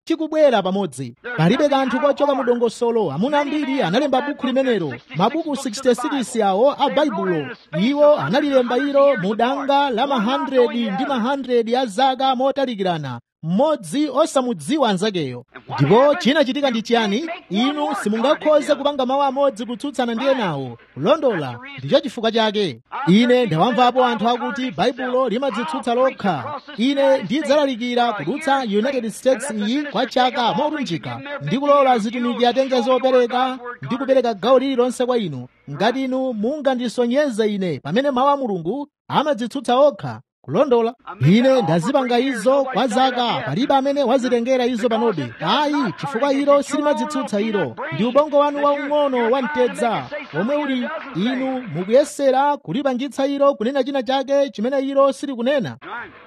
chikubwera pamodzi palibe kanthu kochoka mu dongosolo amuna ambiri analemba buku limenelo mabuku 66 awo a baibulo iwo analilemba ilo mu danga la ma 100 ndi ma 100 ya zaka motalikirana mmodzi osamudziwa anzakeyo ndipo chinachitika ndi chiyani inu simungakhoze kupanga mawu amodzi kutsutsana ndi enawo kulondola ndicho chifukwa chake ine ndawamvapo anthu akuti baibulo limadzitsutsa lokha ine ndidzalalikira kudutsa united states iyi kwa chaka molunjika ndi kulola zitumiki atenge zopereka ndi kupereka gawo lililonse kwa inu ngati inu mungandisonyeze ine pamene mawu a mulungu amadzitsutsa okha kulondola ine ndazipanga izo kwa zaka palibe amene wazitengera izo panobe ayi chifukwa ilo silimadzitsutsa ilo ndi ubongo wanu waung'ono wamtedza omwe uli inu mukuyesera kulipangitsa ilo kunena china chake chimene ilo silikunena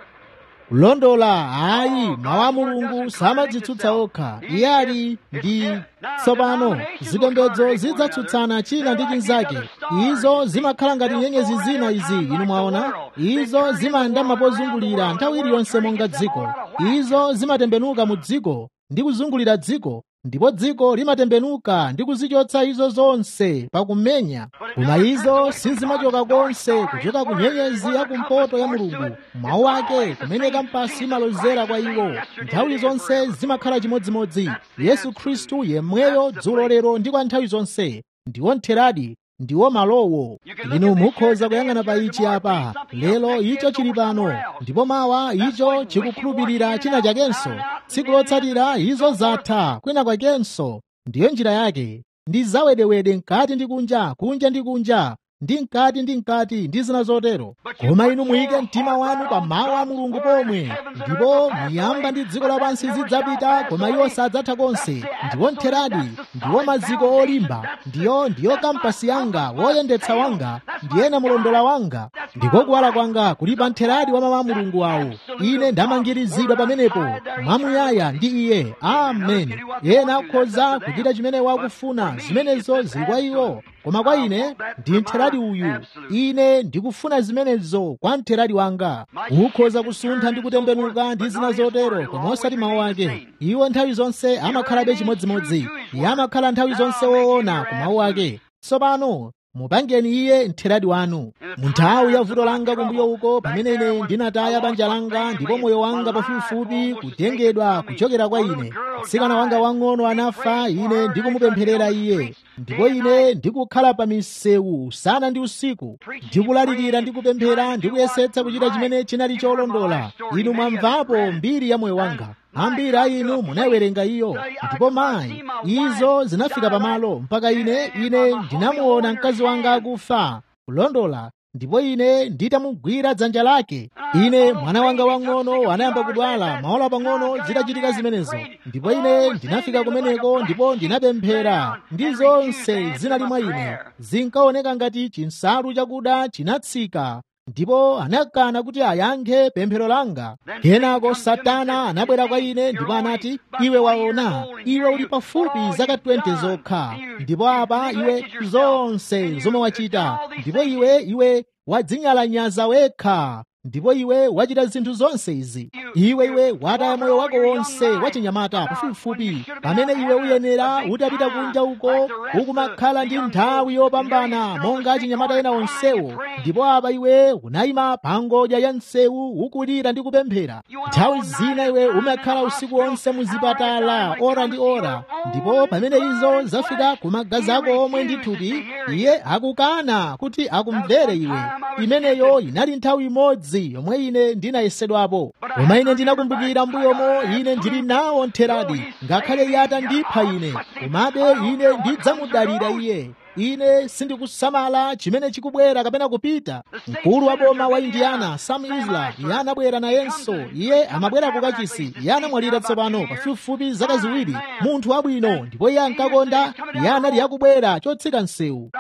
kulondola ayi mawu a mulungu samadzitsutsa okha iye ali ndi tsopano zipembedzo zidzatsutsana china ndi chinzake izo zimakhala ngati nyenyezi zina izi inu mwaona izo zimayandama pozungulira nthawi iliyonse monga dziko izo zimatembenuka mu dziko ndi kuzungulira dziko ndipo dziko limatembenuka ndi kuzichotsa izo zonse pakumenya koma izo sizimachoka konse kuchoka ku nyenyezi yakumpoto ya mulungu mawu ake kumene kampasi imalozera kwa iwo nthawi zonse zimakhala chimodzimodzi yesu khristu yemweyo dzulo lero ndi kwa nthawi zonse ndiwo mtheradi ndiwo malowo inu mukhoza kuyang'ana pa ichi apa lero icho chili pano ndipo mawa icho chikukhulupirira china chakenso tsiku lotsatira izo zatha kwina kwakenso ndiyo njira yake ndi zawedewede mkati ndi kunja kunja ndi kunja ndi mkati ndi mkati ndi zina zotero koma inu muyike mtima wanu pa mawu a mulungu pomwe ndipo miyamba ndi dziko lapansi zidzapita koma iwo sadzatha konse ndiwo mtheradi ndiwo maziko olimba ndiyo ndiyo kampasi yanga woyendetsa wanga ndiyena mulondola wanga ndiko kuwala kwanga kuli pa mtheradi wa mawu a mulungu awo ine ndamangirizidwa pamenepo mwamuyaya ndi iye amen yena akhoza kuchita chimene wakufuna zimenezo zili kwa iwo koma kwa ine ndi mtheradi uyu ine ndikufuna zimenezo kwa mtheradi wanga ukhoza kusuntha ndi kutembenuka ndi zina zotero koma osati mawu ake iwo nthawi zonse amakhalabe chimodzimodzi iye amakhala nthawi zonse woona ku mawu ake tsopano mupangeni iye mtheradi wanu mu nthawi ya vuto langa kumbuyo uko pamene ine ndinataya banja langa ndipo moyo wanga pafupifupi kutengedwa kuchokera kwa ine mtsikana wanga wang'ono anafa ine ndikumupempherera iye ndipo ine ndikukhala pa misewu usana ndi usiku ndikulalikira ndi kupemphera ndikuyesetsa kuchita chimene chinali cholondola inu mwamvapo mbiri ya moyo wanga ambiri a inu munayiwerenga iyo ndipo mayi izo zinafika pamalo mpaka ine ine ndinamuona mkazi wanga akufa kulondola ndipo ine nditamugwira dzanja lake ine mwana wanga wang'ono anayamba kudwala maola pang'ono zitachitika zimenezo ndipo ine ndinafika kumeneko ndipo ndinapemphera ndi zonse zinali mwa ine zinkaoneka ngati chinsalu chakuda chinatsika ndipo anakana kuti ayankhe pemphero langa kenako satana anabwera kwa ine ndipo anati iwe waona iwe uli pafupi zaka 20 zokha ndipo apa iwe zonse zomwe wachita ndipo iwe iwe wadzinyalanyaza wekha ndipo iwe wachita zinthu zonse izi iwe iwe wataya moyo wako wonse wachinyamata pafupifupi pamene iwe uyenera utapita kunja uko ukumakhala ndi nthawi yopambana monga achinyamata ena onsewo ndipo apa iwe unayima pa ngodya ya msewu ukulira ndi kupemphera nthawi zina iwe umakhala usiku wonse muzipatala ora ndi ora ndipo pamene izo zafika ku magazi ako omwe ndi thupi iye akukana kuti akumvere iwe imeneyo inali nthawi imodzi imodzi yomwe ine ndinayesedwapo koma ine ndinakumbukira mbuyomo ine ndili nawo mtheradi ngakhale iye atandipha ine komabe ine ndidzamudalira iye ine sindikusamala chimene chikubwera kapena kupita mkulu wa boma wa indiana sam isla iye anabwera nayenso iye amabwera kukachisi iye anamwalira tsopano pafupifupi zaka ziwiri munthu wabwino ndipo iye ankakonda iye anali akubwera chotsika msewu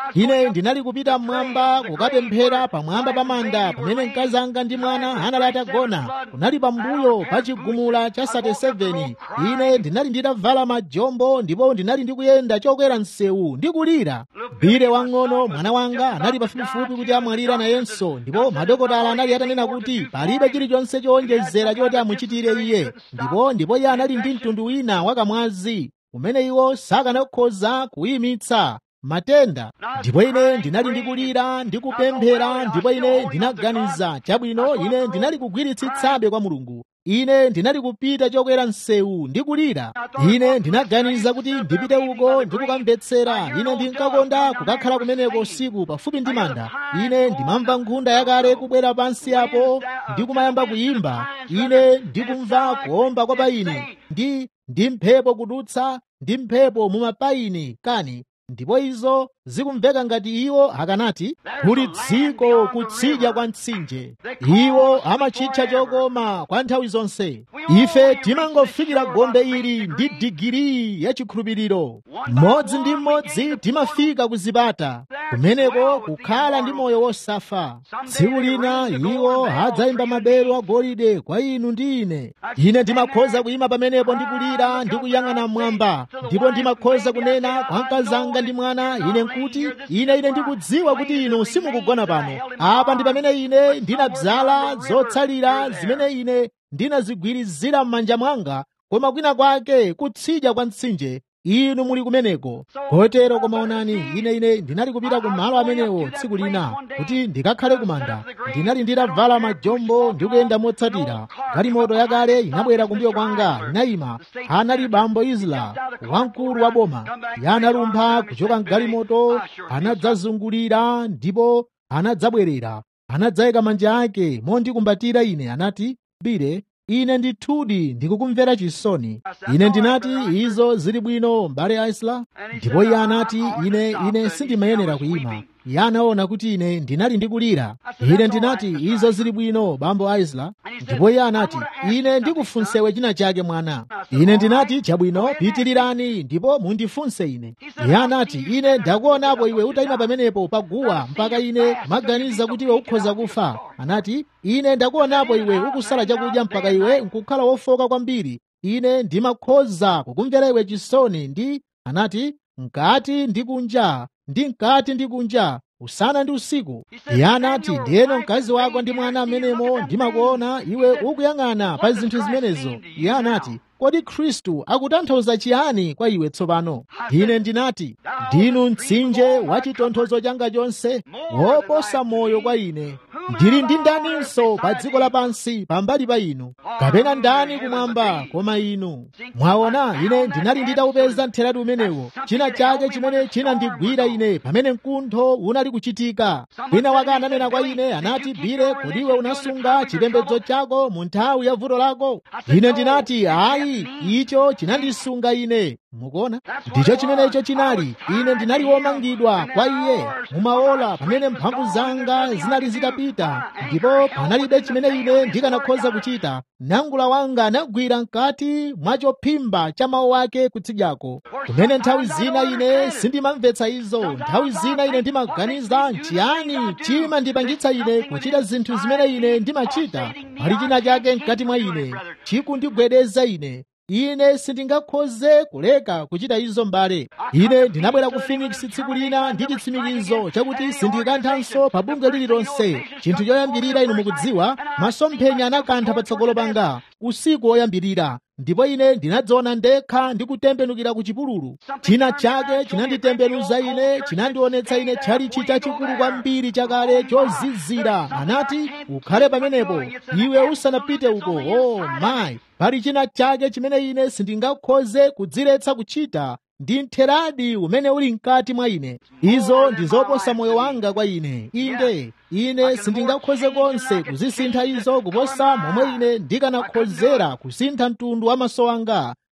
ine ndinali kupita mmwamba kukapemphera pamwamba pa manda pamene mkazi anga ndi mwana anali atagona kunali pambuyo pa chigumula cha 37 ine ndinali nditavala majombo ndipo ndinali ndikuyenda chokwera msewu ndikulira bire wang'ono mwana wanga anali pafupifupi kuti amwalira nayenso ndipo madokotala anali atanena kuti palibe chilichonse chowonjezera choti amuchitire iye ndipo ndipo iye anali ndi mtundu wina wakamwazi umene iwo sakanakhoza kuyimitsa matenda ndipo ine ndinali ndikulira ndikupemphera ndipo ine ndinaganiza chabwino ine ndinali kugwiritsitsabe kwa mulungu ine ndinali kupita chokwera msewu ndikulira ine ndinaganiza kuti ndipite uko ndikukamvetsera ine ndinkakonda kukakhala kumeneko usiku pafupi ndi manda ine ndimamva nkhunda yakale kubwera pansi apo ndikumayamba kuyimba ine ndikumva kuomba kwa payini ndi ndi mphepo kudutsa ndi mphepo mumapayini kani ndipo izo zikumveka ngati iwo akanati kuli dziko kutsidya kwa mtsinje iwo amachitcha chokoma kwa nthawi zonse ife timangofikira gombe ili ndi digiri ya chikhulupiriro mmodzi ndi mmodzi timafika ku zipata kumeneko kukhala ndi moyo wosafa tsiku lina iwo adzayimba maberu agolide kwa inu ndi ine ine ndimakhoza kuyima pamenepo ndikulira ndikuyang'ana mmwamba ndipo ndimakhoza kunena kwa mkazanga ndi mwana ine nkuti ine ine ndikudziwa kuti inu simukugona pano apa ndi pamene ine ndinabzala zotsalira zimene ine ndinazigwirizira m'manja mwanga koma kwina kwake kutsidya kwa mtsinje inu muli kumeneko kotero koma onani ine ine ndinali kupita ku malo amenewo tsiku lina kuti ndikakhale kumanda ndinali nditavala majombo ndikuyenda motsatira galimoto yakale inabwera kumbuyo kwanga inayima anali bambo isla wamkulu wa boma yanalumpha kuchoka mgalimoto anadzazungulira ndipo anadzabwerera anadzayika manja ake mondikumbatira ine anati bire ine ndithudi ndikukumvera chisoni ine ndinati izo zili bwino mbale isla ndipo iye anati ine ine sindimayenera kuyima iye anaona kuti ine ndinali ndikulira ine ndinati izo zili bwino bambo isla ndipo iye anati ine ndikufunsewe china chake mwana ine ndinati chabwino pitirirani ndipo mundifunse ine iye anati ine ndakuonapo iwe utayima pamenepo paguwa mpaka ine kumaganiza kuti iwe ukhoza kufa anati ine ndakuonapo iwe ukusala chakudya mpaka iwe nkukhala wofoka kwambiri ine ndimakhoza kukumvera iwe chisoni ndi anati mkati ndi kunja ndi mkati ndi kunja usana ndi usiku iye anati ndiyeno mkazi wako ndi mwana amenemo ndimakuona iwe ukuyang'ana pa zinthu zimenezo iye anati kodi khristu akutanthauza chiyani kwa iwe tsopano ine ndinati ndinu mtsinje wa chitonthozo changa chonse woposa moyo kwa ine ndili ndi ndaninso pa dziko lapansi pambali pa inu kapena ndani kumwamba koma inu mwaona ine ndinali nditawupeza mtheratu umenewo china chake chimene chinandigwira ine pamene mkuntho unali kuchitika wina wake ananena kwa ine anati bire kodi iwe unasunga chipembedzo chako mu nthawi ya vuto lako ine ndinati ayi icho chinandisunga ine mukuona ndicho chimenecho chinali ine ndinali womangidwa kwa iye mumaola pamene mphamvu zanga zinali zitapita ndipo panalibe chimene ine ndikanakhoza kuchita nangula wanga anagwira mkati mwa chophimba cha mawu ake kutsidyako kumene nthawi zina ine sindimamvetsa izo nthawi zina ine ndimaganiza nchiyani chimandipangitsa ine kuchita zinthu zimene ine ndimachita pali china chake mkati mwa ine chikundigwedeza ine ine sindingakhoze kuleka kuchita izo mbale ine ndinabwera ku phoenix tsiku lina ndi chitsimikizo chakuti sindikanthanso pa bungwe lililonse chinthu choyambirira inu mukudziwa masomphenya anakantha patsogolo panga usiku woyambirira ndipo ine ndinadziona ndekha ndikutembenukira ku chipululu china chake chinanditembenuza ine chinandionetsa ine tchalichi chachikulu kwambiri chakale chozizira anati ukhale pamenepo iwe usanapite uko oh mayi pali china chake chimene ine sindingakhoze kudziletsa kuchita ndi mtheradi umene uli mkati mwa ine izo ndi zoposa moyo wanga kwa ine inde ine sindingakhoze konse kuzisintha izo kuposa momwe ine ndikanakhozera kusintha mtundu wa maso anga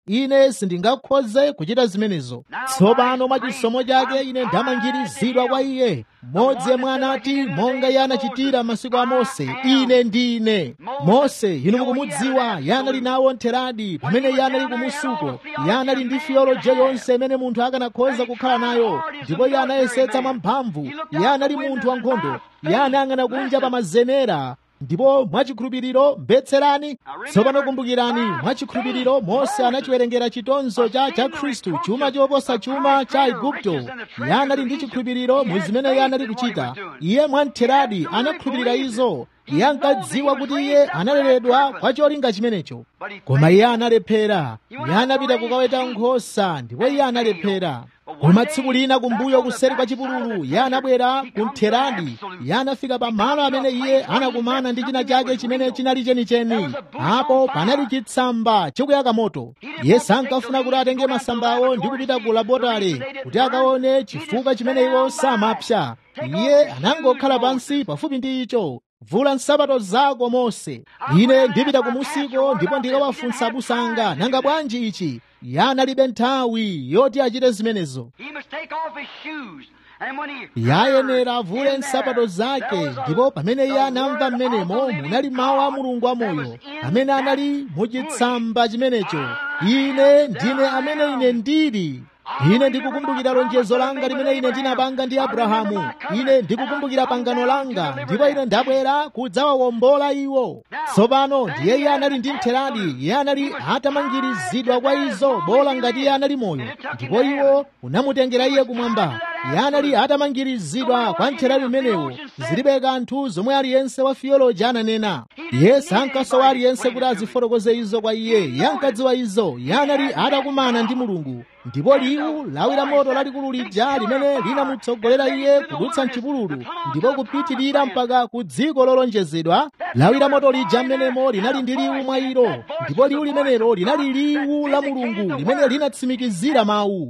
ine sindingakhoze kuchita zimenezo tsopano mwa chisomo chake ine ndamangirizidwa kwa iye mmodzi yemwe anati monga iye anachitira masiku a mose ine ndine mose inu mukumudziwa iye anali nawo ntheradi pamene iye anali kumusuko iye anali ndi fiyoloje yonse imene munthu akanakhoza kukhala nayo ndipo iye anayesetsa mwamphamvu iye anali munthu wankhondo iye anayang'ana kunja pa mazenera ndipo mwachikhulupiriro mbetserani tsopano kumbukirani mwachikhulupiriro mose anachiwerengera chitonzo cha cha khristu chuma choposa chuma cha igupto iye anali ndi chikhulupiriro mu zimene iye anali kuchita iye mwamtheradi anakhulupirira izo iye ankadziwa kuti iye analeredwa kwa cholinga chimenecho koma iye analephera iye anapita kukaweta nkhosa ndipo iye analephera koma tsiku lina kumbuyo kuseri kwa chipululu iye anabwera kumtheradi iye anafika pa malo amene iye anakumana ndi china chake chimene chinali chenicheni apo panali chitsamba chikuyaka moto iye sankafuna kuti atenge masambawo ndi kupita ku labotale kuti akaone chifukwa chimene iwo samapsa iye anangokhala pansi pafupi ndi icho vula nsapato zako mose ine ndipita kumusiko ndipo ndikawafunsa abusa anga nanga bwanji ichi iye analibe nthawi yoti achite zimenezo yayenera avule nsapato zake ndipo pamene iye anamva mmenemo munali mawu a mulungu amoyo amene anali muchitsamba chimenecho ine ndine amene ine ndili ine ndikukumbukira lonjezo langa limene ine ndinapanga ndi abrahamu ine ndikukumbukira pangano langa ndipo ine ndabwera kudzawawombola iwo tsopano ndiye iye anali ndi mtheradi iye anali atamangirizidwa kwa izo bola ngati iye anali moyo ndipo iwo unamutengera iye kumwamba iye anali atamangirizidwa kwa mtheradi umenewo zilibe kanthu zomwe aliyense wa fiyoloji ananena iye sankasowa aliyense kuti azifotokoze izo kwa iye iye ankadziwa izo iye anali atakumana ndi mulungu ndipo liwu lawi la moto lalikulu lija limene linamutsogolera iye kudutsa mchipululu ndipo kupitirira mpaka ku dziko lolonjezedwa lawi la moto lija mmenemo linali ndi liwu mwa ilo ndipo liwu limenelo linali liwu la mulungu limene linatsimikizira mawu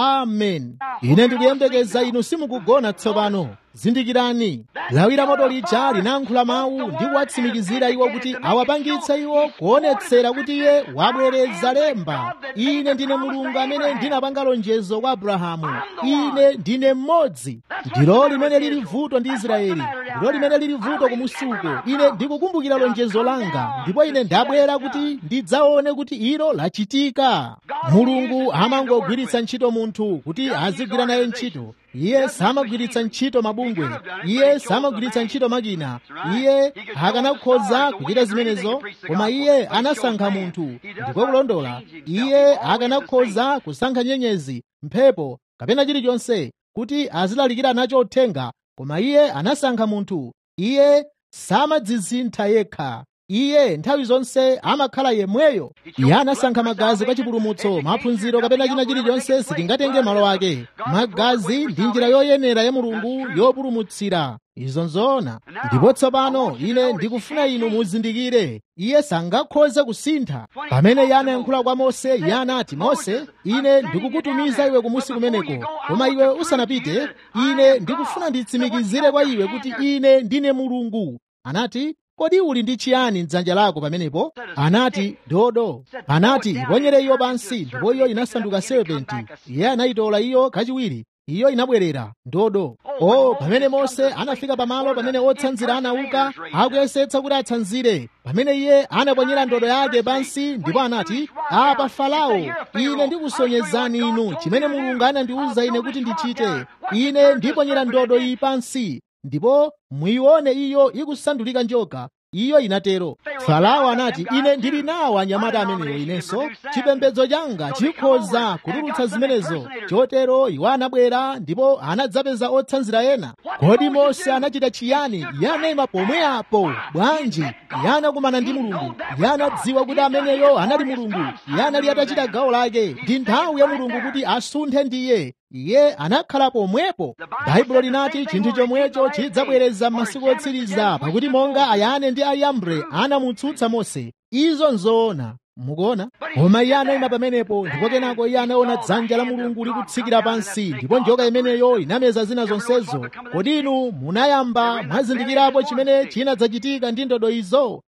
amen ine ndikuyembekeza inu simukugona tsopano zindikirani lawi la moto lija linayankhula mawu ndi kuwatsimikizira iwo kuti awapangitse iwo kuonetsera kuti iye wabwereza lemba ine ndine mulungu amene ndinapanga lonjezo kwa abrahamu ine ndine mmodzi ndilo limene lili vuto ndi israeli ndilo limene lili vuto kumusuko ine ndikukumbukira lonjezo langa ndipo ine ndabwera kuti ndidzaone kuti ilo lachitika mulungu amangogwiritsa ntchito munthu kuti azigwira naye ntchito iye samagwiritsa ntchito mabungwe iye samagwiritsa ntchito makina iye akanakhoza kuchita zimenezo koma iye anasankha munthu ndipo kulondola iye akanakhoza kusankha nyenyezi mphepo kapena chilichonse kuti azilalikira nacho uthenga koma iye anasankha munthu iye samadzisintha yekha iye nthawi zonse amakhala yemweyo iye anasankha magazi kwa chipulumutso maphunziro kapena china chilichonse sitingatenge malo ake magazi ndi njira yoyenera ya mulungu yopulumutsira izo nzoona ndipo tsopano ine ndikufuna inu muzindikire iye sangakhoze kusintha pamene iye anayankhula kwa mose iye anati mose ine ndikukutumiza iwe kumusi kumeneko koma iwe usanapite ine ndikufuna nditsimikizire kwa iwe kuti ine ndine mulungu anati kodi uli ndi chiyani mdzanja lako pamenepo anati dodo anati iponyere iyo pansi ndipo iyo inasanduka serpenti iye anayitola iyo kachiwiri iyo inabwerera ndodo o pamene mose anafika pamalo pamene otsanzira anauka akuyesetsa kuti atsanzire pamene iye anaponyera ndodo yake pansi ndipo anati apa farao ine ndikusonyezani inu chimene mulungu anandiwuza ine kuti ndichite ine ndiponyera ndodo iyi pansi ndipo muione iyo ikusandulika njoka iyo inatero farao anati ine ndili nawo anyamata amenewo inenso chipembedzo changa chikhoza kutulutsa zimenezo chotero iwo anabwera ndipo anadzapeza otsanzira ena kodi mose anachita chiyani iye anayima pomwe apo bwanji iye anakumana ndi mulungu iye anadziwa kuti ameneyo anali mulungu iye anali atachita gawo lake ndi nthawi ya mulungu kuti asunthe ndiye iye anakhala pomwepo baibulo linati chinthu chomwecho chidzabwereza m'masiku otsiriza pakuti monga ayane ndi ayambre anamutsutsa mose izo nzoona mukuona koma iye anayima pamenepo ndipo kenako iye anaona dzanja la mulungu likutsikira pansi ndipo njoka imeneyo inameza zina zonsezo kodi inu munayamba mwazindikirapo chimene chinadzachitika ndi ndodo izo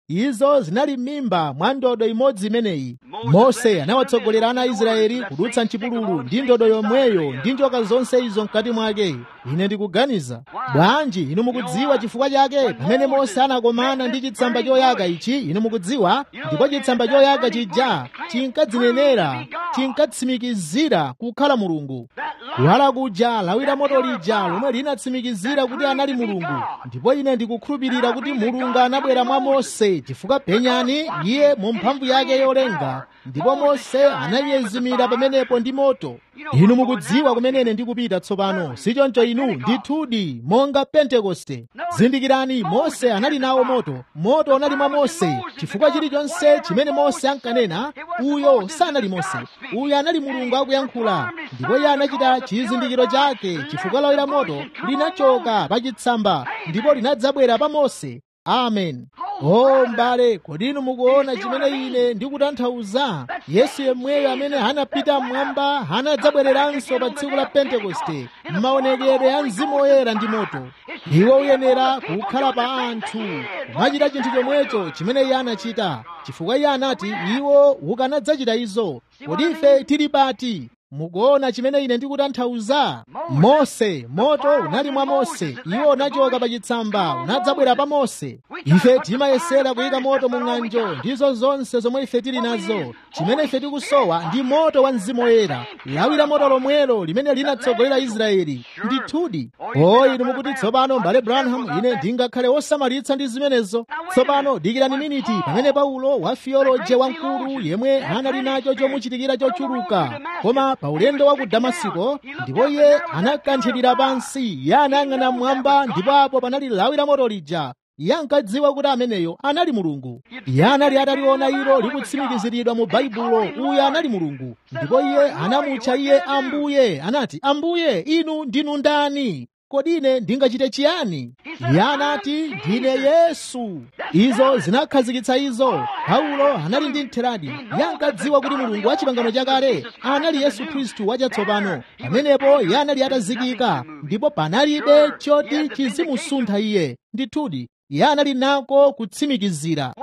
izo zinali m'mimba mwa ndodo imodzi imeneyi mose anawatsogolera ana a israeli kudutsa mchipululu ndi ndodo yomweyo ndi njoka zonse izo mkati mwake ine ndikuganiza bwanji inu mukudziwa chifukwa chake pamene mose anakomana ndi chitsamba choyaka ichi inu mukudziwa ndipo chitsamba choyaka chija chinkadzinenera chinkatsimikizira kukhala mulungu kuwala kuja lawira moto lija lomwe linatsimikizira kuti anali mulungu ndipo ine ndikukhulupirira kuti mulungu anabwera mwa mose chifukwa penyani iye mu mphamvu yake yolenga ndipo mose ananyezimira pamenepo ndi moto inu mukudziwa kumenene ndikupita tsopano sichoncho inu ndithudi monga pentekoste zindikirani mose anali nawo moto moto unali mwa mose chifukwa chilichonse chimene mose ankanena uyo sanali mose uyo anali mulungu akuyankhula ndipo iye anachita chizindikiro chake chifukwa lawira moto linachoka pa chitsamba ndipo linadzabwera pa mose amen o m'bale kodi inu mukuona chimene ine ndikutanthauza yesu yemweyo amene anapita mmwamba anadzabwereranso pa tsiku la pentekoste m'maonekedwe a mzimu woyera ndi moto iwo uyenera kukhala pa anthu kumachita chinthu chomwecho chimene iye anachita chifukwa iye anati iwo ukanadzachita izo kodi ife tili pati mukuona chimene ine ndikutanthauza mose moto unali mwa mose iwo unachoka pa chitsamba unadzabwera pa mose ife timayesera kuyika moto mu ng'anjo ndizo zonse zomwe ife tili nazo chimene ife tikusowa ndi moto wa mzimu woyera lawira moto lomwelo limene linatsogolera israeli ndithudi o inu mukuti tsopano mbale branham ine ndingakhale wosamalitsa ndi zimenezo tsopano dikirani miniti pamene paulo wa fiyoloje wamkulu yemwe anali nacho chomuchitikira chochuluka koma pa ulendo wa ku damasiko ndipo iye anakanthirira pansi iye anayang'ana mmwamba ndipo apo panali lawira moto lija iye ankadziwa kuti ameneyo anali mulungu iye anali ataliona ilo likutsimikiziridwa mu baibulo uyu anali mulungu ndipo iye anamutcha iye ambuye anati ambuye inu ndinu ndani kodi ine ndingachite chiyani iye anati ndine yesu izo zinakhazikitsa izo paulo anali ndi mtheradi iye ankadziwa kuti mulungu wa chipangano chakale anali yesu khristu wachatsopano pamenepo iye anali atazikika ndipo panalibe choti chizimusuntha iye ndithudi iye anali nako kutsimikizira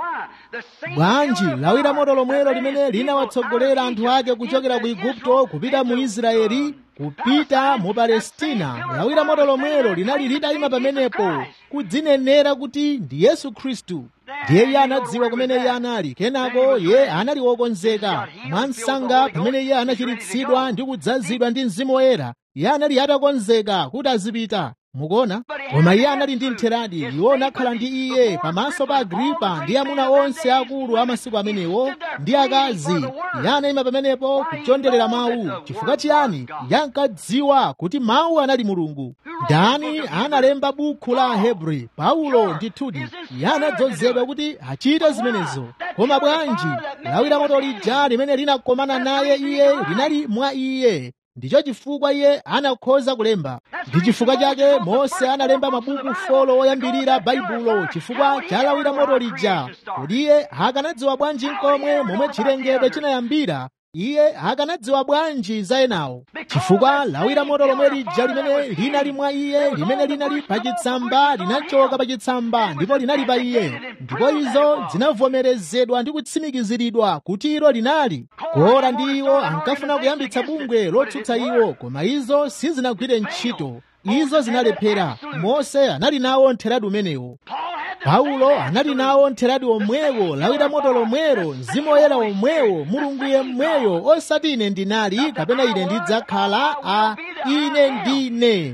bwanji lawira moto lomwelo limene linawatsogolera anthu ake kuchokera ku igupto kupita mu israeli kupita mu palestina lawira moto lomwelo linali litayima pamenepo kudzinenera kuti ndi yesu khristu ndiye iye anadziwa kumene iye anali kenako iye anali wokonzeka mwansanga pamene iye anachiritsidwa ndi kudzazidwa ndi mzimu woyera iye anali atakonzeka kuti azipita mukuona koma iye anali ndi mtheradi iwo anakhala ndi iye pamaso pa agripa ndi amuna onse akulu a masiku amenewo ndi akazi iye anayima pamenepo kuchonderera mawu chifukwa chiyani iye ankadziwa kuti mawu anali mulungu ndani analemba bukhu la ahebri paulo ndithudi iye anadzozedwa kuti achite zimenezo koma bwanji lawira moto lija limene linakomana naye iye linali mwa iye ndicho chifukwa iye anakhoza kulemba ndi chifukwa chake mose analemba mabuku folo oyambirira baibulo chifukwa chalawira moto lija kodi iye akanadziwa bwanji nkomwe momwe chilengedwe chinayambira iye akanadziwa bwanji za enawo chifukwa lawira moto lomwe lija limene linali mwa iye limene linali pa chitsamba linachoka pa chitsamba ndipo linali pa iye ndipo izo zinavomerezedwa ndi kutsimikiziridwa kuti ilo linali kora ndi iwo ankafuna kuyambitsa bungwe lotsutsa iwo koma izo sizinagwire ntchito izo zinalephera mose anali nawo mtheradi umenewo paulo anali nawo mtheradi omwewo lawira moto lomwero mzimu woyera omwewo mulungu yemweyo osati ine ndinali kapena ine ndidzakhala a ine ndine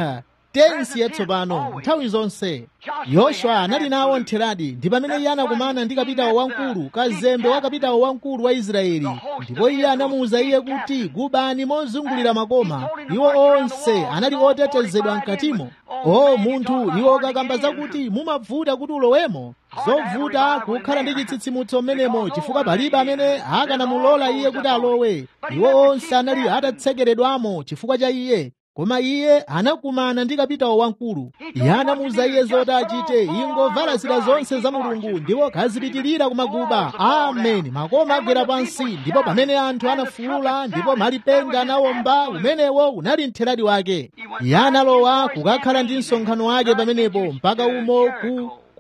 tensi yatsopano nthawi zonse yoswa anali nawo mtheradi ndi pamene iye anakumana ndi kapitawo wamkulu kazembe wa kapitawo wamkulu wa israeli ndipo iye anamuwuza iye kuti gubani mozungulira makoma iwo onse anali otetezedwa mkatimo o munthu iwo kakamba zakuti mumavuta kuti ulowemo zovuta kukhala ndi chitsitsimutso mmenemo chifukwa palibe amene akanamulola iye kuti alowe iwo onse anali atatsekeredwamo chifukwa cha iye koma iye anakumana ndi kapitawo wamkulu iye anamuwuza iye zoti achite ingovala zida zonse za mulungu ndipo kazipitirira kumaguba ameni makoma agwera pansi ndipo pamene anthu anafuwula ndipo malipenga anawomba umenewo unali mtheradi wake iye analowa kukakhala ndi msonkhano wake pamenepo mpaka umo ku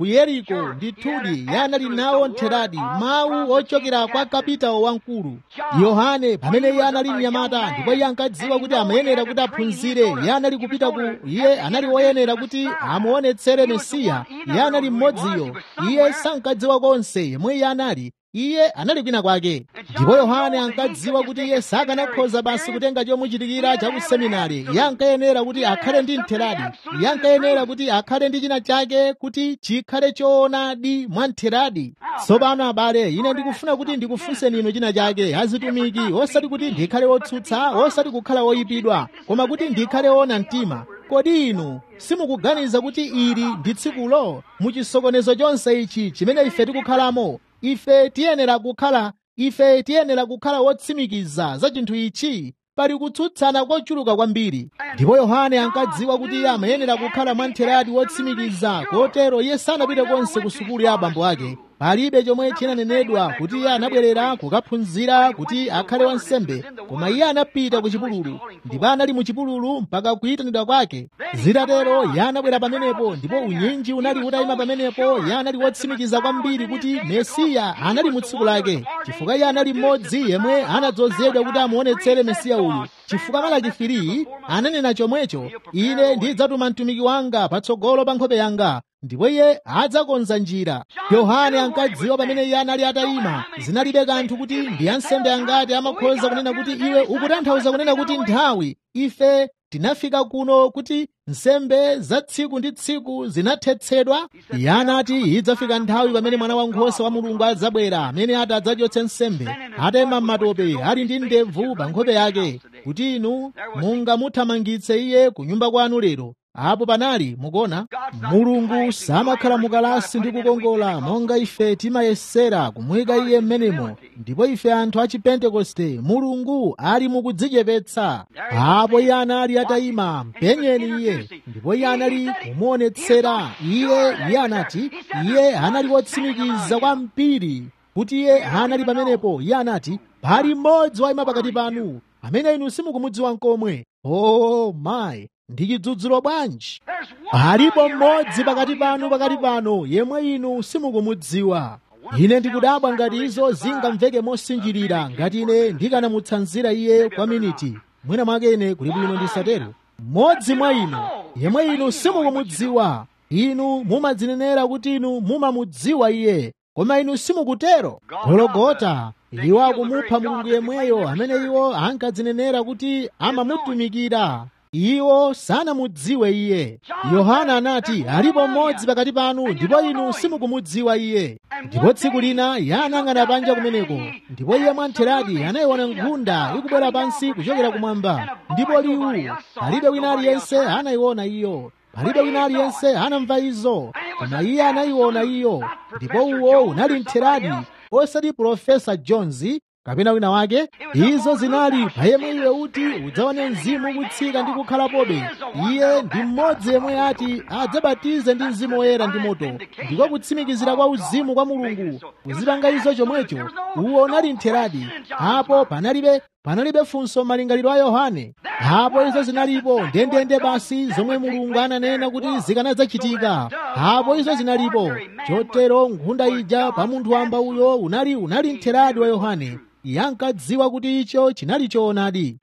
ku yeriko ndithudi iye anali nawo ntheradi mawu ochokera kwa kapitawo wamkulu yohane pamene iye anali mnyamata ndipo iye ankadziwa kuti amayenera kuti aphunzire iye anali kupita ku iye anali woyenera kuti amuonetsere mesiya iye anali mmodziyo iye sankadziwa konse yemwe iye anali iye anali kwina kwake ndipo yohane ankadziwa kuti iye sakanakhoza basi kutenga chomuchitikira cha kuseminari iye ankayenera kuti akhale ndi ntheradi iye ankayenera kuti akhale ndi china chake kuti chikhale choonadi mwa ntheradi tsopano abale ine ndikufuna kuti ndikufunseni inu china chake azitumiki osati kuti ndikhale wotsutsa osati kukhala woyipidwa koma kuti ndikhale woona mtima kodi inu simukuganiza kuti ili ndi tsikulo muchisokonezo chonse ichi chimene ife tikukhalamo ife tiyenera kukhala ife tiyenera kukhala wotsimikiza za chinthu ichi pali kutsutsana kochuluka kwambiri ndipo yohane ankadziwa kuti iye amayenera kukhala mwamtheradi wotsimikiza kotero iye sanapite konse ku sukulu ya abambo ake palibe chomwe chinanenedwa kuti iye anabwerera kukaphunzira kuti akhale wansembe koma iye anapita ku chipululu ndipo anali mu chipululu mpaka kuyitanidwa kwake zitatero iye anabwera pamenepo ndipo unyinji unali utayima pamenepo iye anali wotsimikiza kwambiri kuti mesiya anali mu tsiku lake chifukwa iye anali mmodzi yemwe anadzozedwa kuti amuonetsere mesiya uyu chifukwa malachifiri ananena chomwecho ine ndidzatuma mtumiki wanga patsogolo pa nkhope yanga ndipo iye adzakonza njira yohane ankadziwa pamene iye anali atayima zinalibe kanthu kuti ndi ansembe angati amakhoza kunena kuti iwe ukutanthauza kunena kuti nthawi ife tinafika kuno kuti nsembe za tsiku ndi tsiku zinathetsedwa iye anati idzafika nthawi pamene mwana wankhosa wa mulungu adzabwera amene ati adzachotse nsembe atayima m'matope ali ndi ndebvu pa nkhope yake kuti inu mungamuthamangitse iye ku nyumba kwanu lero apo panali mukuona mulungu samakhala mukalasi ndi kukongola monga ife timayesera kumuyika iye m'menemo ndipo ife anthu a chipentekoste mulungu ali mukudzichepetsa apo iye anali atayima mpenyeni iye ndipo iye anali kumuonetsera iye iye anati iye anali wotsimikiza kwambiri kuti iye anali pamenepo iye anati pali mmodzi wayima pakati panu amene inu simukumudziwa nkomwe oh my ndi chidzudzulo bwanji alipo mmodzi pakati panu pakati pano yemwe inu simukumudziwa ine ndikudabwa ngati izo zingamveke mosinjirira ngati ine ndikanamutsanzira iye kwa miniti mwina mwake ine kuli bwino ndisatero mmodzi mwa inu yemwe inu simukumudziwa inu mumadzinenera kuti inu mumamudziwa iye koma inu simukutero gologota iwo akumupha mulungu yemweyo amene iwo ankadzinenera kuti amamutumikira iwo sanamudziwe iye yohana anati alipo mmodzi pakati panu ndipo inu simukumudziwa iye ndipo tsiku lina iye anang'ana panja kumeneko ndipo iye mwamtheradi anayiona nkhunda ikubwera pansi kuchokera kumwamba ndipo liwu palibe wina aliyense anayiona iyo palibe wina aliyense anamva izo koma iye anayiona iyo ndipo uwo unali mtheradi osati profesa jones kapena wina wake izo zinali pa yemwe iwe uti udzaone mzimu kutsika ndi kukhalapobe iye ndi mmodzi yemwe ati adzabatize ndi mzimu woyera ndi moto ndiko kutsimikizira kwa uzimu kwa mulungu kuzipanga izo chomwecho uwo unali mtheradi apo panalibe panalibe funso malingaliro a yohane apo izo zinalipo ndendende basi zomwe mulungu ananena kuti zikanadzachitika apo izo zinalipo chotero nkhunda ija pa munthu wamba uyo unali unali mtheradi wa yohane iye ankadziwa kuti icho chinali choonadi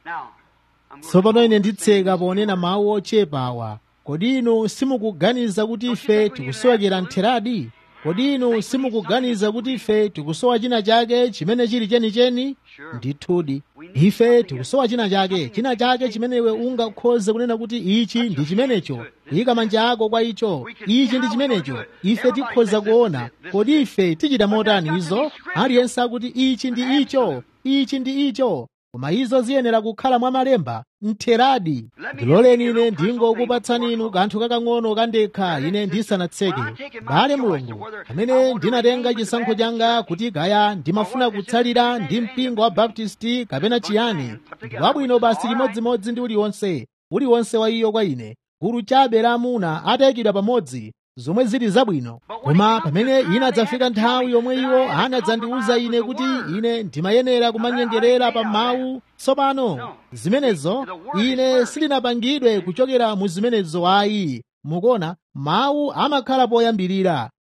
tsopano ine nditseka ponena mawu ochepa awa kodi inu simukuganiza kuti ife tikusowekera mtheradi kodi inu simukuganiza kuti ife tikusowa china chake chimene chili chenicheni ndithudi ife tikusowa china chake china chake chimene iwe ungakhoze kunena kuti ichi ndi chimenecho ika manja ako kwa icho ichi ndi chimenecho ife tikhoza kuona kodi ife tichita motani izo aliyense akuti ichi ndi icho ichi ndi icho koma izo ziyenera kukhala mwa malemba mtheradi ndiloleni ine ndingokupatsani inu kanthu kakang'ono kandekha ine ndisanatseke bale mulungu amene ndinatenga chisankho changa kuti kaya ndimafuna kutsalira ndi mpingo wa baptisti kapena chiyani ndi wabwino basi limodzimodzi ndi uliwonse uliwonse wa iyo kwa ine gulu chabe la amuna atayikidwa pamodzi zomwe zili zabwino koma pamene inadzafika nthawi yomwe iwo anadzandiwuza ine kuti ine ndimayenera kumanyengerera pa mawu tsopano zimenezo ine sindinapangidwe kuchokera mu zimenezo ayi mukuona mawu amakhala poyambirira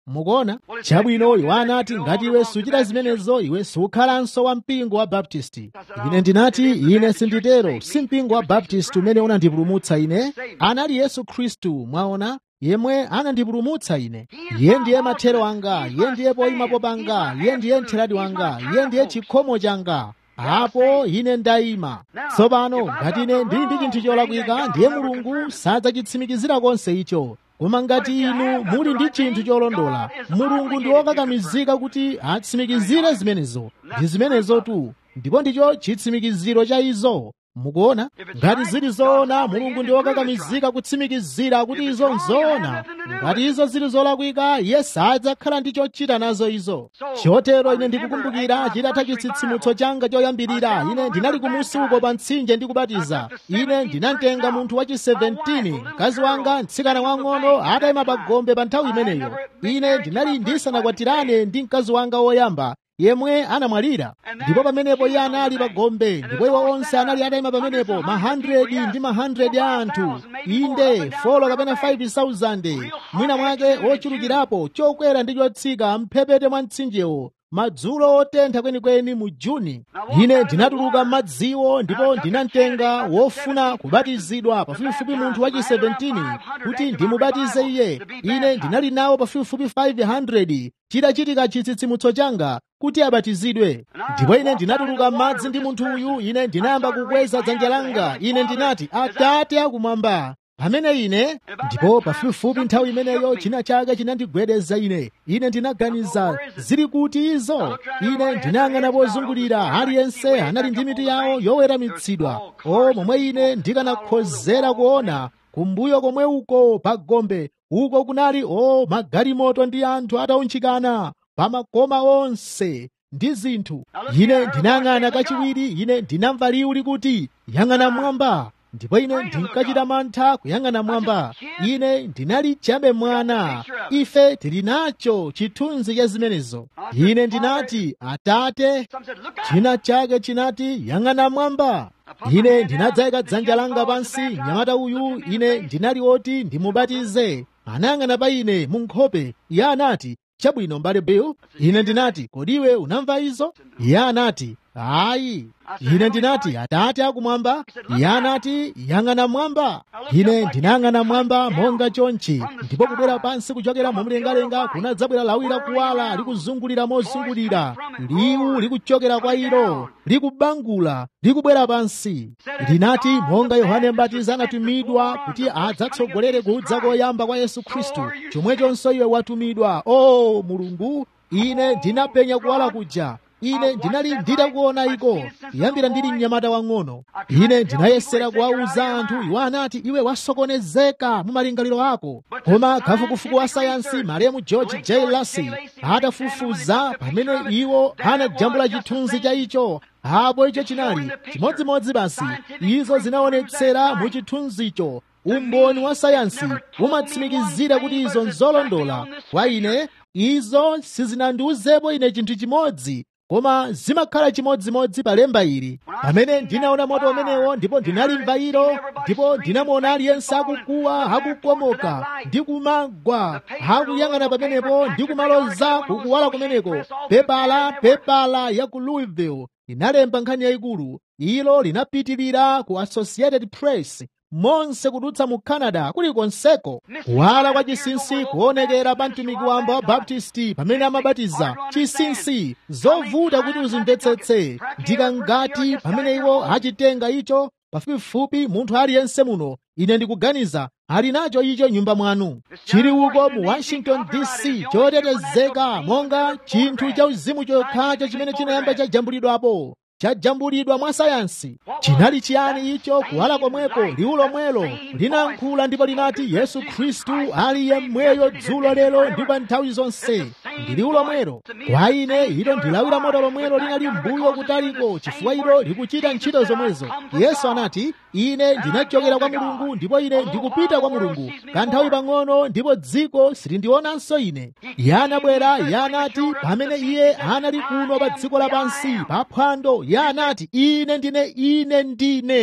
mukuona chabwino iwo anati ngati iwe suchita zimenezo iwe sukhalanso wa mpingo wa baptisti ine ndinati ine sinditero si mpingo wa baptisti umene unandipulumutsa ine anali yesu khristu mwaona yemwe anandipulumutsa ine iye ndiye mathero anga iye ndiye poyimapo panga iye ndiye mtheradi wanga iye ndiye chikhomo changa apo ine ndayima tsopano ngati ine ndili ndi chinthu cholakwika ndiye mulungu sadzachitsimikizira konse icho koma ngati inu muli ndi chinthu cholondola mulungu ndi wokakamizika kuti atsimikizire zimenezo ndi zimenezo tu ndipo ndicho chitsimikiziro cha izo mukuona ngati zili zoona mulungu ndi wokakamizika kutsimikizira kuti izo nzoona ngati izo zili zolakwika iye sadzakhala ndi chochita nazo izo chotero ine ndikukumbukira chitatha chitsitsimutso changa choyambirira ine ndinali kumusi uko pa mtsinje ndikubatiza ine ndinatenga munthu wachi 17 mkazi wanga mtsikana wang'ono atayima pa gombe pa nthawi imeneyo ine ndinali ndisanakwatirane ndi mkazi wanga woyamba yemwe anamwalira ndipo pamenepo iye anali pa gombe ndipo iwo onse anali atayima pamenepo ma 100 ndi ma 100 a anthu inde folo kapena 5000 mwina mwake ochulukirapo chokwera ndi chotsika mphepete mwa mtsinjewo madzulo otentha kwenikweni mu juni ine ndinatuluka m'madziwo ndipo ndinamtenga wofuna kubatizidwa pafupifupi munthu wachi 17 kuti ndimubatize iye ine ndinali nawo pafupifupi 500 chitachitika chitsitsimutso changa kuti abatizidwe ndipo ine ndinatuluka m'madzi ndi munthu uyu ine ndinayamba kukweza dzanja langa ine ndinati atate akumwamba pamene ine ndipo pafupifupi nthawi imeneyo china chake chinandigwedeza ine ine ndinaganiza zili kuti izo ine ndinayang'ana pozungulira aliyense anali ndi mitu yawo yoweramitsidwa o momwe ine ndikanakhozera kuona kumbuyo komwe uko pa gombe uko kunali o magalimoto ndi anthu ataunjikana pa makoma onse ndi zinthu ine ndinayang'ana kachiwiri ine ndinamva liwu likuti yang'ana mwamba ndipo ine ndinkachita mantha kuyang'ana mwamba ine ndinali chabe mwana ife tili nacho chithunzi cha zimenezo ine ndinati atate china chake chinati yang'ana mwamba ine ndinadzayika dzanja langa pansi mnyamata uyu ine ndinali woti ndimubatize anayang'ana pa ine mu nkhope iye anati chabwino mbale bill ine ndinati kodiwe unamva izo iye anati ayi ine ndinati atate akumwamba iye anati yang'ana mwamba ine ndinayang'ana mwamba monga chonchi ndipo kubwera pansi kuchokera momlengalenga kunadzabwera lawi lakuwala likuzungulira mozungulira liwu likuchokera kwa ilo likubangula likubwera pansi linati monga yohane mbatizi anatumidwa kuti adzatsogolere kudza koyamba kwa yesu khristu chomwechonso iwe watumidwa o mulungu ine ndinapenya kuwala kuja ine ndinali nditakuona iko kuyambira ndili mnyamata wang'ono ine ndinayesera kuwawuza anthu iwo anati iwe wasokonezeka mu malingaliro ako koma kafukufuku wa sayansi malemu george j lacy atafufuza pamene iwo anajambula chithunzi cha icho apo icho chinali chimodzimodzi basi izo zinaonetsera mu chithunzicho umboni wa sayansi umatsimikizira kuti izo nzolondola kwa ine izo sizinandiuzepo ine chinthu chimodzi koma zimakhala chimodzimodzi pa lemba ili pamene ndinaona moto umenewo ndipo ndinalimva ilo ndipo ndinamuona aliyense akukuwa akukomoka ndi kumagwa akuyang'ana pamenepo ndi kumaloza kukuwala kumeneko pepala pepala ya ku louisville inalemba nkhani yayikulu ilo linapitirira ku associated press monse kudutsa mu canada kulikonseko kuwala kwa chinsinsi kuonekera pa mtumiki wamba wa baptisti pamene amabatiza chinsinsi zovuta kuti uzimvetsetse ndikangati pamene iwo achitenga icho pafupifupi munthu aliyense muno ine ndikuganiza ali nacho icho nyumba mwanu chili uko mu washington dc chotetezeka monga chinthu cha uzimu chokhacho chimene chinayamba chajambulidwapo chajambulidwa mwa sayansi chinali chiyani icho kuwala komweko liwu lomwelo linankhula ndipo linati yesu khristu ali yemweyo dzulo lero ndi pa nthawi zonse ndi liwu lomwelo kwa ine ilo ndilawira moto lomwelo linali mbuyo kutaliko chifukwa ilo likuchita ntchito zomwezo yesu anati ine ndinachokera kwa mulungu ndipo ine ndikupita kwa mulungu kanthawi pang'ono ndipo dziko silindionanso ine iye anabwera iye anati pamene iye anali kuno pa dziko lapansi pa phwando iye anati ine ndine ine ndine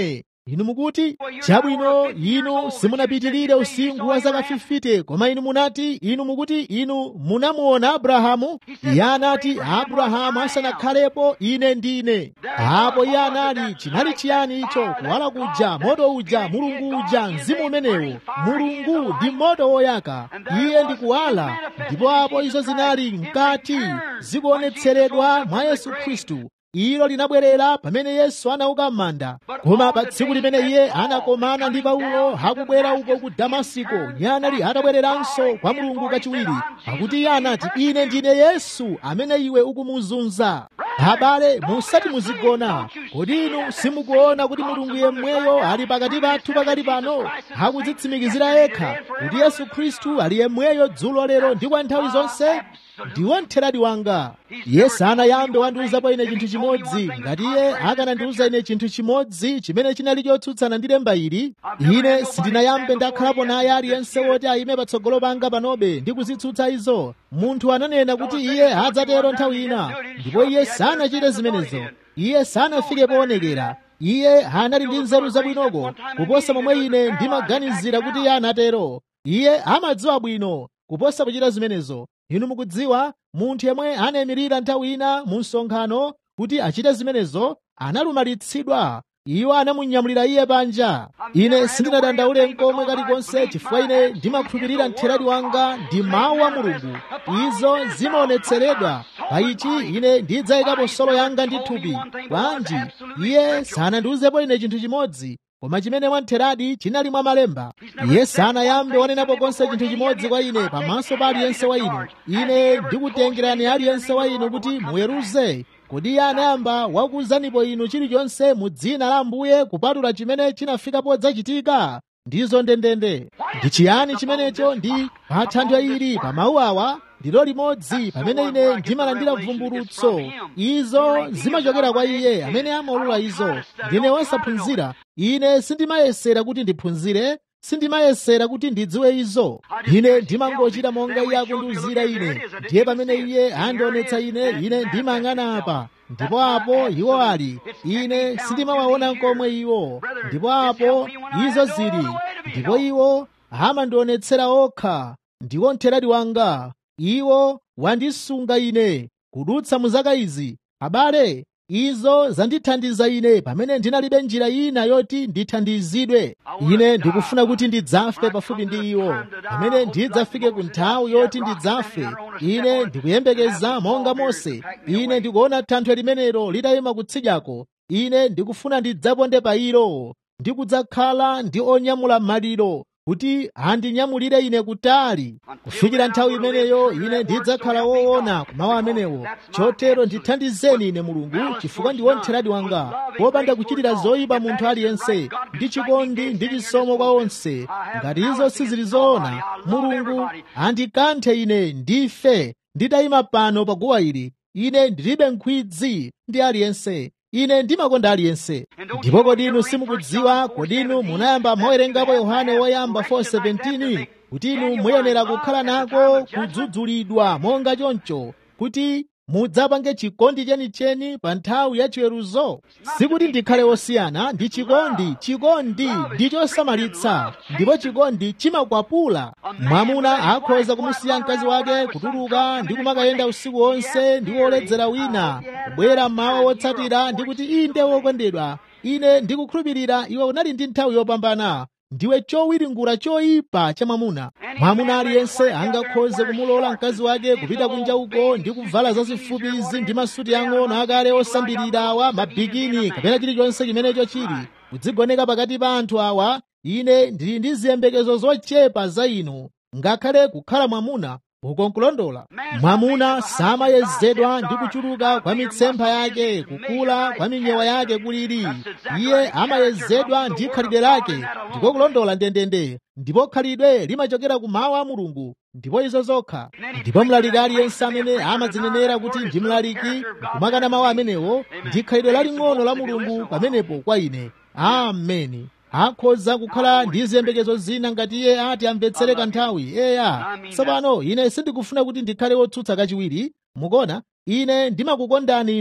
inu mukuti chabwino inu simunapitirire usinkhu wa zaka 50 koma inu munati inu mukuti inu munamuona abrahamu iye anati abrahamu asanakhalepo ine ndine apo iye anali chinali chiyani icho kuwala kuja moto uja mulungu uja mzimu umenewo mulungu ndi moto woyaka iye ndi kuwala ndipo apo izo zinali mkati zikuonetseredwa mwa yesu khristu ilo linabwerera pamene yesu anauka m'manda koma pa tsiku limene iye anakomana ndi paulo akubwera uko ku damasiko iye anali atabwereranso kwa mulungu kachiwiri pakuti iye anati ine ndine yesu amene iwe ukumuzunza abale musati muzigona kodi inu simukuona kuti mulungu yemweyo ali pakati pathu pakali pano akudzitsimikizira yekha kuti yesu khristu ali yemweyo dzulo lero ndi kwa nthawi zonse ndiwo mtheradi wanga iye sanayambe wandiuzapo ine chinthu chimodzi ngati iye akanandiuza ine chinthu chimodzi chimene chinali chotsutsana ndi lemba ili ine sindinayambe ndakhalapo naye aliyense woti ayime patsogolo panga panobe ndi kuzitsutsa izo munthu ananena kuti iye adzatero nthawi ina ndipo iye sanachite zimenezo iye sanafike poonekera iye anali ndi nzeru zabwinoko kuposa momwe ine ndimaganizira kuti iye anatero iye amadziwa bwino kuposa kuchita zimenezo inu mukudziwa munthu yemwe anayimirira nthawi ina mu msonkhano kuti achite zimenezo analumalitsidwa iwo anamunyamulira iye panja ine sindinadandaule nkomwe kalikonse chifukwa ine ndimakhulupirira mtheradi wanga ndi mawu a mulungu izo zimaonetseredwa pa ichi ine ndidzayikapo solo yanga ndi thupi bwanji iye sanandiuzepo ine chinthu chimodzi koma chimene mwamtheradi chinali mwa malemba iye sanayambe wanenapo konse chinthu chimodzi kwa ine pamaso pa aliyense wa inu ine ndikutengerani aliyense wa inu kuti muweruze kodi iye anayamba wakuwuzanipo inu chilichonse mu dzina la ambuye kupatula chimene chinafika podzachitika ndizo ndendende ndi chiyani chimenecho ndi pa thanthwe ili pa mawu awa ndilo limodzi pamene ine ndimalandira vumbulutso izo zimachokera kwa iye amene amaulula izo ndine wosaphunzira ine sindimayesera kuti ndiphunzire sindimayesera kuti ndidziwe izo ine ndimangochita monga iye akundiwuzira ine ndiye pamene iye andionetsa ine ine ndimayang'ana apa ndipo apo iwo ali ine sindimawaona nkomwe iwo ndipo apo izo zili ndipo iwo amandionetsera okha ndiwo mtheradi wanga iwo wandisunga ine kudutsa mu zaka izi abale izo zandithandiza ine pamene ndinalibe njira ina yoti ndithandizidwe ine ndikufuna kuti ndidzafe pafupi ndi iwo pamene ndidzafike ku nthawi yoti ndidzafe ine ndikuyembekeza monga mose ine ndikuona thanthwe limenelo litayima kutsidyako ine ndikufuna ndidzaponde pa ilo ndikudzakhala ndi onyamula maliro kuti andinyamulire ine kutali kufikira nthawi imeneyo ine ndidzakhala woona kumawu amenewo chotero ndithandizeni ine mulungu chifukwa ndi womtheradi wanga wopanda kuchitira zoyipa munthu aliyense ndi chikondi ndi chisomo kwa onse ngati izo sizili zoona mulungu andikanthe ine ndife nditayima pano pa guwa ili ine ndilibe nkhwidzi ndi aliyense ine ndimakonda aliyense ndipo kodi inu simukudziwa kodi inu munayamba mwawerengapo yohane woyamba 4:17 kuti inu muyenera kukhala nako kudzudzulidwa monga choncho kuti mudzapange chikondi chenicheni pa nthawi ya chiweruzo sikuti ndikhale wosiyana ndi chikondi chikondi ndi chosamalitsa ndipo chikondi chimakwapula mwamuna akhoza kumusiya mkazi wake kutuluka ndi kumakayenda usiku wonse ndi woledzera wina kubwera mmawa wotsatira ndi kuti inde wokondedwa ine ndikukhulupirira iwe unali ndi nthawi yopambana ndiwe chowiringula choyipa cha mwamuna mwamuna aliyense angakhoze kumulola mkazi wake kupita kunja uko ndi kuvala zazifupi izi ndi masuti ang'ono akale osambirira awa mabikini kapena chilichonse chimenecho chili kudzigoneka pakati pa anthu awa ine ndili ndi ziyembekezo zochepa za inu ngakhale kukhala mwamuna uko nkulondola mwamuna samayezedwa ndi kuchuluka kwa mitsempha yake kukula kwa minyewa yake kuliri iye amayezedwa ndi khalidwe lake ndiko kulondola ndendende ndipo khalidwe limachokera ku mawu a mulungu ndipo izo zokha ndipo mlaliki aliyense amene amadzinenera kuti ndi mlaliki kumakana mawu amenewo ndi khalidwe laling'ono la mulungu pamenepo kwa ine ameni akhoza kukhala ndi ziyembekezo zina ngati iye ati amvetsere kanthawi eya tsopano ine sindikufuna kuti ndikhale wotsutsa kachiwiri mukona ine ndimakukondani inu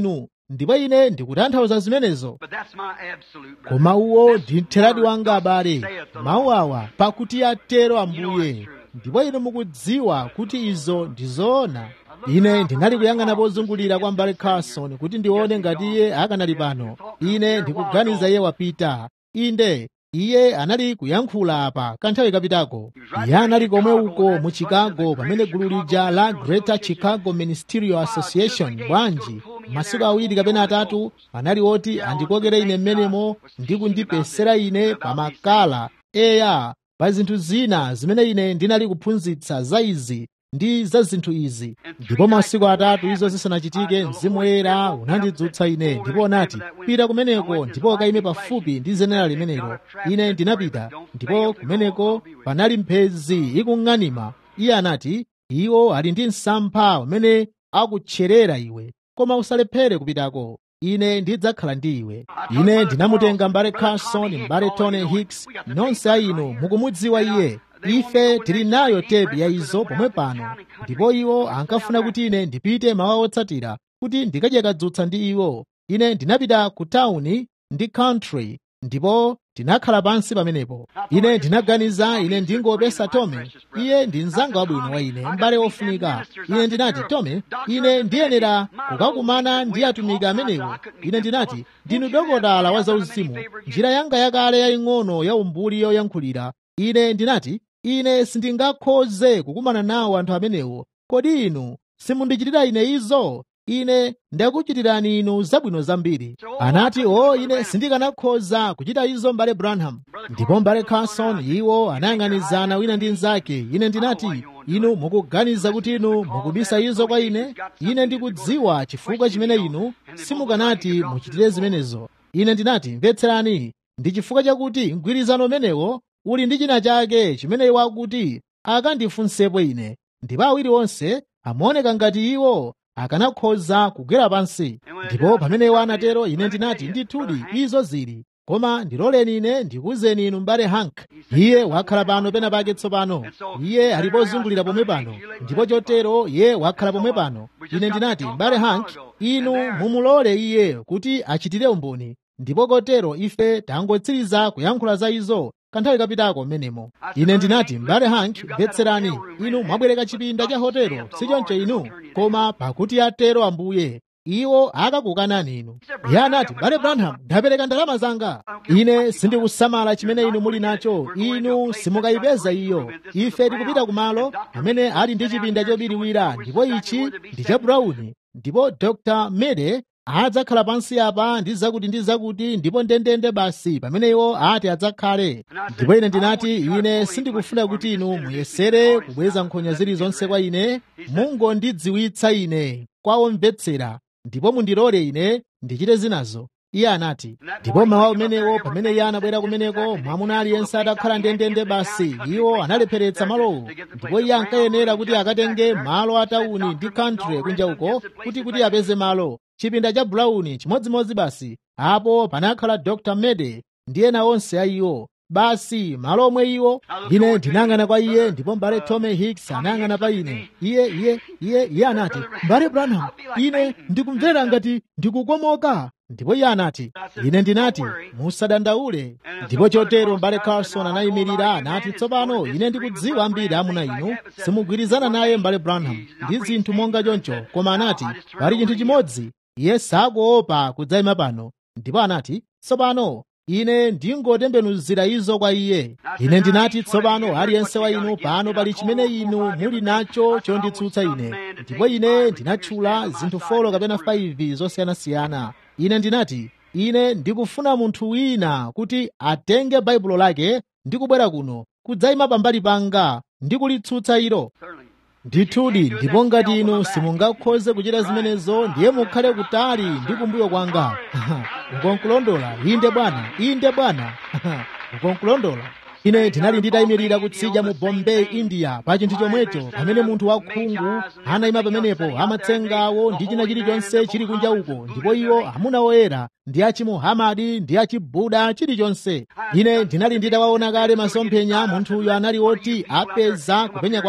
ndipo ine ndikutanthauza zimenezo But that's my absolute brother. koma uwo This ndi mtheradi word wanga abale saith the mawu Lord. awa pakuti atero You know ambuye it's true. ndipo inu mukudziwa kuti izo ndi zoona ine ndinali kuyang'ana pozungulira kwa mbale carson kuti ndione ngati iye akanali pano ine ndikuganiza iye wapita inde iye anali kuyankhula apa kanthawi kapitako iye anali komwe uko mu chicago pamene gulu lija la greater chicago ministerial association bwanji masiku awiri kapena atatu anali oti andikokere ine mmenemo ndi kundipesera ine pamakala eya pa zinthu zina zimene ine ndinali kuphunzitsa za izi ndi za zinthu izi ndipo masiku atatu izo zisanachitike mzimu woyera unandidzutsa ine ndipo unati pita kumeneko ndipo ukayime pafupi ndi zenera limenelo ine ndinapita ndipo kumeneko panali mphezi ikung'anima iye anati iwo ali ndi msampha umene akutcherera iwe koma usalephere kupitako ine ndidzakhala ndi iwe ine ndinamutenga mbale carson mbale tony hicks nonse a inu mukumudziwa iye ife tili nayo tepi ya izo pomwe pano ndipo iwo ankafuna kuti ine ndipite mawa otsatira kuti ndikadye kadzutsa ndi iwo ine ndinapita ku tawuni ndi country ndipo tinakhala pansi pamenepo ine ndinaganiza ine ndingopesa tome iye ndi mzanga wabwino wa ine m'bale wofunika ine ndinati tome ine ndiyenera kukakumana ndi atumiki amenewo ine ndinati ndinu dokotala wa zauzimu njira yanga yakale yaying'ono ya umbuli yoyankhulira ine ndinati ine sindingakhoze kukumana nawo anthu amenewo kodi inu simundichitira ine izo ine ndakuchitirani inu zabwino zambiri anati o ine sindikanakhoza kuchita izo mbale branham ndipo mbale carson iwo anayang'anizana wina ndi mnzake ine ndinati inu mukuganiza kuti inu mukubisa izo kwa ine ine ndikudziwa chifukwa chimene inu simukanati muchitire zimenezo ine ndinati mvetserani ndi chifukwa chakuti mgwirizano umenewo uli ndi china chake chimene iwo akuti akandifunsepo ine ndipo awiri onse amaoneka ngati iwo akanakhoza kugwera pansi ndipo pamene iwo anatero ine ndinati ndithudi izo zili koma ndiloleni ine ndikuwuzeni inu mbale hank iye wakhala pano pena pake tsopano iye ali pozungulira pomwe pano ndipo chotero iye wakhala pomwe pano ine ndinati mbale hank inu mumulole iye kuti achitire umboni ndipo kotero ife tangotsiriza kuyankhula za izo kanthawi kapitako mmenemo ine ndinati mbale hank mvetserani inu mwabwereka chipinda cha hotelo sichoncho inu koma pakuti atero ambuye iwo akakukanani inu iye anati mbale branham ndapereka ndalama zanga ine sindikusamala chimene inu muli nacho inu simukayipeza iyo ife tikupita kumalo amene ali ndi chipinda chobiriwira ndipo ichi ndi cha brown ndipo dr mede adzakhala pansi apa ndi zakuti ndi zakuti ndipo ndendende basi pamene iwo ati adzakhale ndipo ine ndinati ine sindikufuna kuti inu muyesere kubweza nkhonya zilizonse kwa ine mungondidziwitsa ine kwa omvetsera ndipo mundilole ine ndichite zinazo iye anati ndipo mawa umenewo pamene iye anabwera kumeneko mwamuna aliyense atakhala ndendende basi iwo analepheretsa malowo ndipo iye ankayenera kuti akatenge malo a tawuni ndi country kunja uko kuti kuti apeze malo chipinda cha brown chimodzimodzi basi apo panakhala dr mede ndi ena onse a iwo basi malo omwe iwo ine ndinayang'ana kwa iye ndipo mbale tome hicks anayang'ana pa ine iye iye iye iye anati mbale branham ine ndikumvera ngati ndikukomoka ndipo iye anati ine ndinati musadandaule ndipo chotero mbale carson anayimirira anati tsopano ine ndikudziwa ambiri amuna inu simugwirizana naye mbale branham ndi zinthu monga choncho koma anati pali chinthu chimodzi iye sakuopa kudzayima pano ndipo anati tsopano ine ndingotembenuzira izo kwa iye ine ndinati tsopano aliyense wa inu pano pali chimene inu muli nacho chonditsutsa ine ndipo ine ndinatchula zinthu folo kapena 5 zosiyanasiyana ine ndinati ine ndikufuna munthu wina kuti atenge baibulo lake ndi kubwera kuno kudzayima pambali panga ndi kulitsutsa ilo ndithudi ndipo ngati inu simungakhoze kuchita zimenezo ndiye mukhale kutali ndi kumbuyo kwanga ukonkulondola inde bwana inde bwana ukonkulondola ine ndinali nditayimirira kutsidya mu bombay india pa chinthu chomwecho pamene munthu wakhungu anayima pamenepo amatsengawo ndi china chilichonse chili kunja uko ndipo iwo amuna oyera ndi achimuhamadi ndi achibuda chilichonse ine ndinali nditawaona kale masomphenya munthuyo anali woti apeza kupenya kwake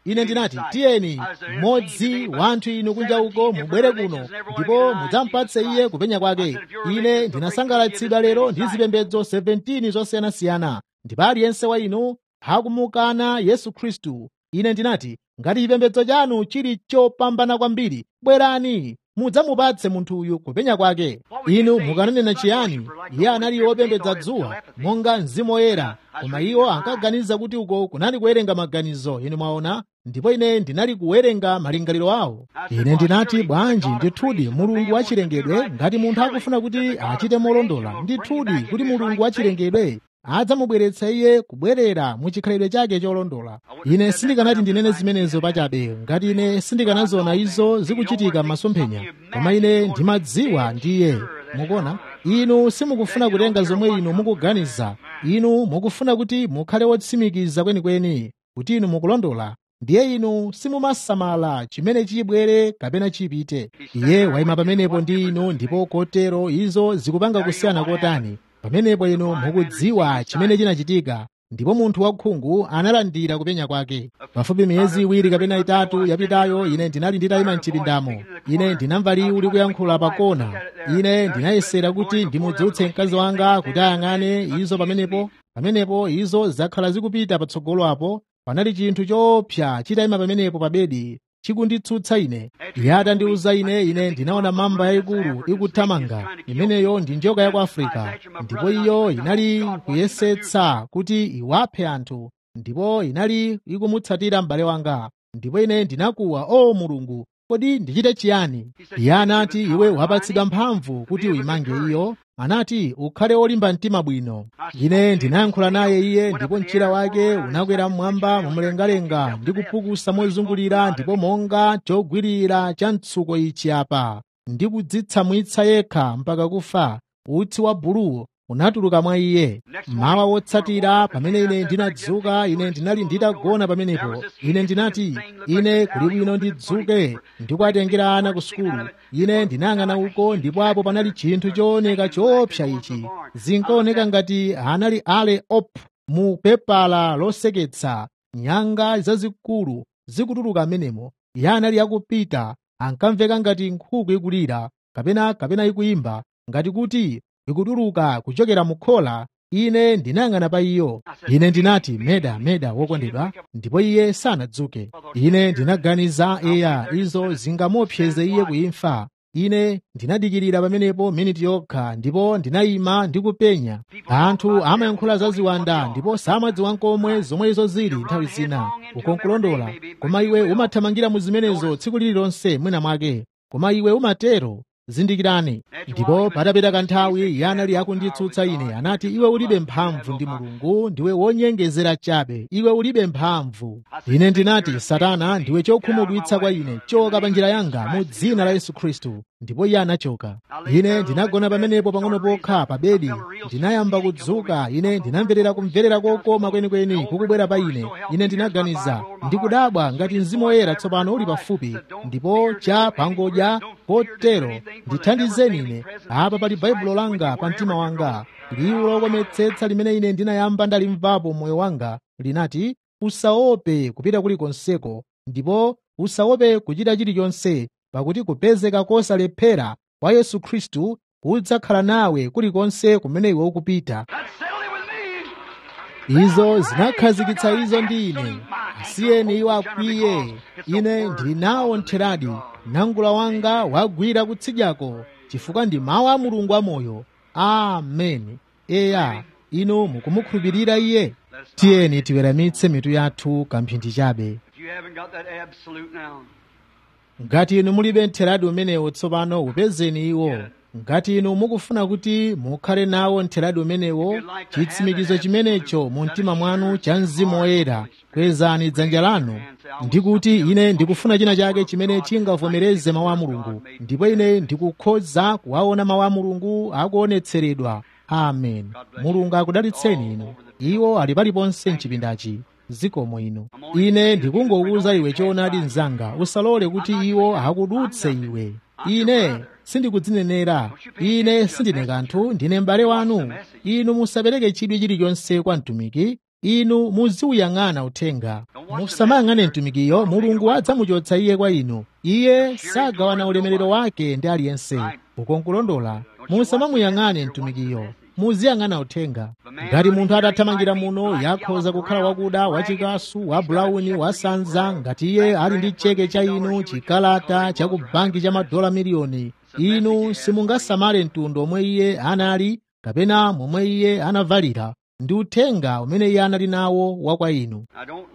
ine ndinati tiyeni mmodzi wa anthu inu kunja uko mubwere kuno ndipo mudzampatse iye kupenya kwake ine ndinasangalatsidwa lero ndi zipembedzo 17 zosiyanasiyana ndipo aliyense wa inu akumukana yesu khristu ine ndinati ngati chipembedzo chanu chili chopambana kwambiri bwerani mudzamupatse munthu uyu kupenya kwake inu mukananena chiyani iye anali wopembedza dzuwa monga mzimu woyera koma iwo ankaganiza kuti uko kunali kuwerenga maganizo inu mwaona ndipo ine ndinali kuwerenga malingaliro awo ine ndinati bwanji ndithudi mulungu wachilengedwe ngati munthu akufuna kuti achite molondola ndithudi kuti mulungu wachilengedwe adzamubweretsa iye kubwerera mu chikhalidwe chake cholondola ine sindikanati ndinene zimenezo pachabe ngati ine sindikanaziona izo zikuchitika m'masomphenya koma ine ndimadziwa ndiye mukuona inu simukufuna kutenga zomwe inu mukuganiza inu mukufuna kuti mukhale wotsimikiza kwenikweni kuti inu mukulondola ndiye inu simumasamala chimene chibwere kapena chipite iye wayima pamenepo ndi inu ndipo kotero izo zikupanga kusiyana kotani pamenepo inu mukudziwa chimene chinachitika ndipo munthu wakhungu analandira kupenya kwake pafupi miyezi iwiri kapena itatu yapitayo ine ndinali nditayima mchipindamo ine ndinamva liwu likuyankhula pakona ine ndinayesera kuti ndimudzutse mkazi wanga kuti ayang'ane izo pamenepo pamenepo izo zakhala zikupita patsogolo apo panali chinthu choopsa chitayima pamenepo pa bedi chikunditsutsa ine iye atandiwuza ine ine ndinaona mamba yayikulu ikuthamanga imeneyo ndi njoka ya ku afrika ndipo iyo inali kuyesetsa kuti iwaphe anthu ndipo inali ikumutsatira m'bale wanga ndipo ine ndinakuwa o mulungu kodi ndichite chiyani iye anati iwe wapatsidwa mphamvu kuti uyimange iyo anati ukhale wolimba mtima bwino ine ndinayankhula naye iye ndipo mchira wake unakwera mmwamba mumlengalenga ndi kupukusa mozungulira ndipo monga chogwirira cha mtsuko ichi apa ndi kudzitsamwitsa yekha mpaka kufa utsi wa buluwu unatuluka mwa iye mawa wotsatira pamene ine ndinadzuka ine ndinali nditagona pamenepo ine ndinati ine kuli bwino ndidzuke ndikuatengera ana ku sukulu ine ndinayang'ana uko ndipo apo panali chinthu chooneka choopsa ichi zinkaoneka ngati anali ale op mu pepala loseketsa nyanga zazikulu zikutuluka amenemo iye anali akupita ankamveka ngati nkhuku ikulira kapena kapena ikuyimba ngati kuti ikutuluka kuchokera mu khola ine ndinayang'ana pa iyo ine ndinati meda meda wokondedwa ndipo iye sanadzuke ine ndinaganiza eya izo zingamuopseze iye kuimfa ine ndinadikirira pamenepo miniti yokha ndipo ndinayima ndi kupenya anthu amayankhula za ziwanda ndipo samadziwa nkomwe zomwe izo zili nthawi zina ukonkulondola koma iwe umathamangira mu zimenezo tsiku lililonse mwina mwake koma iwe umatero zindikirani ndipo patapita kanthawi iye anali akunditsutsa ine anati iwe ulibe mphamvu ndi mulungu ndiwe wonyengezera chabe iwe ulibe mphamvu ine ndinati satana ndiwe chokhumudwitsa kwa ine choka pa njira yanga mu dzina la yesu khristu ndipo iye anachoka ine ndinagona pamenepo pang'ono pokha pa bedi ndinayamba kudzuka ine ndinamverera kumverera kokoma kwenikweni kukubwera pa ine ine ndinaganiza ndikudabwa ngati mzimu woyera tsopano uli pafupi ndipo cha pangodya kotero ndithandizeni ine apa pali baibulo langa pa mtima wanga liwu lokometsetsa limene ine ndinayamba ndalimvapo moyo wanga linati usaope kupita kulikonseko ndipo usaope kuchita chilichonse pakuti kupezeka kosalephera kwa yesu khristu kudzakhala nawe kulikonse kumene iwe ukupita izo zinakhazikitsa izo ndi ine asiyeni iwo akwiye ine ndili nawo ntheradi nangula wanga wagwira kutsidyako chifukwa ndi mawu a mulungu amoyo ameni eya inu mukumukhulupirira iye tiyeni tiweramitse mitu yathu kamphindi chabe ngati inu mulibe ntheradi umenewo tsopano upezeni iwo ngati inu mukufuna kuti mukhale nawo ntheradi umenewo chitsimikizo chimenecho mu mtima mwanu cha mzimu woyera kwezani dzanja lanu ndikuti ine ndikufuna china chake chimene chingavomereze mawu a mulungu ndipo ine ndikukhoza kuwaona mawu a mulungu akuonetseredwa amen mulungu akudalitseni inu iwo ali paliponse mchipindachi zikomo ino ine ndikungokuwuza iwe choonadi mnzanga usalole kuti iwo akudutse iwe ine sindikudzinenera ine sindine kanthu ndine m'bale wanu inu musapereke chidwi chilichonse kwa mtumiki inu muziuyang'ana uthenga musamayang'ane mtumikiyo mulungu adzamuchotsa iye kwa inu iye sagawana ulemerero wake ndi aliyense ukonkulondola musamamuyang'ane mtumikiyo muziyang'ana uthenga ngati munthu atathamangira muno yakhoza kukhala wakuda wachikasu wa bulauni wasanza ngati iye ali ndi cheke cha inu chikalata cha ku banki cha madola miliyoni inu simungasamale mtundu omwe iye anali kapena momwe iye anavalira ndi uthenga umene iye anali nawo wa kwa inu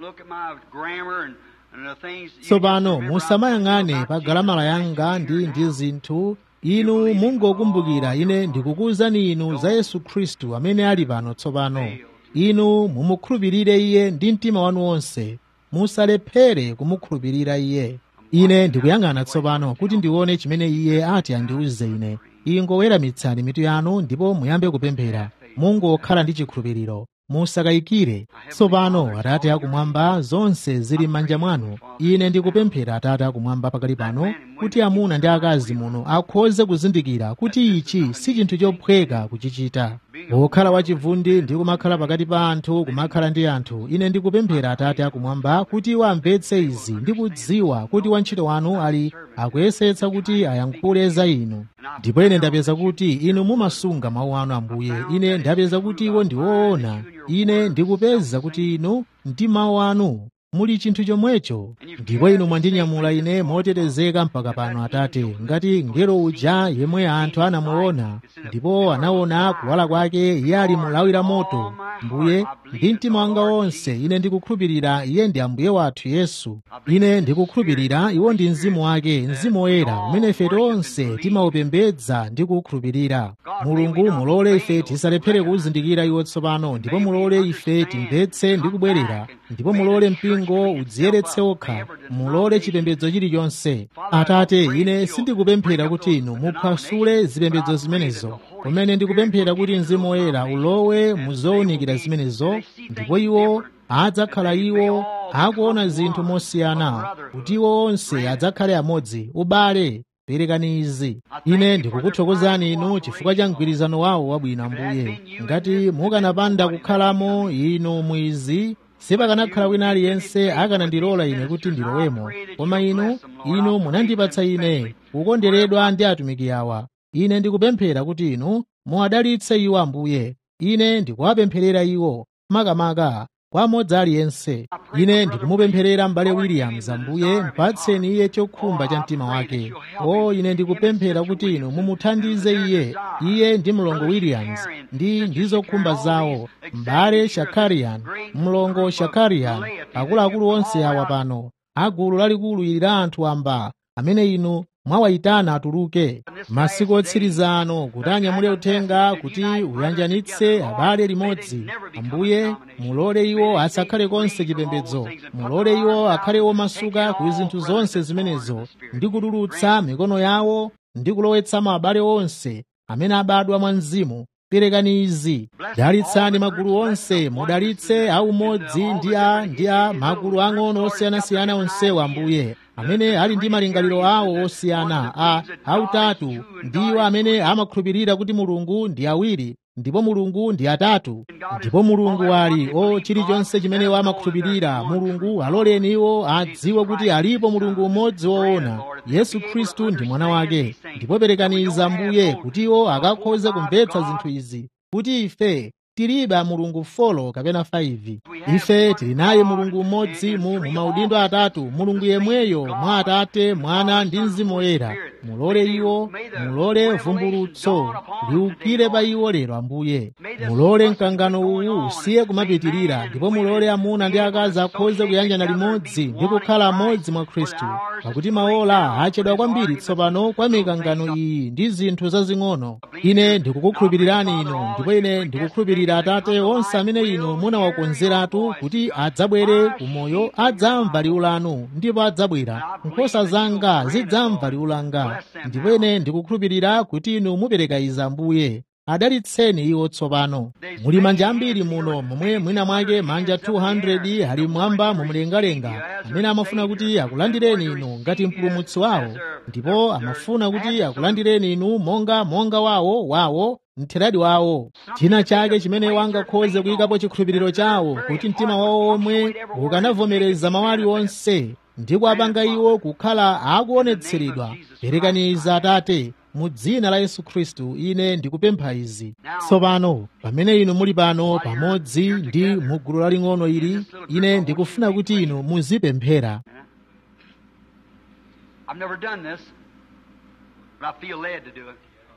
tsopano musamayang'ane pa galamala yanga ndi ndi zinthu inu mungokumbukira ine ndikukuwuzani inu za yesu khristu amene ali pano tsopano inu mumukhulupirire iye ndi mtima wanu wonse musalephere kumukhulupirira iye ine ndikuyang'ana tsopano kuti ndione chimene iye ati andiwuze ine ingoweramitsani mitu yanu ndipo muyambe kupemphera mungokhala ndi chikhulupiriro musakayikire tsopano atate akumwamba zonse zili m'manja mwanu ine ndikupemphera atate akumwamba pakali pano kuti amuna ndi akazi muno akhoze kuzindikira kuti ichi si chinthu chophweka kuchichita pokhala wachivundi ndi kumakhala pakati pa anthu kumakhala ndi anthu ine ndikupemphera atate akumwamba kuti iwo amvetse izi ndi kudziwa kuti wantchito wanu ali akuyesetsa kuti ayankhule za inu ndipo ine ndapeza kuti inu mumasunga mawu anu ambuye ine ndapeza kuti iwo ndi woona ine ndikupeza kuti inu ndi mawu anu muli chinthu chomwecho ndipo inu mwandinyamula ine motetezeka mpaka pano atate ngati ngelo uja yemwe anthu anamuona ndipo anaona kuwala kwake iye ali mulawira moto mbuye ndi mtima wanga wonse ine ndikukhulupirira iye ndi ambuye wathu yesu ine ndikukhulupirira iwo ndi mzimu wake mzimu woyera umene ife tonse timaupembedza ndi kuwukhulupirira mulungu mulole ife tisalephere kuwuzindikira iwo tsopano ndipo mulole ife timvetse ndi kubwerera ndipo mulole mpingo udziyeretse okha mulole chipembedzo chilichonse atate ine sindikupemphera kuti inu muphwasule zipembedzo zimenezo kumene ndikupemphera kuti mzimu woyera ulowe muzowunikira zimenezo ndipo iwo adzakhala iwo akuona zinthu mosiyana kuti iwo onse adzakhale amodzi ubale perekani izi ine ndikukuthokozani inu chifukwa cha mgwirizano wawo wabwino ambuye ngati mukanapanda kukhalamo inu mwizi sipakanakhala wina aliyense akanandilola ine kuti ndilowemo koma inu inu munandipatsa ine kukonderedwa ndi atumiki awa ine ndikupemphera kuti inu muwadalitse iwo ambuye ine ndikuwapempherera iwo makamaka kwa amodzi aliyense ine ndikumupempherera m'bale williams ambuye mpatseni iye chokhumba cha mtima wake o ine ndikupemphera kuti inu mumuthandize iye iye ndi mlongo williams ndi ndi zokhumba zawo m'bale shakarian mlongo shakarian akuluakulu onse awa pano agulu lalikulu ili la anthu amba amene inu mwawayitana atuluke masiku otsiriza ano kuti anyamule uthenga kuti uyanjanitse abale limodzi ambuye mulole iwo asakhale konse chipembedzo mulole iwo akhale omasuka ku zinthu zonse zimenezo ndi kutulutsa mikono yawo ndi kulowetsamo abale onse amene abadwa mwa mzimu perekani izi dalitsani magulu onse mudalitse aumodzi ndi a ndi a magulu ang'ono osiyanasiyana onsewa ambuye amene ali ndi malingaliro awo osiyana a autatu ndiwo amene amakhulupirira kuti mulungu ndi awiri ndipo mulungu ndi atatu ndipo mulungu ali o chilichonse chimene amakhulupirira mulungu aloleni iwo adziwe kuti alipo mulungu umodzi woona yesu khristu ndi mwana wake ndipo perekani izi ambuye kuti iwo akakhoze kumvetsa zinthu izi kuti ife tilibe mulungu folo kapena 5 ife tili naye mulungu mmodzi mu maudindo atatu mulungu yemweyo mwa atate mwana ndi mzimu woyera mulole iwo mulole vumbulutso liukire pa iwo lero ambuye mulole mkangano uwu usiye kumapitirira ndipo mulole amuna ndi akazi akhoze kuyanjana limodzi ndi kukhala amodzi mwa khristu pakuti maola achedwa kwambiri tsopano kwa mikangano iyi ndi zinthu zazing'ono ine ndikukukhulupirirani inu ndipo ine ndikukhulupirira atate onse amene inu munawakonzeratu kuti adzabwere kumoyo adzamva liwu lanu ndipo adzabwera nkhosa zanga zidzamva liwu langa ndipo ine ndikukhulupirira kuti inu mupereka izi ambuye adalitseni iwo tsopano muli manja ambiri muno momwe mwina mwake manja 200 ali mwamba mumlengalenga amene amafuna kuti akulandireni inu ngati mpulumutsi wawo ndipo amafuna kuti akulandireni inu monga monga wawo wawo mtheradi wawo china chake chimene wangakhoze kuyikapo chikhulupiriro chawo kuti mtima wawo omwe ukanavomereza mawu aliwonse ndi kuwapanga iwo kukhala akuonetseredwa perekaniza atate mu dzina la yesu khristu ine ndikupempha izi tsopano pamene inu muli pano pamodzi ndi mu gulu laling'ono ili ine ndikufuna kuti inu muzipemphera I've never done this, but I feel led to do it.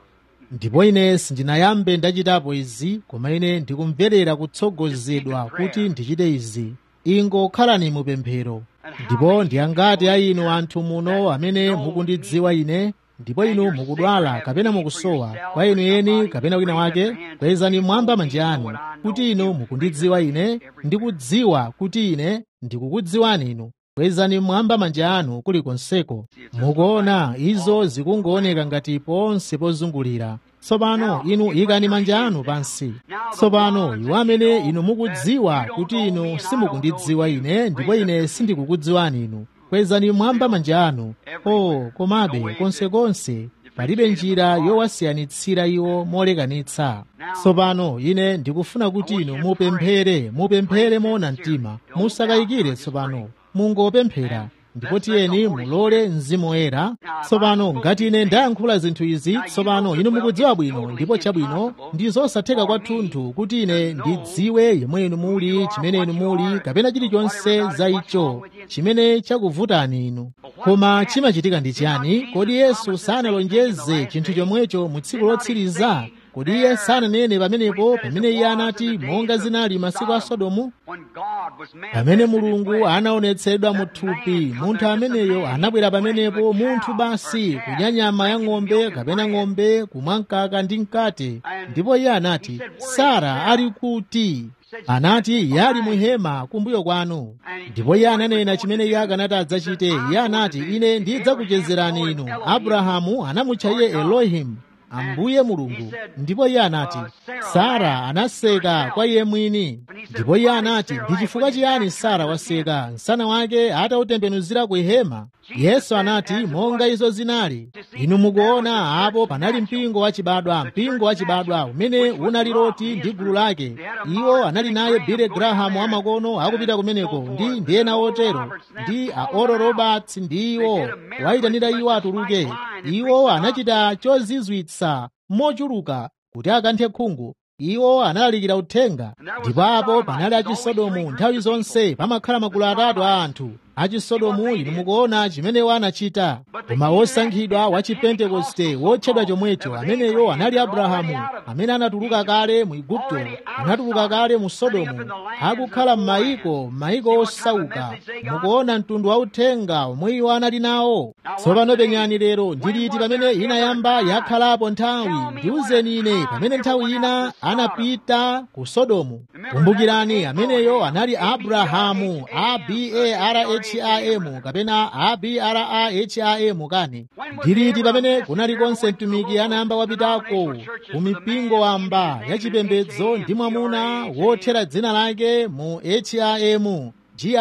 ndipo ine sindinayambe ndachitapo izi koma ine ndikumverera kutsogozedwa kuti ndichite izi ingokhalani mupemphero ndipo ndiyangati a inu anthu muno amene mukundidziwa ine ndipo inu mukudwala kapena mukusowa kwa inu eni kapena wina wake kwezani mwamba manja anu kuti inu mukundidziwa ine ndikudziwa kuti ine ndikukudziwani inu kwezani mwamba manja anu kulikonseko mukuona izo zikungooneka ngati ponse pozungulira tsopano inu ikani manja anu pansi tsopano iwo amene inu mukudziwa kuti inu simukundidziwa ine ndipo ine sindikukudziwani inu kwezani mwamba manja anu o komabe konsekonse palibe njira yowasiyanitsira iwo molekanitsa tsopano ine ndikufuna kuti inu mupemphere mupemphere moona mtima musakayikire tsopano mungopemphera ndipo tiyeni mulole mzimu woyera tsopano ngati ine ndayankhula zinthu izi tsopano inu mukudziwa bwino ndipo chabwino ndi zosatheka kwathunthu kuti ine ndidziwe yemwe inu muli chimene inu muli kapena chilichonse za icho chimene chakuvutani inu koma chimachitika ndi chiyani kodi yesu sanalonjeze chinthu chomwecho mu tsiku lotsiriza kodi iye sananene pamenepo pamene iye anati monga zinali masiku a sodomu When God was pamene manifested in mulungu flesh, anaonetsedwa mu thupi munthu ameneyo anabwera pamenepo munthu basi kudya nyama ya ng'ombe kapena ng'ombe kumwa mkaka ndi mkate ndipo iye anati sara ali kuti anati iye ali mu hema kumbuyo kwanu ndipo iye ananena chimene iye akanati adzachite iye anati ine ndidzakuchezerani inu abrahamu anamutcha iye elohimu ambuye mulungu ndipo iye anati sara anaseka kwa iye mwini ndipo iye anati ndi chifukwa chiyani sara waseka msana wake atautembenuzira ku hema yesu anati monga izo zinali inu mukuona apo panali mpingo wachibadwa mpingo wachibadwa umene unali loti ndi gulu lake iwo anali naye bile grahamu amakono akupita kumeneko ndi ndi ena otero ndi a oral roberts ndi iwo wayitanira iwo atuluke iwo anachita chozizwitsa mochuluka kuti akanthe khungu iwo analalikira uthenga ndipo apo panali achisodomu nthawi zonse pamakhala magulu atatu a anthu achisodomu inu mukuona chimenewo anachita koma wosankhidwa wa chipentekoste wotchedwa chomwecho ameneyo anali abrahamu amene anatuluka kale mu igupto anatuluka kale mu sodomu akukhala m'mayiko m'mayiko osauka mukuona mtundu wa uthenga omwe iwo anali nawo tsopano penyani lero ndiliti pamene inayamba yakhalapo nthawi ndiwuzeni ine pamene nthawi ina anapita ku sodomu kumbukirani ameneyo anali abrahamu abraham kapena abraham kani ndiliti pamene kunali konse mtumiki anayamba wapitako ku mipingo wamba yachipembedzo ndi mwamuna wothera dzina lake mu ham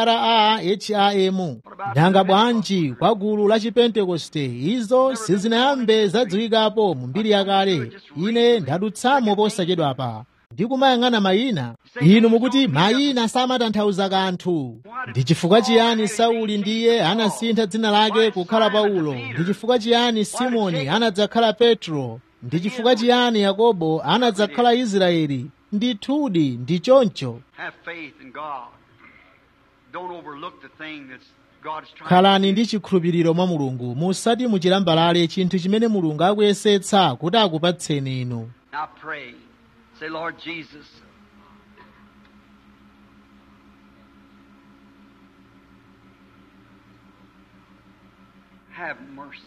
graham nanga bwanji kwa gulu la chipentekoste izo sizinayambe zadziwikapo mu mbiri yakale ine ndadutsamo posachedwapa ndikumayang'ana mayina inu mukuti mayina samatanthauza kanthu ndi chifukwa chiyani sauli ndiye anasintha dzina lake kukhala paulo ndi chifukwa chiyani simoni anadzakhala petro ndi chifukwa chiyani yakobo anadzakhala israeli ndithudi ndi choncho have faith in God. Don't overlook the thing that's God's trying khalani ndi chikhulupiriro mwa mulungu musati muchilambalale chinthu chimene mulungu akuyesetsa kuti akupatseni inu Now pray. Say, Lord Jesus, have mercy.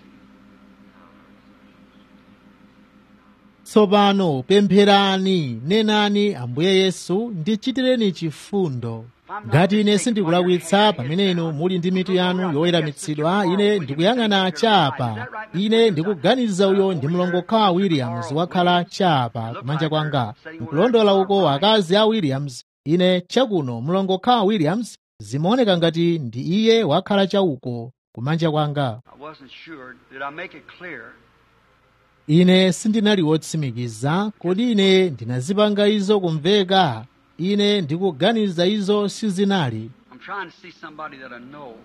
tsopano pempherani nenani ambuye yesu ndichitireni chifundo ngati ine sindikulakwitsa pamene inu muli ndi mitu yanu yoweramitsidwa ine ndikuyang'ana chapa ine ndikuganiza uyo ndi mlongokawa williams wakhala chapa kumanja kwanga nkulondola uko akazi a williams ine chakuno mlongokawa williams zimaoneka ngati ndi iye wakhala chauko kumanja kwanga I wasn't sure. Did I make it clear ine sindinali wotsimikiza kodi ine ndinazipanga izo kumveka ine ndikuganiza izo sizinali I'm trying to see somebody that I know.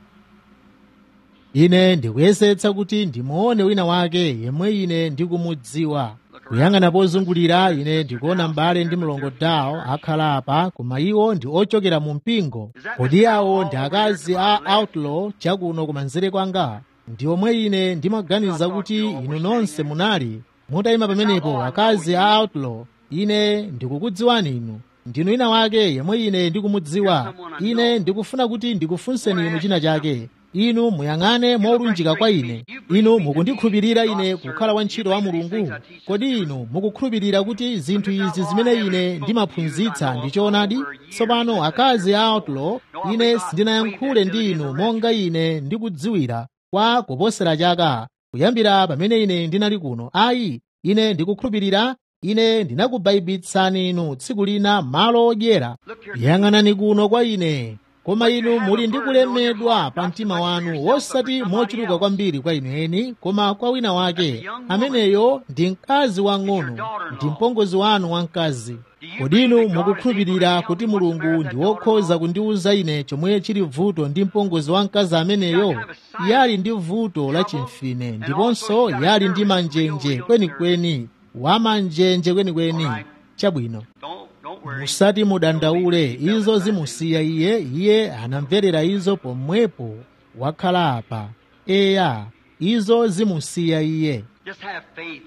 ine ndikuyesetsa kuti ndimuone wina wake yemwe ine ndikumudziwa kuyang'ana pozungulira ine ndikuona m'bale ndi mlongo dawo akhala apa koma iwo ndi ochokera mu mpingo kodi awo ndi akazi a outlaw chakuno kumanzere kwanga ndi omwe ine ndimaganiza kuti inu nonse munali mutayima pamenepo akazi a outlaw ine ndikukudziwani inu ndinu wina wake yemwe ine ndikumudziwa ine ndikufuna kuti ndikufunseni inu china chake inu muyang'ane molunjika kwa ine inu mukundikhulupirira ine kukhala wantchito wa mulungu kodi inu mukukhulupirira kuti zinthu izi zimene ine ndimaphunzitsa ndi choonadi tsopano akazi a outlaw ine sindinayankhule ndi inu monga ine ndikudziwira kwa kuposera chaka kuyambira pamene ine ndinali kuno ayi ine ndikukhulupirira ine ndinakubaibitsani inu tsiku lina malo odyera yang'anani kuno kwa ine koma inu muli ndi kulemedwa pa mtima wanu wosati mochuluka kwambiri kwa inu eni koma kwa wina wake ameneyo ndi mkazi wang'ono ndi mpongozi wanu wamkazi kodi inu mukukhulupirira kuti mulungu ndi wokhoza kundiwuza ine chomwe chili vuto ndi mpongozi wamkazi ameneyo yali ndi vuto la chimfine ndiponso yali ndi manjenje kwenikweni wamanjenje kwenikweni chabwino Don't, don't worry. musati mudandaule izo zimusiya iye iye anamverera izo pomwepo wakhala apa eya izo zimusiya iye Just have faith.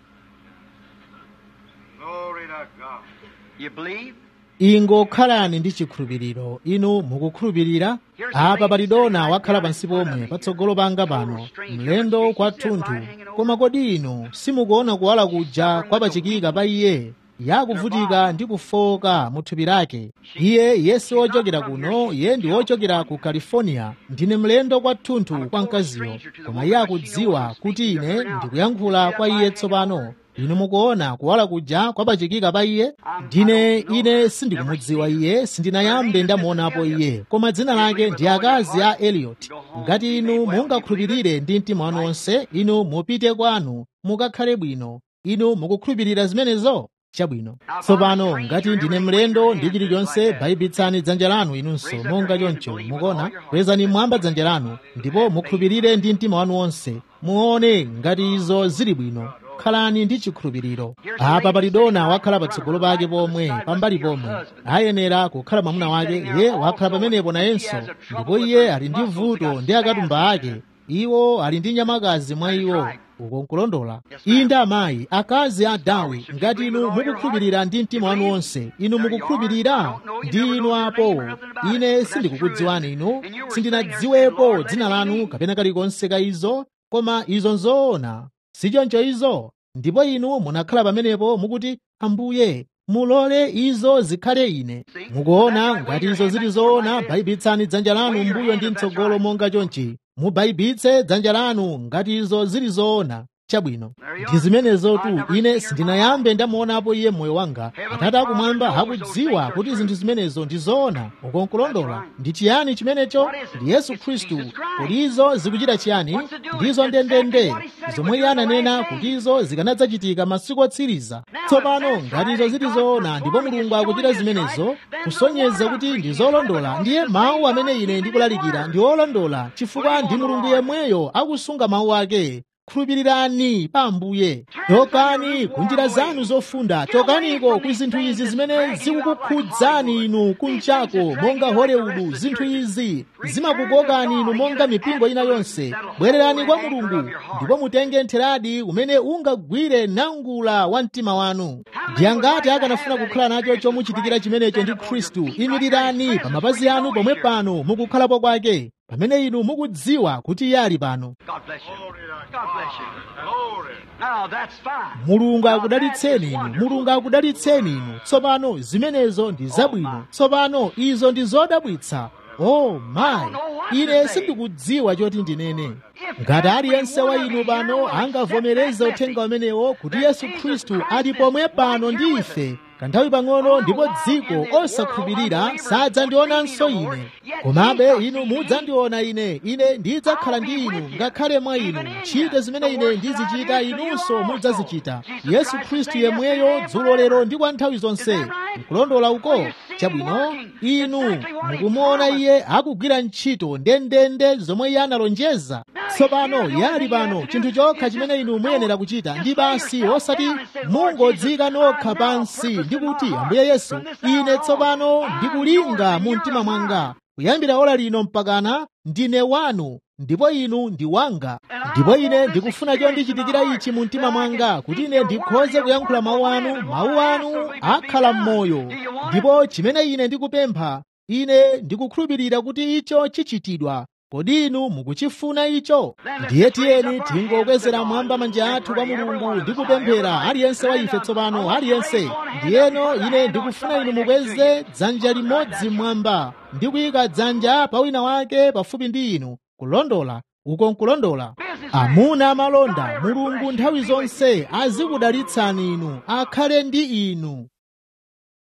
Glory to God. You believe? ingokhalani ndi chikhulupiriro inu mukukhulupirira apa pali dona wakhala pansi pomwe patsogolo panga pano mlendo kwathunthu koma kodi inu simukuona kuwala kuja kwapachikika pa iye yakuvutika ndi kufoka mu thupi lake iye yesi wochokera kuno iye ndi wochokera ku california ndine mlendo kwathunthu kwa mkaziyo koma iye akudziwa kuti ine ndikuyankhula kwa iye tsopano inu mukuona kuwala kuja kwapachikika pa iye ndine ine sindikumudziwa iye sindinayambe ndamuonapo iye koma dzina lake ndi akazi a eliot ngati inu mungakhulupirire ndi mtima wanu wonse inu mupite kwanu mukakhale bwino inu mukukhulupirira zimenezo chabwino tsopano ngati ndine mlendo ndi chilichonse bayibitsani dzanja lanu inunso monga choncho mukuona kwezani mwamba dzanja lanu ndipo mukhulupirire ndi mtima wanu wonse muone ngati izo zili bwino khalani ndi chikhulupiriro apa pali dona wakhala patsogolo pake pomwe pambali pomwe ayenera kukhala mwamuna wake iye wakhala pamenepo nayenso ndipo iye ali ndi vuto ndi akatumba ake iwo ali ndi nyamakazi mwa iwo uko nkulondola inde amayi akazi a dawi ngati inu mukukhulupirira ndi mtima wanu wonse inu mukukhulupirira ndi inu apo ine sindikukudziwani inu sindinadziwepo dzina lanu kapena kalikonse ka izo koma izo nzoona sichoncho izo ndipo inu munakhala pamenepo mukuti ambuye mulole izo zikhale ine mukuona ngati izo zili zoona bayibitsani dzanja lanu mbuyo ndi mtsogolo monga chonchi mubayibitse dzanja lanu ngati izo zili zoona chabwino ndi zimenezotu ine sindinayambe ndamuonapo iye moyo wanga atate akumwamba akudziwa kuti zinthu zimenezo ndi zoona ukonkulondola ndi chiyani chimenecho ndi yesu khristu kuti izo zikuchita chiyani ndizo ndendende zomwe iye ananena kuti izo zikanadzachitika masiku otsiriza tsopano ngati izo zili zoona ndipo mulungu akuchita zimenezo kusonyeza kuti ndi zolondola ndiye mawu amene ine ndikulalikira ndi olondola chifukwa ndi mulungu yemweyo akusunga mawu ake khulupirirani pa ambuye chokani ku njira zanu zofunda chokaniko ku zinthu izi zimene zikukukhudzani inu kunchako monga hollywood zinthu izi zimakukokani inu monga mipingo ina yonse bwererani kwa mulungu ndipo mutenge ntheradi umene ungagwire nangula wa mtima wanu ndi angati akanafuna kukhala nacho chomuchitikira chimenecho ndi khristu imirirani pa mapazi anu pomwe pano mukukhalapo kwake pamene inu mukudziwa kuti iye ali pano God bless you. Glory to God bless you. Glory. Now that's fine. mulungu akudalitseni inu mulungu akudalitseni inu tsopano zimenezo ndi zabwino tsopano izo ndi zodabwitsa oh mayi ine sindikudziwa choti ndinene ngati aliyense wa inu pano angavomereze uthenga umenewo kuti yesu khristu ali pomwe pano ndi ife kanthawi pang'ono ndipo dziko osakhulupirira sadzandionanso ine komabe inu mudzandiona ine ine ndidzakhala ndi inu ngakhale mwa inu ntchito zimene ine ndizichita inunso mudzazichita yesu khristu yemweyo dzulo lero ndi kwa nthawi zonse nkulondola uko chabwino inu mukumuona iye akugwira ntchito ndendende zomwe iye analonjeza tsopano yali pano chinthu chokha chimene inu muyenera kuchita ndi basi osati mungodzika nokha pansi ndi kuti ambuye yesu ine tsopano ndikulinga mu mtima mwanga kuyambira ola lino mpakana ndine wanu ndipo inu ndi wanga ndipo ine ndikufuna chondichitikira ichi mu mtima mwanga kuti ine ndikhoze kuyankhula mawu anu mawu anu akhala m'moyo ndipo chimene ine ndikupempha ine ndikukhulupirira kuti icho chichitidwa kodi inu mukuchifuna icho ndiye tiyeni tingokwezera mwamba manja athu kwa mulungu ndi kupemphera aliyense wa ife tsopano aliyense ndiyeno ine ndikufuna inu mukweze dzanja limodzi mwamba ndi kuyika dzanja pa wina wake pafupi ndi inu kulondola uko nkulondola amuna amalonda mulungu nthawi zonse azikudalitsani inu akhale ndi inu